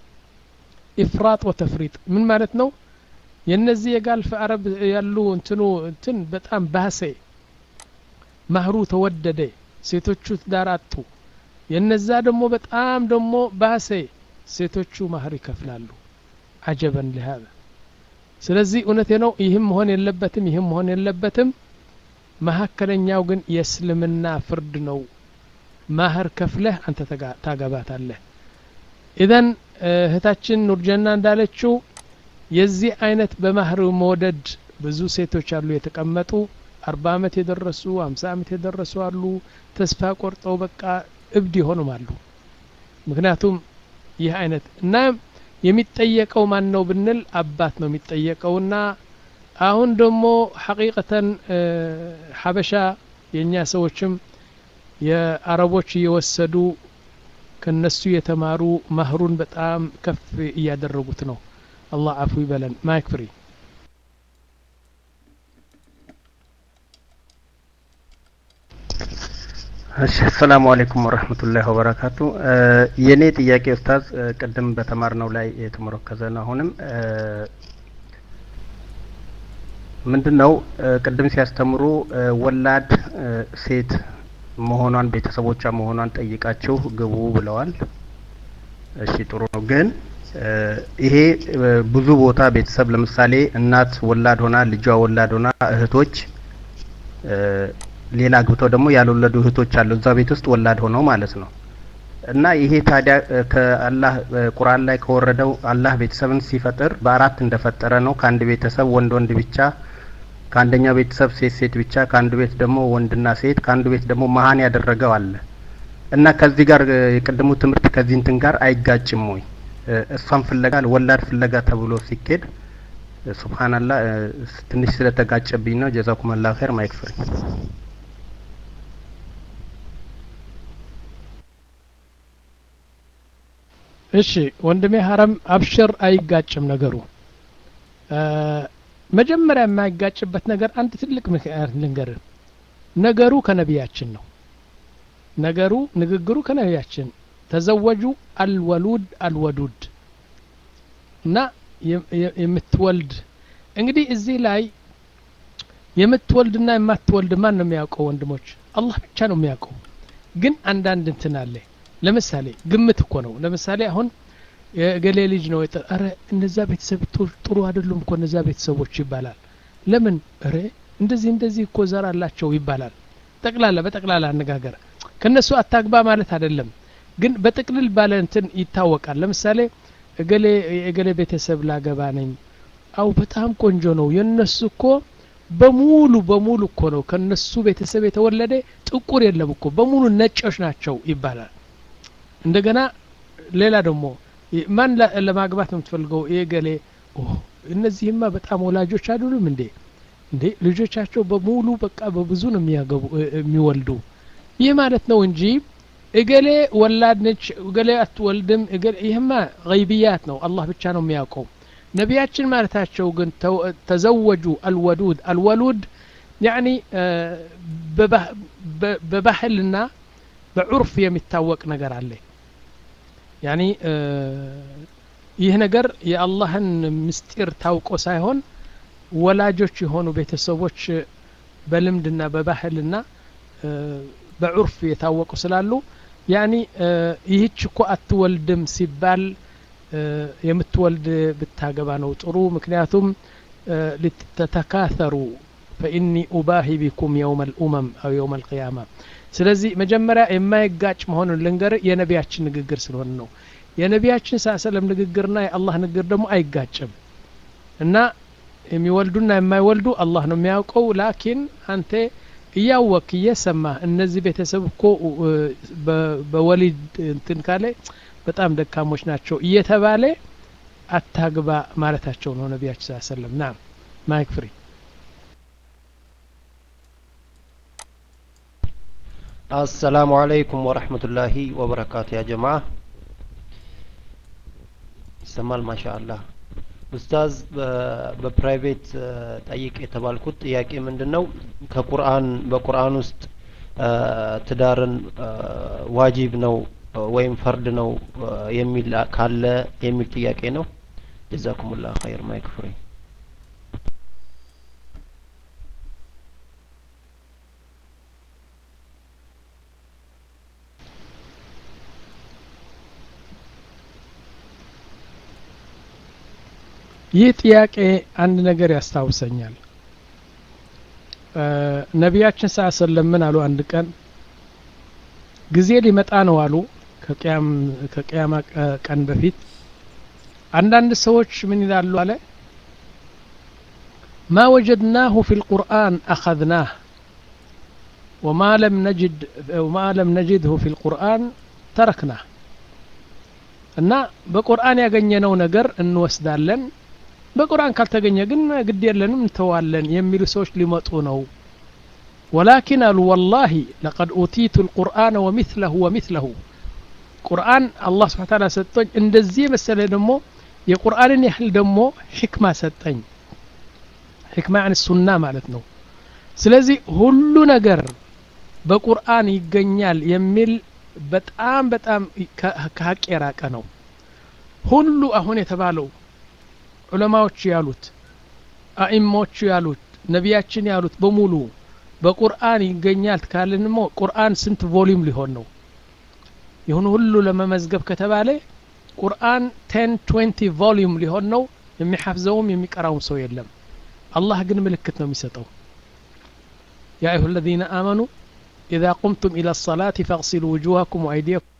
ኢፍራጥ ወተፍሪጥ ምን ማለት ነው? የነዚህ የጋልፍ አረብ ያሉ እንትኑ እንትን በጣም ባሰ፣ ማህሩ ተወደደ፣ ሴቶቹ ትዳር አጡ። የነዛ ደግሞ በጣም ደግሞ ባሰ፣ ሴቶቹ ማህር ይከፍላሉ። አጀበን ለሃذا ስለዚህ እውነቴ ነው። ይህም መሆን የለበትም፣ ይህም መሆን የለበትም። መካከለኛው ግን የእስልምና ፍርድ ነው። ማህር ከፍለህ አንተ ታገባታለህ። ኢዘን እህታችን ኑርጀና እንዳለችው የዚህ አይነት በማህር መውደድ ብዙ ሴቶች አሉ የተቀመጡ አርባ አመት የደረሱ አምሳ አመት የደረሱ አሉ። ተስፋ ቆርጠው በቃ እብድ የሆኑም አሉ። ምክንያቱም ይህ አይነት እና የሚጠየቀው ማን ነው ብንል አባት ነው የሚጠየቀውና አሁን ደግሞ ሐቂቀተን ሀበሻ የእኛ ሰዎችም የአረቦች እየወሰዱ ከነሱ የተማሩ ማህሩን በጣም ከፍ እያደረጉት ነው። አላህ አፉ ይበለን። ማይክ ፍሪ እሺ አሰላሙ አለይኩም ወረህመቱላሂ ወበረካቱ። የኔ ጥያቄ ኡስታዝ ቅድም በተማርነው ላይ የተመረከዘ ነው። አሁንም ምንድን ነው ቅድም ሲያስተምሩ ወላድ ሴት መሆኗን ቤተሰቦቿ መሆኗን ጠይቃችሁ ግቡ ብለዋል። እሺ ጥሩ ነው። ግን እ፣ ይሄ እ፣ ብዙ ቦታ ቤተሰብ ለምሳሌ እናት ወላድ ሆና ልጇ ወላድ ሆና እህቶች እ፣ ሌላ አግብተው ደግሞ ያልወለዱ እህቶች አሉ እዛ ቤት ውስጥ ወላድ ሆነው ማለት ነው። እና ይሄ ታዲያ እ፣ ከአላህ እ፣ ቁርአን ላይ ከወረደው አላህ ቤተሰብን ሲፈጥር በአራት እንደፈጠረ ነው። ከአንድ ቤተሰብ ወንድ ወንድ ብቻ፣ ከአንደኛው ቤተሰብ ሴት ሴት ብቻ፣ ከአንዱ ቤት ደግሞ ወንድና ሴት፣ ከአንዱ ቤት ደግሞ መሀን ያደረገው አለ እና ከዚህ ጋር እ፣ የቅድሙ ትምህርት ከዚህ እንትን ጋር አይጋጭም ወይ? እ፣ እሷን ፍለጋ ወላድ ፍለጋ ተብሎ ሲኬድ እ፣ ሱብሃንአላህ እ፣ ትንሽ ስለተጋጨብኝ ነው። ጀዛኩም አላህ ኸይር። ማይክ ፍሪ እሺ ወንድሜ ሀረም አብሽር፣ አይጋጭም ነገሩ። እ፣ መጀመሪያ የማይጋጭበት ነገር አንድ ትልቅ ምክንያት ልንገርህ። ነገሩ ከነቢያችን ነው። ነገሩ ንግግሩ ከነቢያችን ተዘወጁ አልወሉድ አልወዱድ እና የ- የ- የምትወልድ እንግዲህ እዚህ ላይ የምትወልድና የማትወልድ ማን ነው የሚያውቀው? ወንድሞች አላህ ብቻ ነው የሚያውቀው። ግን አንዳንድ እንትን አለ። ለምሳሌ ግምት እኮ ነው። ለምሳሌ አሁን የገሌ ልጅ ነው የጠ ኧረ እነዛ ቤተሰብ ጥሩ- ጥሩ አይደሉም እኮ እነዛ ቤተሰቦች ይባላል። ለምን ኧረ እንደዚህ እንደዚህ እኮ ዘር አላቸው ይባላል። ጠቅላላ በጠቅላላ አነጋገር ከነሱ አታግባ ማለት አይደለም፣ ግን በጥቅልል ባለ እንትን ይታወቃል። ለምሳሌ እገሌ የእገሌ ቤተሰብ ላገባ ነኝ፣ አው በጣም ቆንጆ ነው የነሱ እኮ በሙሉ በሙሉ እኮ ነው ከነሱ ቤተሰብ የተወለደ ጥቁር የለም እኮ በሙሉ ነጮች ናቸው ይባላል። እንደገና ሌላ ደግሞ ማን ላ- ለማግባት ነው የምትፈልገው? የገሌ ኦ እነዚህማ በጣም ወላጆች አይደሉም እንዴ? እንዴ ልጆቻቸው በሙሉ በቃ በብዙ ነው የሚያገቡ እ- የሚወልዱ ይህ ማለት ነው እንጂ እገሌ ወላድ ነች እገሌ አትወልድም እገሌ ይህማ ገይብያት ነው አላህ ብቻ ነው የሚያውቀው ነቢያችን ማለታቸው ግን ተው- ተዘወጁ አልወዱድ አልወሉድ ያኒ እ፣ በባህ- በ- በባህልና በዑርፍ የሚታወቅ ነገር አለ ያኒ እ፣ ይህ ነገር የአላህን ምስጢር ታውቆ ሳይሆን ወላጆች የሆኑ ቤተሰቦች በልምድና በባህልና እ፣ በዑርፍ የታወቁ ስላሉ ያኒ እ፣ ይህች እኮ አትወልድም ሲባል እ፣ የምትወልድ ብታገባ ነው ጥሩ ምክንያቱም እ፣ ልትተካተሩ ፈኢኒ ኡባሂ ቢኩም የውመ ልኡመም አው የውመ ልቅያማ ስለዚህ መጀመሪያ የማይጋጭ መሆኑን ልንገር የነቢያችን ንግግር ስለሆነ ነው የነቢያችን ሳ ሰለም ንግግርና የአላህ ንግግር ደግሞ አይጋጭም እና የሚወልዱና የማይወልዱ አላህ ነው የሚያውቀው ላኪን አንተ እያወክ እየሰማ እነዚህ ቤተሰብ እኮ እ፣ በ- በወሊድ እንትን ካለ በጣም ደካሞች ናቸው እየተባለ አታግባ ማለታቸው ነው ነቢያችን ስ ሰለም ና ማይክ ፍሪ አሰላሙ አለይኩም ወረህመቱላሂ ወበረካቱ ያ ጀማ ይሰማል ማሻአላህ ኡስታዝ በ- በፕራይቬት እ፣ ጠይቅ የተባልኩት ጥያቄ ምንድን ነው ከቁርአን በቁርአን ውስጥ እ፣ ትዳርን እ፣ ዋጂብ ነው እ፣ ወይም ፈርድ ነው እ፣ የሚል ካለ የሚል ጥያቄ ነው ጀዛኩሙላህ ኸይር ማይክ ፍሪ ይህ ጥያቄ አንድ ነገር ያስታውሰኛል እ፣ ነቢያችን ስ ሰለም ምን አሉ አንድ ቀን ጊዜ ሊመጣ ነው አሉ ከቅያም- ከቅያማ ቀ- ቀን በፊት አንዳንድ ሰዎች ምን ይላሉ አለ ማ ወጀድናሁ ፊ ልቁርአን አኸዝናህ ወማ ለም ነጅድ ወማ ለም ነጅድሁ ፊ ልቁርአን ተረክናህ እና በቁርአን ያገኘነው ነገር እንወስዳለን በቁርአን ካልተገኘ ግን ግድ የለንም እንተዋለን የሚሉ ሰዎች ሊመጡ ነው ወላኪን አሉ ወላሂ ለቀድ ኡቲቱ ልቁርአን ወሚትለሁ ወሚትለሁ ቁርአን አላህ ስብሓ ታላ ሰጠኝ እንደዚህ የመሰለ ደግሞ የቁርአንን ያህል ደግሞ ሕክማ ሰጠኝ ሕክማ ያን ሱና ማለት ነው ስለዚህ ሁሉ ነገር በቁርአን ይገኛል የሚል በጣም በጣም ከ- ከሀቅ የራቀ ነው ሁሉ አሁን የተባለው ዑለማዎች ያሉት አኢማዎቹ ያሉት ነቢያችን ያሉት በሙሉ በቁርአን ይገኛል ካልንሞ ቁርአን ስንት ቮሊዩም ሊሆን ነው ይሁን ሁሉ ለመመዝገብ ከተባለ ቁርአን ቴን ትዌንቲ ቮሊዩም ሊሆን ነው የሚሐፍዘውም የሚቀራውም ሰው የለም አላህ ግን ምልክት ነው የሚሰጠው يا أيها الذين آمنوا إذا قمتم إلى الصلاة فاغسلوا وجوهكم وأيديكم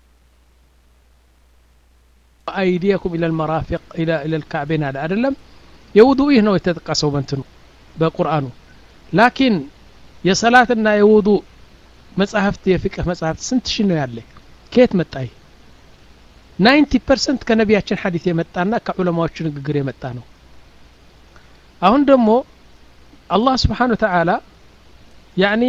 وأيديكم إلى المرافق إلى إلى الكعبين هذا أدلم يوضوء هنا يتتقسوا بنتنو بقرآنه لكن የሰላትና የውዱ መጽሐፍት የፍቅህ መጽሐፍት ስንት ሺ ነው ያለ ከየት መጣይ ናይንቲ ፐርሰንት ከነቢያችን ሀዲት የመጣና ከዑለማዎቹ ንግግር የመጣ ነው አሁን ደግሞ አላህ ስብሓን ወተዓላ ያኒ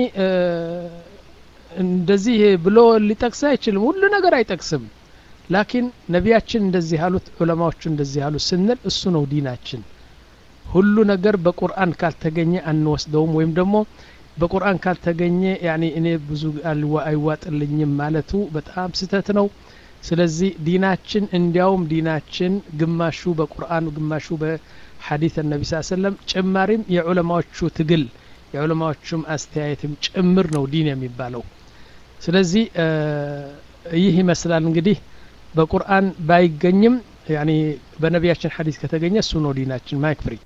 እንደዚህ ብሎ ሊጠቅስ አይችልም ሁሉ ነገር አይጠቅስም ላኪን ነቢያችን እንደዚህ አሉት ዑለማዎቹ እንደዚህ አሉት ስንል እሱ ነው ዲናችን ሁሉ ነገር በቁርአን ካልተገኘ አንወስደውም ወይም ደግሞ በቁርአን ካልተገኘ ያኒ እኔ ብዙ አይዋጥልኝም ማለቱ በጣም ስህተት ነው ስለዚህ ዲናችን እንዲያውም ዲናችን ግማሹ በቁርአን ግማሹ በሐዲት ነቢ ስ ሰለም ጭማሪም የዑለማዎቹ ትግል የዑለማዎቹም አስተያየትም ጭምር ነው ዲን የሚባለው ስለዚህ ይህ ይመስላል እንግዲህ በቁርአን ባይገኝም ያኒ በነቢያችን ሐዲስ ከተገኘ እሱ ነው ዲናችን ማይክ ፍሪ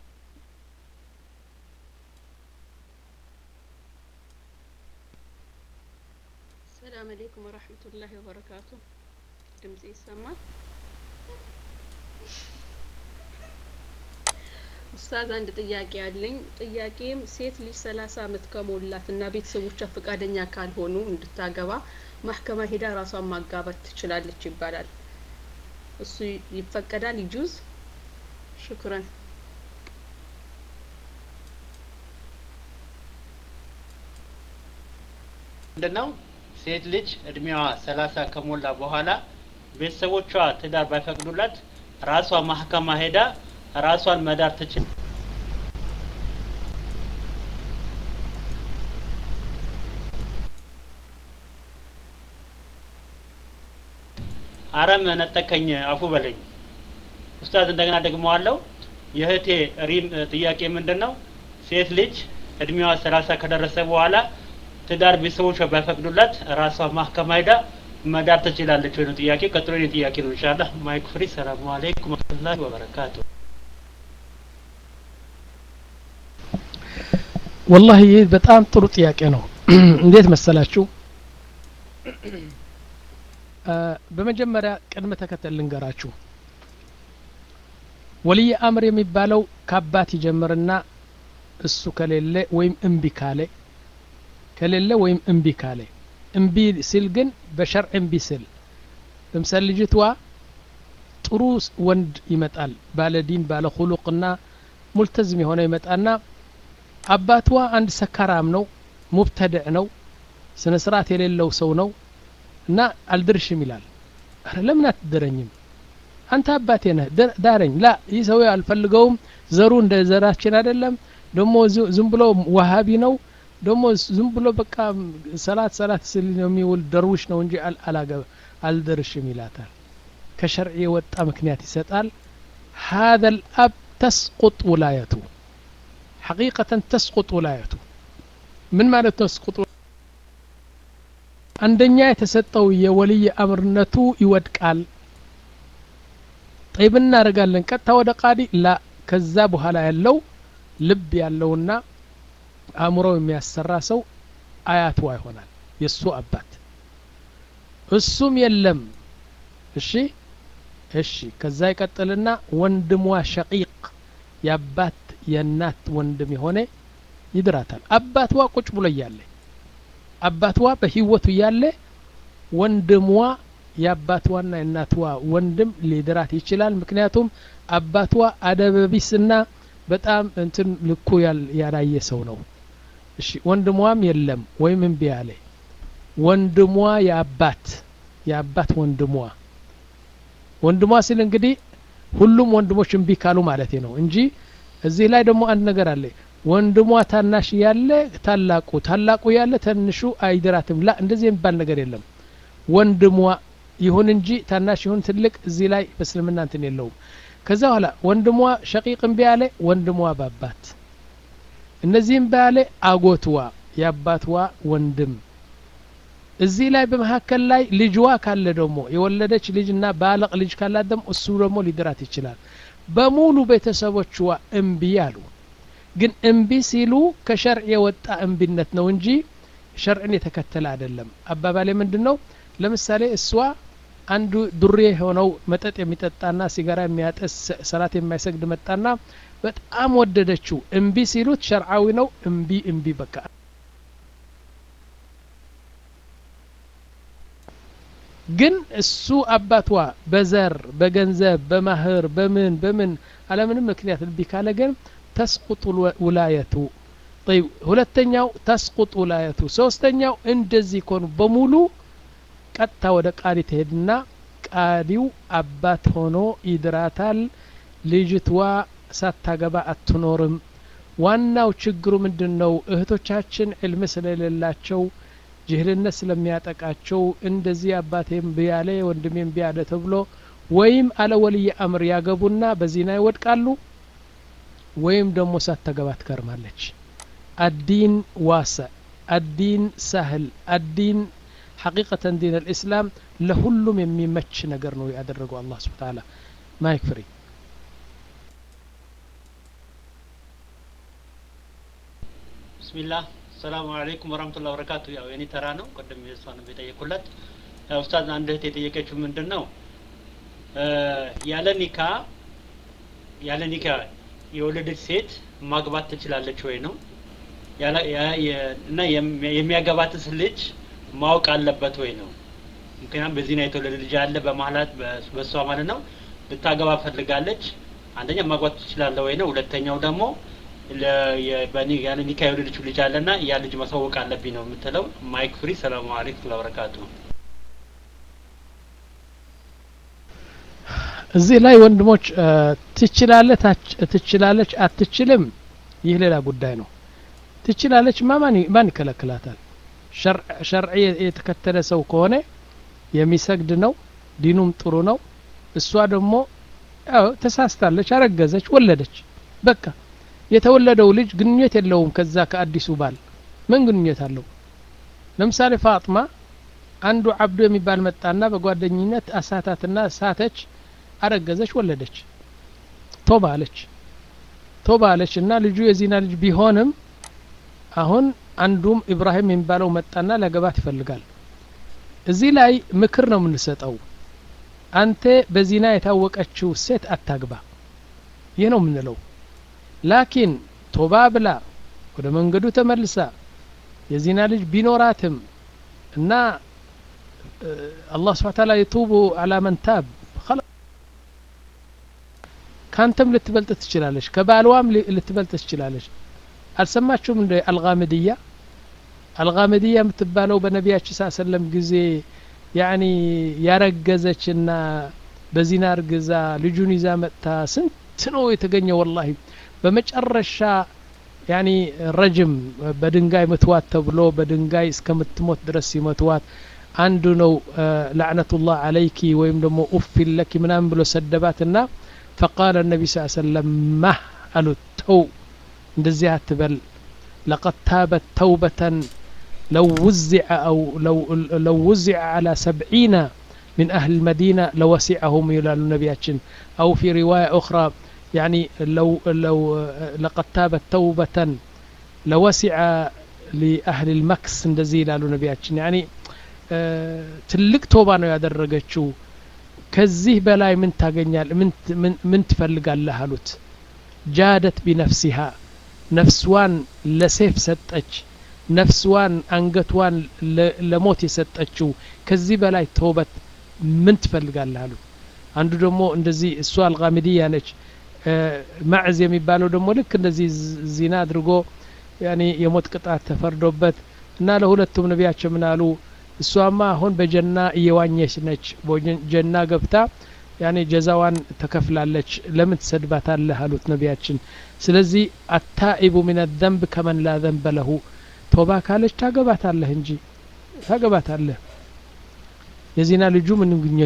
ሰላም አለይኩም ወራህመቱላሂ ወበረካቱ ድምጽ ይሰማል ኡስታዝ አንድ ጥያቄ አለኝ ጥያቄም ሴት ልጅ ሰላሳ አመት ከሞላት እና ቤተሰቦቿ ፈቃደኛ ካልሆኑ እንድታገባ ማህከማ ሄዳ ራሷን ማጋባት ትችላለች ይባላል እሱ ይፈቀዳል ይጁዝ ሽክረን ምንድነው ሴት ልጅ እድሜዋ ሰላሳ ከሞላ በኋላ ቤተሰቦቿ ትዳር ባይፈቅዱላት ራሷ ማህከማ ሄዳ ራሷን መዳር ትችል አረም ነጠቀኝ አፉ በለኝ ኡስታዝ እንደገና ደግመዋለሁ የእህቴ ሪም ጥያቄ ምንድን ነው ሴት ልጅ እድሜዋ ሰላሳ ከደረሰ በኋላ ትዳር ቤተሰቦቿ ባይፈቅዱላት ራሷ ማህከማ ሄዳ መዳር ትችላለች ወይ ነው ጥያቄ ቀጥሎ የኔ ጥያቄ ነው ኢንሻአላህ ማይክ ፍሪ ሰላሙ አለይኩም ወራህመቱላሂ ወበረካቱ ወላሂ ይህ በጣም ጥሩ ጥያቄ ነው እንዴት መሰላችሁ በመጀመሪያ ቅድመ ተከተል ልንገራችሁ ወልይ አምር የሚባለው ከአባት ይጀምርና እሱ ከሌለ ወይም እምቢ ካለ ከሌለ ወይም እምቢ ካለ እምቢ ሲል ግን በሸርዕ እምቢ ሲል ለምሳሌ ልጅቷ ጥሩ ወንድ ይመጣል ባለ ዲን ባለ ሁሉቅና ሙልተዝም የሆነ ይመጣና አባቷ አንድ ሰካራም ነው ሙብተድዕ ነው ስነ ስርዓት የሌለው ሰው ነው እና አልድርሽም ይላል አረ ለምን አትድረኝም አንተ አባቴ ነህ ዳረኝ ላ ይህ ሰው አልፈልገውም ዘሩ እንደ ዘራችን አይደለም ደግሞ ዝም ብሎ ዋሃቢ ነው ደግሞ ዝም ብሎ በቃ ሰላት ሰላት ስል የሚውል ደርውሽ ነው እንጂ አላገበ አልደርሽም ይላታል ከሸርዕ የወጣ ምክንያት ይሰጣል هذا الأب تسقط ولايته حقيقة تسقط ولايته من معنى تسقط አንደኛ የተሰጠው የወልይ አምርነቱ ይወድቃል ጠይብ እናደርጋለን ቀጥታ ወደ ቃዲ ላ ከዛ በኋላ ያለው ልብ ያለውና አእምሮ የሚያሰራ ሰው አያቷ ይሆናል የእሱ አባት እሱም የለም እሺ እሺ ከዛ ይቀጥልና ወንድሟ ሸቂቅ የአባት የእናት ወንድም የሆነ ይድራታል አባትዋ ቁጭ ብሎ እያለ አባትዋ በህይወቱ እያለ ወንድሟ የአባትዋና የእናትዋ ወንድም ሊድራት ይችላል ምክንያቱም አባትዋ አደበቢስና በጣም እንትን ልኩ ያላየ ሰው ነው እሺ ወንድሟም የለም ወይም እምቢ አለ ወንድሟ የአባት የአባት ወንድሟ ወንድሟ ሲል እንግዲህ ሁሉም ወንድሞች እምቢ ካሉ ማለት ነው እንጂ እዚህ ላይ ደግሞ አንድ ነገር አለ ወንድሟ ታናሽ ያለ ታላቁ ታላቁ ያለ ትንሹ አይድራትም ላ እንደዚህ የሚባል ነገር የለም ወንድሟ ይሁን እንጂ ታናሽ ይሁን ትልቅ እዚህ ላይ በእስልምና እንትን የለውም ከዛ በኋላ ወንድሟ ሸቂቅ እምቢ ያለ ወንድሟ ባባት እነዚህም ባያለ አጎትዋ የአባትዋ ወንድም እዚህ ላይ በመካከል ላይ ልጅዋ ካለ ደግሞ የወለደች ልጅና ባለቅ ልጅ ካላት ደግሞ እሱ ደግሞ ሊድራት ይችላል በሙሉ ቤተሰቦችዋ እምቢ አሉ ግን እምቢ ሲሉ ከሸርዕ የወጣ እምቢነት ነው እንጂ ሸርዕን የተከተለ አይደለም አባባሌ ምንድን ነው ለምሳሌ እሷ አንዱ ዱሬ የሆነው መጠጥ የሚጠጣና ሲጋራ የሚያጠስ ሰላት የማይሰግድ መጣና በጣም ወደደችው እምቢ ሲሉት ሸርዓዊ ነው እምቢ እምቢ በቃ ግን እሱ አባቷ በዘር በገንዘብ በማህር በምን በምን አለምንም ምክንያት እምቢ ካለ ግን ተስቁጡ ውላየቱ طيب ሁለተኛው ተስቁጥ ውላየቱ ሶስተኛው እንደዚህ ኮኑ በሙሉ ቀጥታ ወደ ቃዲ ትሄድና ቃዲው አባት ሆኖ ይድራታል ልጅትዋ ሳታገባ አትኖርም ዋናው ችግሩ ምንድን ነው እህቶቻችን ዕልም ስለሌላቸው ጅህልነት ስለሚያጠቃቸው እንደዚህ አባቴም ቢያለ ወንድሜም ቢያለ ተብሎ ወይም አለ ወልይ አምር ያገቡና በዚና ይወድቃሉ ወይም ደግሞ ሳታገባ ትከርማለች አዲን ዋሰዕ አዲን ሳህል አዲን ሐቂቀተን ዲን አልእስላም ለሁሉም የሚመች ነገር ነው ያደረገው አላህ ስብሓ ታላ ማይክ ፍሪ ብስሚላህ ሰላሙ አለይኩም ወራህመቱላሂ ወበረካቱ ያው የኔ ተራ ነው ቅድም የሷን የጠየቁላት ያው ኡስታዝ አንድ እህት የጠየቀችው ምንድን ነው ያለ ኒካ ያለ ኒካ የወለደች ሴት ማግባት ትችላለች ወይ ነው እና የሚያገባትስ ልጅ ማወቅ አለበት ወይ ነው ምክንያቱም በዚህ ነው የተወለደ ልጅ አለ በማለት በእሷ ማለት ነው ልታገባ ፈልጋለች አንደኛ ማግባት ትችላለ ወይ ነው ሁለተኛው ደግሞ ያለ ኒካ የወለደችው ልጅ አለና ያ ልጅ ማሳወቅ አለብኝ ነው የምትለው ማይክ ፍሪ ሰላሙ አለይኩም ለበረካቱ እዚህ ላይ ወንድሞች ትችላለች አትችልም ይህ ሌላ ጉዳይ ነው ትችላለች ማ ማን ይከለክላታል ሸርዕ የተከተለ ሰው ከሆነ የሚሰግድ ነው ዲኑም ጥሩ ነው እሷ ደግሞ ያው ተሳስታለች አረገዘች ወለደች በቃ የተወለደው ልጅ ግንኙነት የለውም ከዛ ከአዲሱ ባል ምን ግንኙነት አለው ለምሳሌ ፋጥማ አንዱ አብዱ የሚባል መጣና በጓደኝነት አሳታትና ሳተች አረገዘች ወለደች ቶባ አለች ቶባ አለች እና ልጁ የዚና ልጅ ቢሆንም አሁን አንዱም ኢብራሂም የሚባለው መጣና ለገባት ይፈልጋል እዚህ ላይ ምክር ነው የምንሰጠው አንተ በዚና የታወቀችው ሴት አታግባ ይህ ነው የምንለው ላኪን ቶባ ብላ ወደ መንገዱ ተመልሳ የዚና ልጅ ቢኖራትም እና አላህ ስብሓ ታላ የቱቡ አላ መን ታብ ካንተም ልትበልጥ ትችላለች ከባልዋም ልትበልጥ ትችላለች አልሰማችሁም እንደ አልጋምድያ አልጋምድያ የምትባለው በነቢያችን ሳ ሰለም ጊዜ ያኒ ያረገዘችና በዚና እርግዛ ልጁን ይዛ መጥታ ስንት ነው የተገኘ ወላሂ በመጨረሻ ያኒ ረጅም በድንጋይ ምትዋት ተብሎ በድንጋይ እስከምትሞት ድረስ ሲመትዋት አንዱ ነው ላዕነቱላህ አለይኪ ወይም ደግሞ ኡፊን ለኪ ምናምን ብሎ ሰደባትና ፈቃለ ነቢ ስ ሰለም ማህ አሉት ተው እንደዚህ አትበል ለቀድ ታበት ተውበተን ለው ውዚዐ አው ለው ውዚዐ አላ ሰብዒነ من أهل المدينة لوسعهم يلال نبياتشن أو في رواية أخرى يعني لو لو لقد تابت توبة لوسع لأهل المكس እንደዚህ ይላሉ ነቢያችን ያኒ ትልቅ ቶባ ነው ያደረገችው ከዚህ በላይ ምን ታገኛል ምን ትፈልጋለህ አሉት ጃደት ቢነፍሲሃ ነፍስዋን ለሴፍ ሰጠች ነፍስዋን አንገቷን ለሞት የሰጠችው ከዚህ በላይ ተውበት ምን ትፈልጋለህ አሉት አንዱ ደግሞ እንደዚህ እሷ አልጋሚዲያ ነች ማዕዝ የሚባለው ደግሞ ልክ እንደዚህ ዚና አድርጎ ያኔ የሞት ቅጣት ተፈርዶበት እና ለሁለቱም ነቢያቸው ምን አሉ እሷማ አሁን በጀና እየዋኘች ነች ጀና ገብታ ያኔ ጀዛዋን ተከፍላለች ለምን ትሰድባታለህ አሉት ነቢያችን ስለዚህ አታኢቡ ምን ዘንብ ከመን ላ ዘንበ ለሁ ቶባ ካለች ታገባታለህ እንጂ ታገባታለህ የዚና ልጁ ምን ግኘት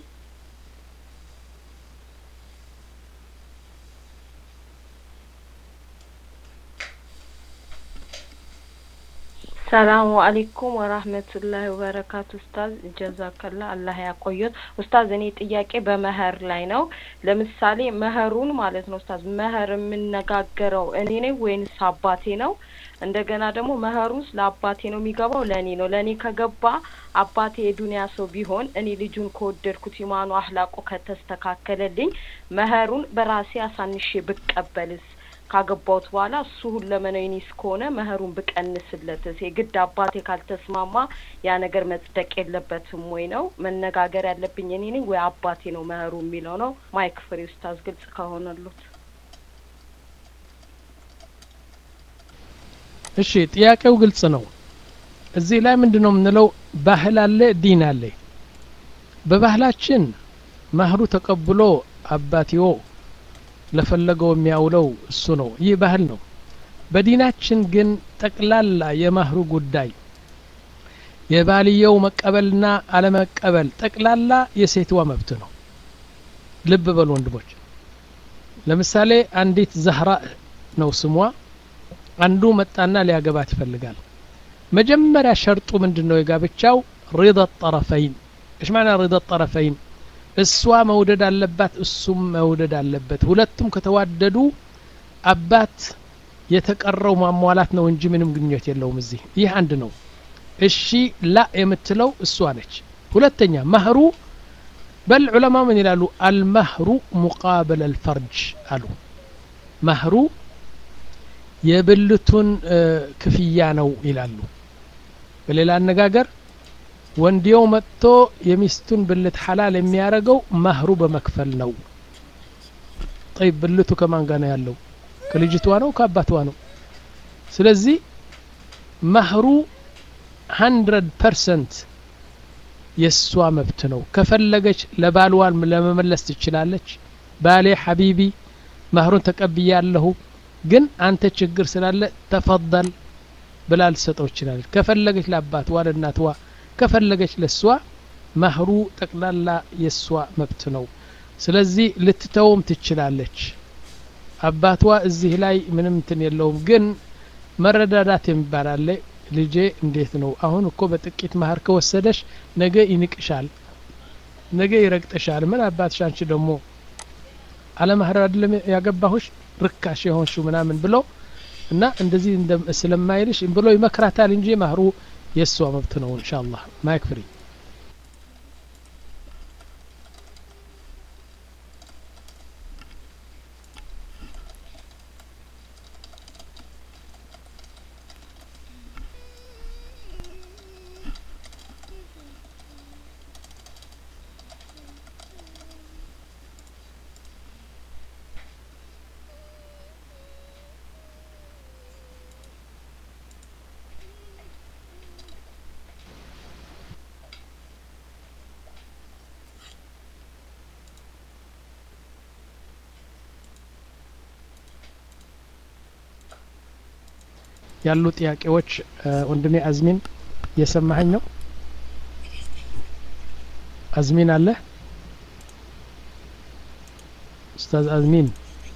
ሰላሙ አለይኩም ወራህመቱላሂ ወበረካቱ ኡስታዝ ጀዛከላ አላህ ያቆየት ኡስታዝ እኔ ጥያቄ በመህር ላይ ነው ለምሳሌ መህሩን ማለት ነው ኡስታዝ መህር የምነጋገረው እኔ ነኝ ወይንስ አባቴ ነው እንደገና ደግሞ መህሩስ ለአባቴ ነው የሚገባው ለእኔ ነው ለእኔ ከገባ አባቴ የዱንያ ሰው ቢሆን እኔ ልጁን ከወደድኩት ኢማኑ አህላቁ ከተስተካከለልኝ መህሩን በራሴ አሳንሼ ብቀበልስ ካገባሁት በኋላ እሱ ሁለመናው የኔ እስከሆነ መህሩን ብቀንስለትስ የግድ አባቴ ካልተስማማ ያ ነገር መጽደቅ የለበትም ወይ ነው መነጋገር ያለብኝ እኔ ነኝ ወይ አባቴ ነው መህሩ የሚለው ነው ማይክ ፍሬ ኡስታዝ ግልጽ ከሆነሉት እሺ ጥያቄው ግልጽ ነው እዚህ ላይ ምንድን ነው የምንለው ባህል አለ ዲን አለ በባህላችን ማህሩ ተቀብሎ አባትዮ ለፈለገው የሚያውለው እሱ ነው ይህ ባህል ነው በዲናችን ግን ጠቅላላ የማህሩ ጉዳይ የባልየው መቀበልና አለመቀበል ጠቅላላ የሴትዋ መብት ነው ልብ በሉ ወንድሞች ለምሳሌ አንዲት ዛህራ ነው ስሟ አንዱ መጣና ሊያገባት ይፈልጋል መጀመሪያ ሸርጡ ምንድን ነው የጋብቻው ሪዳ ጠረፈይን እሽ ማና ሪዳ ጠረፈይን እሷ መውደድ አለባት እሱም መውደድ አለበት ሁለቱም ከተዋደዱ አባት የተቀረው ማሟላት ነው እንጂ ምንም ግንኙነት የለውም እዚህ ይህ አንድ ነው እሺ ላ የምትለው እሷ ነች ሁለተኛ መህሩ በል ዑለማ ምን ይላሉ አልመህሩ ሙቃበል አልፈርጅ አሉ መህሩ የብልቱን ክፍያ ነው ይላሉ በሌላ አነጋገር ወንድየው መጥቶ የሚስቱን ብልት ሐላል የሚያደርገው ማህሩ በመክፈል ነው ጠይብ ብልቱ ከማን ጋር ነው ያለው ከልጅቷ ነው ከአባቷ ነው ስለዚህ ማህሩ ሀንድረድ ፐርሰንት የእሷ መብት ነው ከፈለገች ለባልዋን ለመመለስ ትችላለች ባሌ ሐቢቢ ማህሩን ተቀብያለሁ ግን አንተ ችግር ስላለ ተፈضል ብላ ልሰጠው ይችላለች ከፈለገች ለአባትዋ ለእናትዋ ከፈለገች ለሷ ማህሩ ጠቅላላ የእሷ መብት ነው ስለዚህ ልትተውም ትችላለች አባቷ እዚህ ላይ ምንም እንትን የለውም ግን መረዳዳት የሚባል አለ ልጄ እንዴት ነው አሁን እኮ በጥቂት ማህር ከወሰደሽ ነገ ይንቅሻል ነገ ይረግጥሻል ምን አባትሽ አንቺ ደግሞ አለማህር አይደለም ያገባሁሽ ርካሽ የሆንሽው ምናምን ብሎ እና እንደዚህ ስለማይልሽ ብሎ ይመክራታል እንጂ ማህሩ የእሷ መብት ነው ኢንሻአላህ ማይክ ፍሪ ያሉ ጥያቄዎች ወንድሜ አዝሚን እየሰማኸኝ ነው አዝሚን አለ ኡስታዝ አዝሚን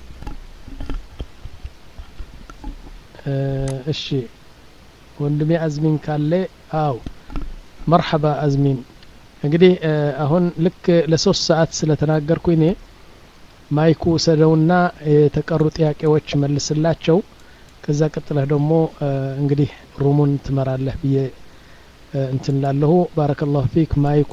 እሺ ወንድሜ አዝሚን ካለ አው መርሐባ አዝሚን እንግዲህ አሁን ልክ ለሶስት ሰዓት ስለተናገርኩ እኔ ማይኩ ሰደውና የተቀሩ ጥያቄዎች መልስላቸው ከዛ ቀጥለህ ደግሞ እንግዲህ ሩሙን ትመራለህ ብዬ እንትን ላለሁ ባረከላሁ ፊክ ማይኩ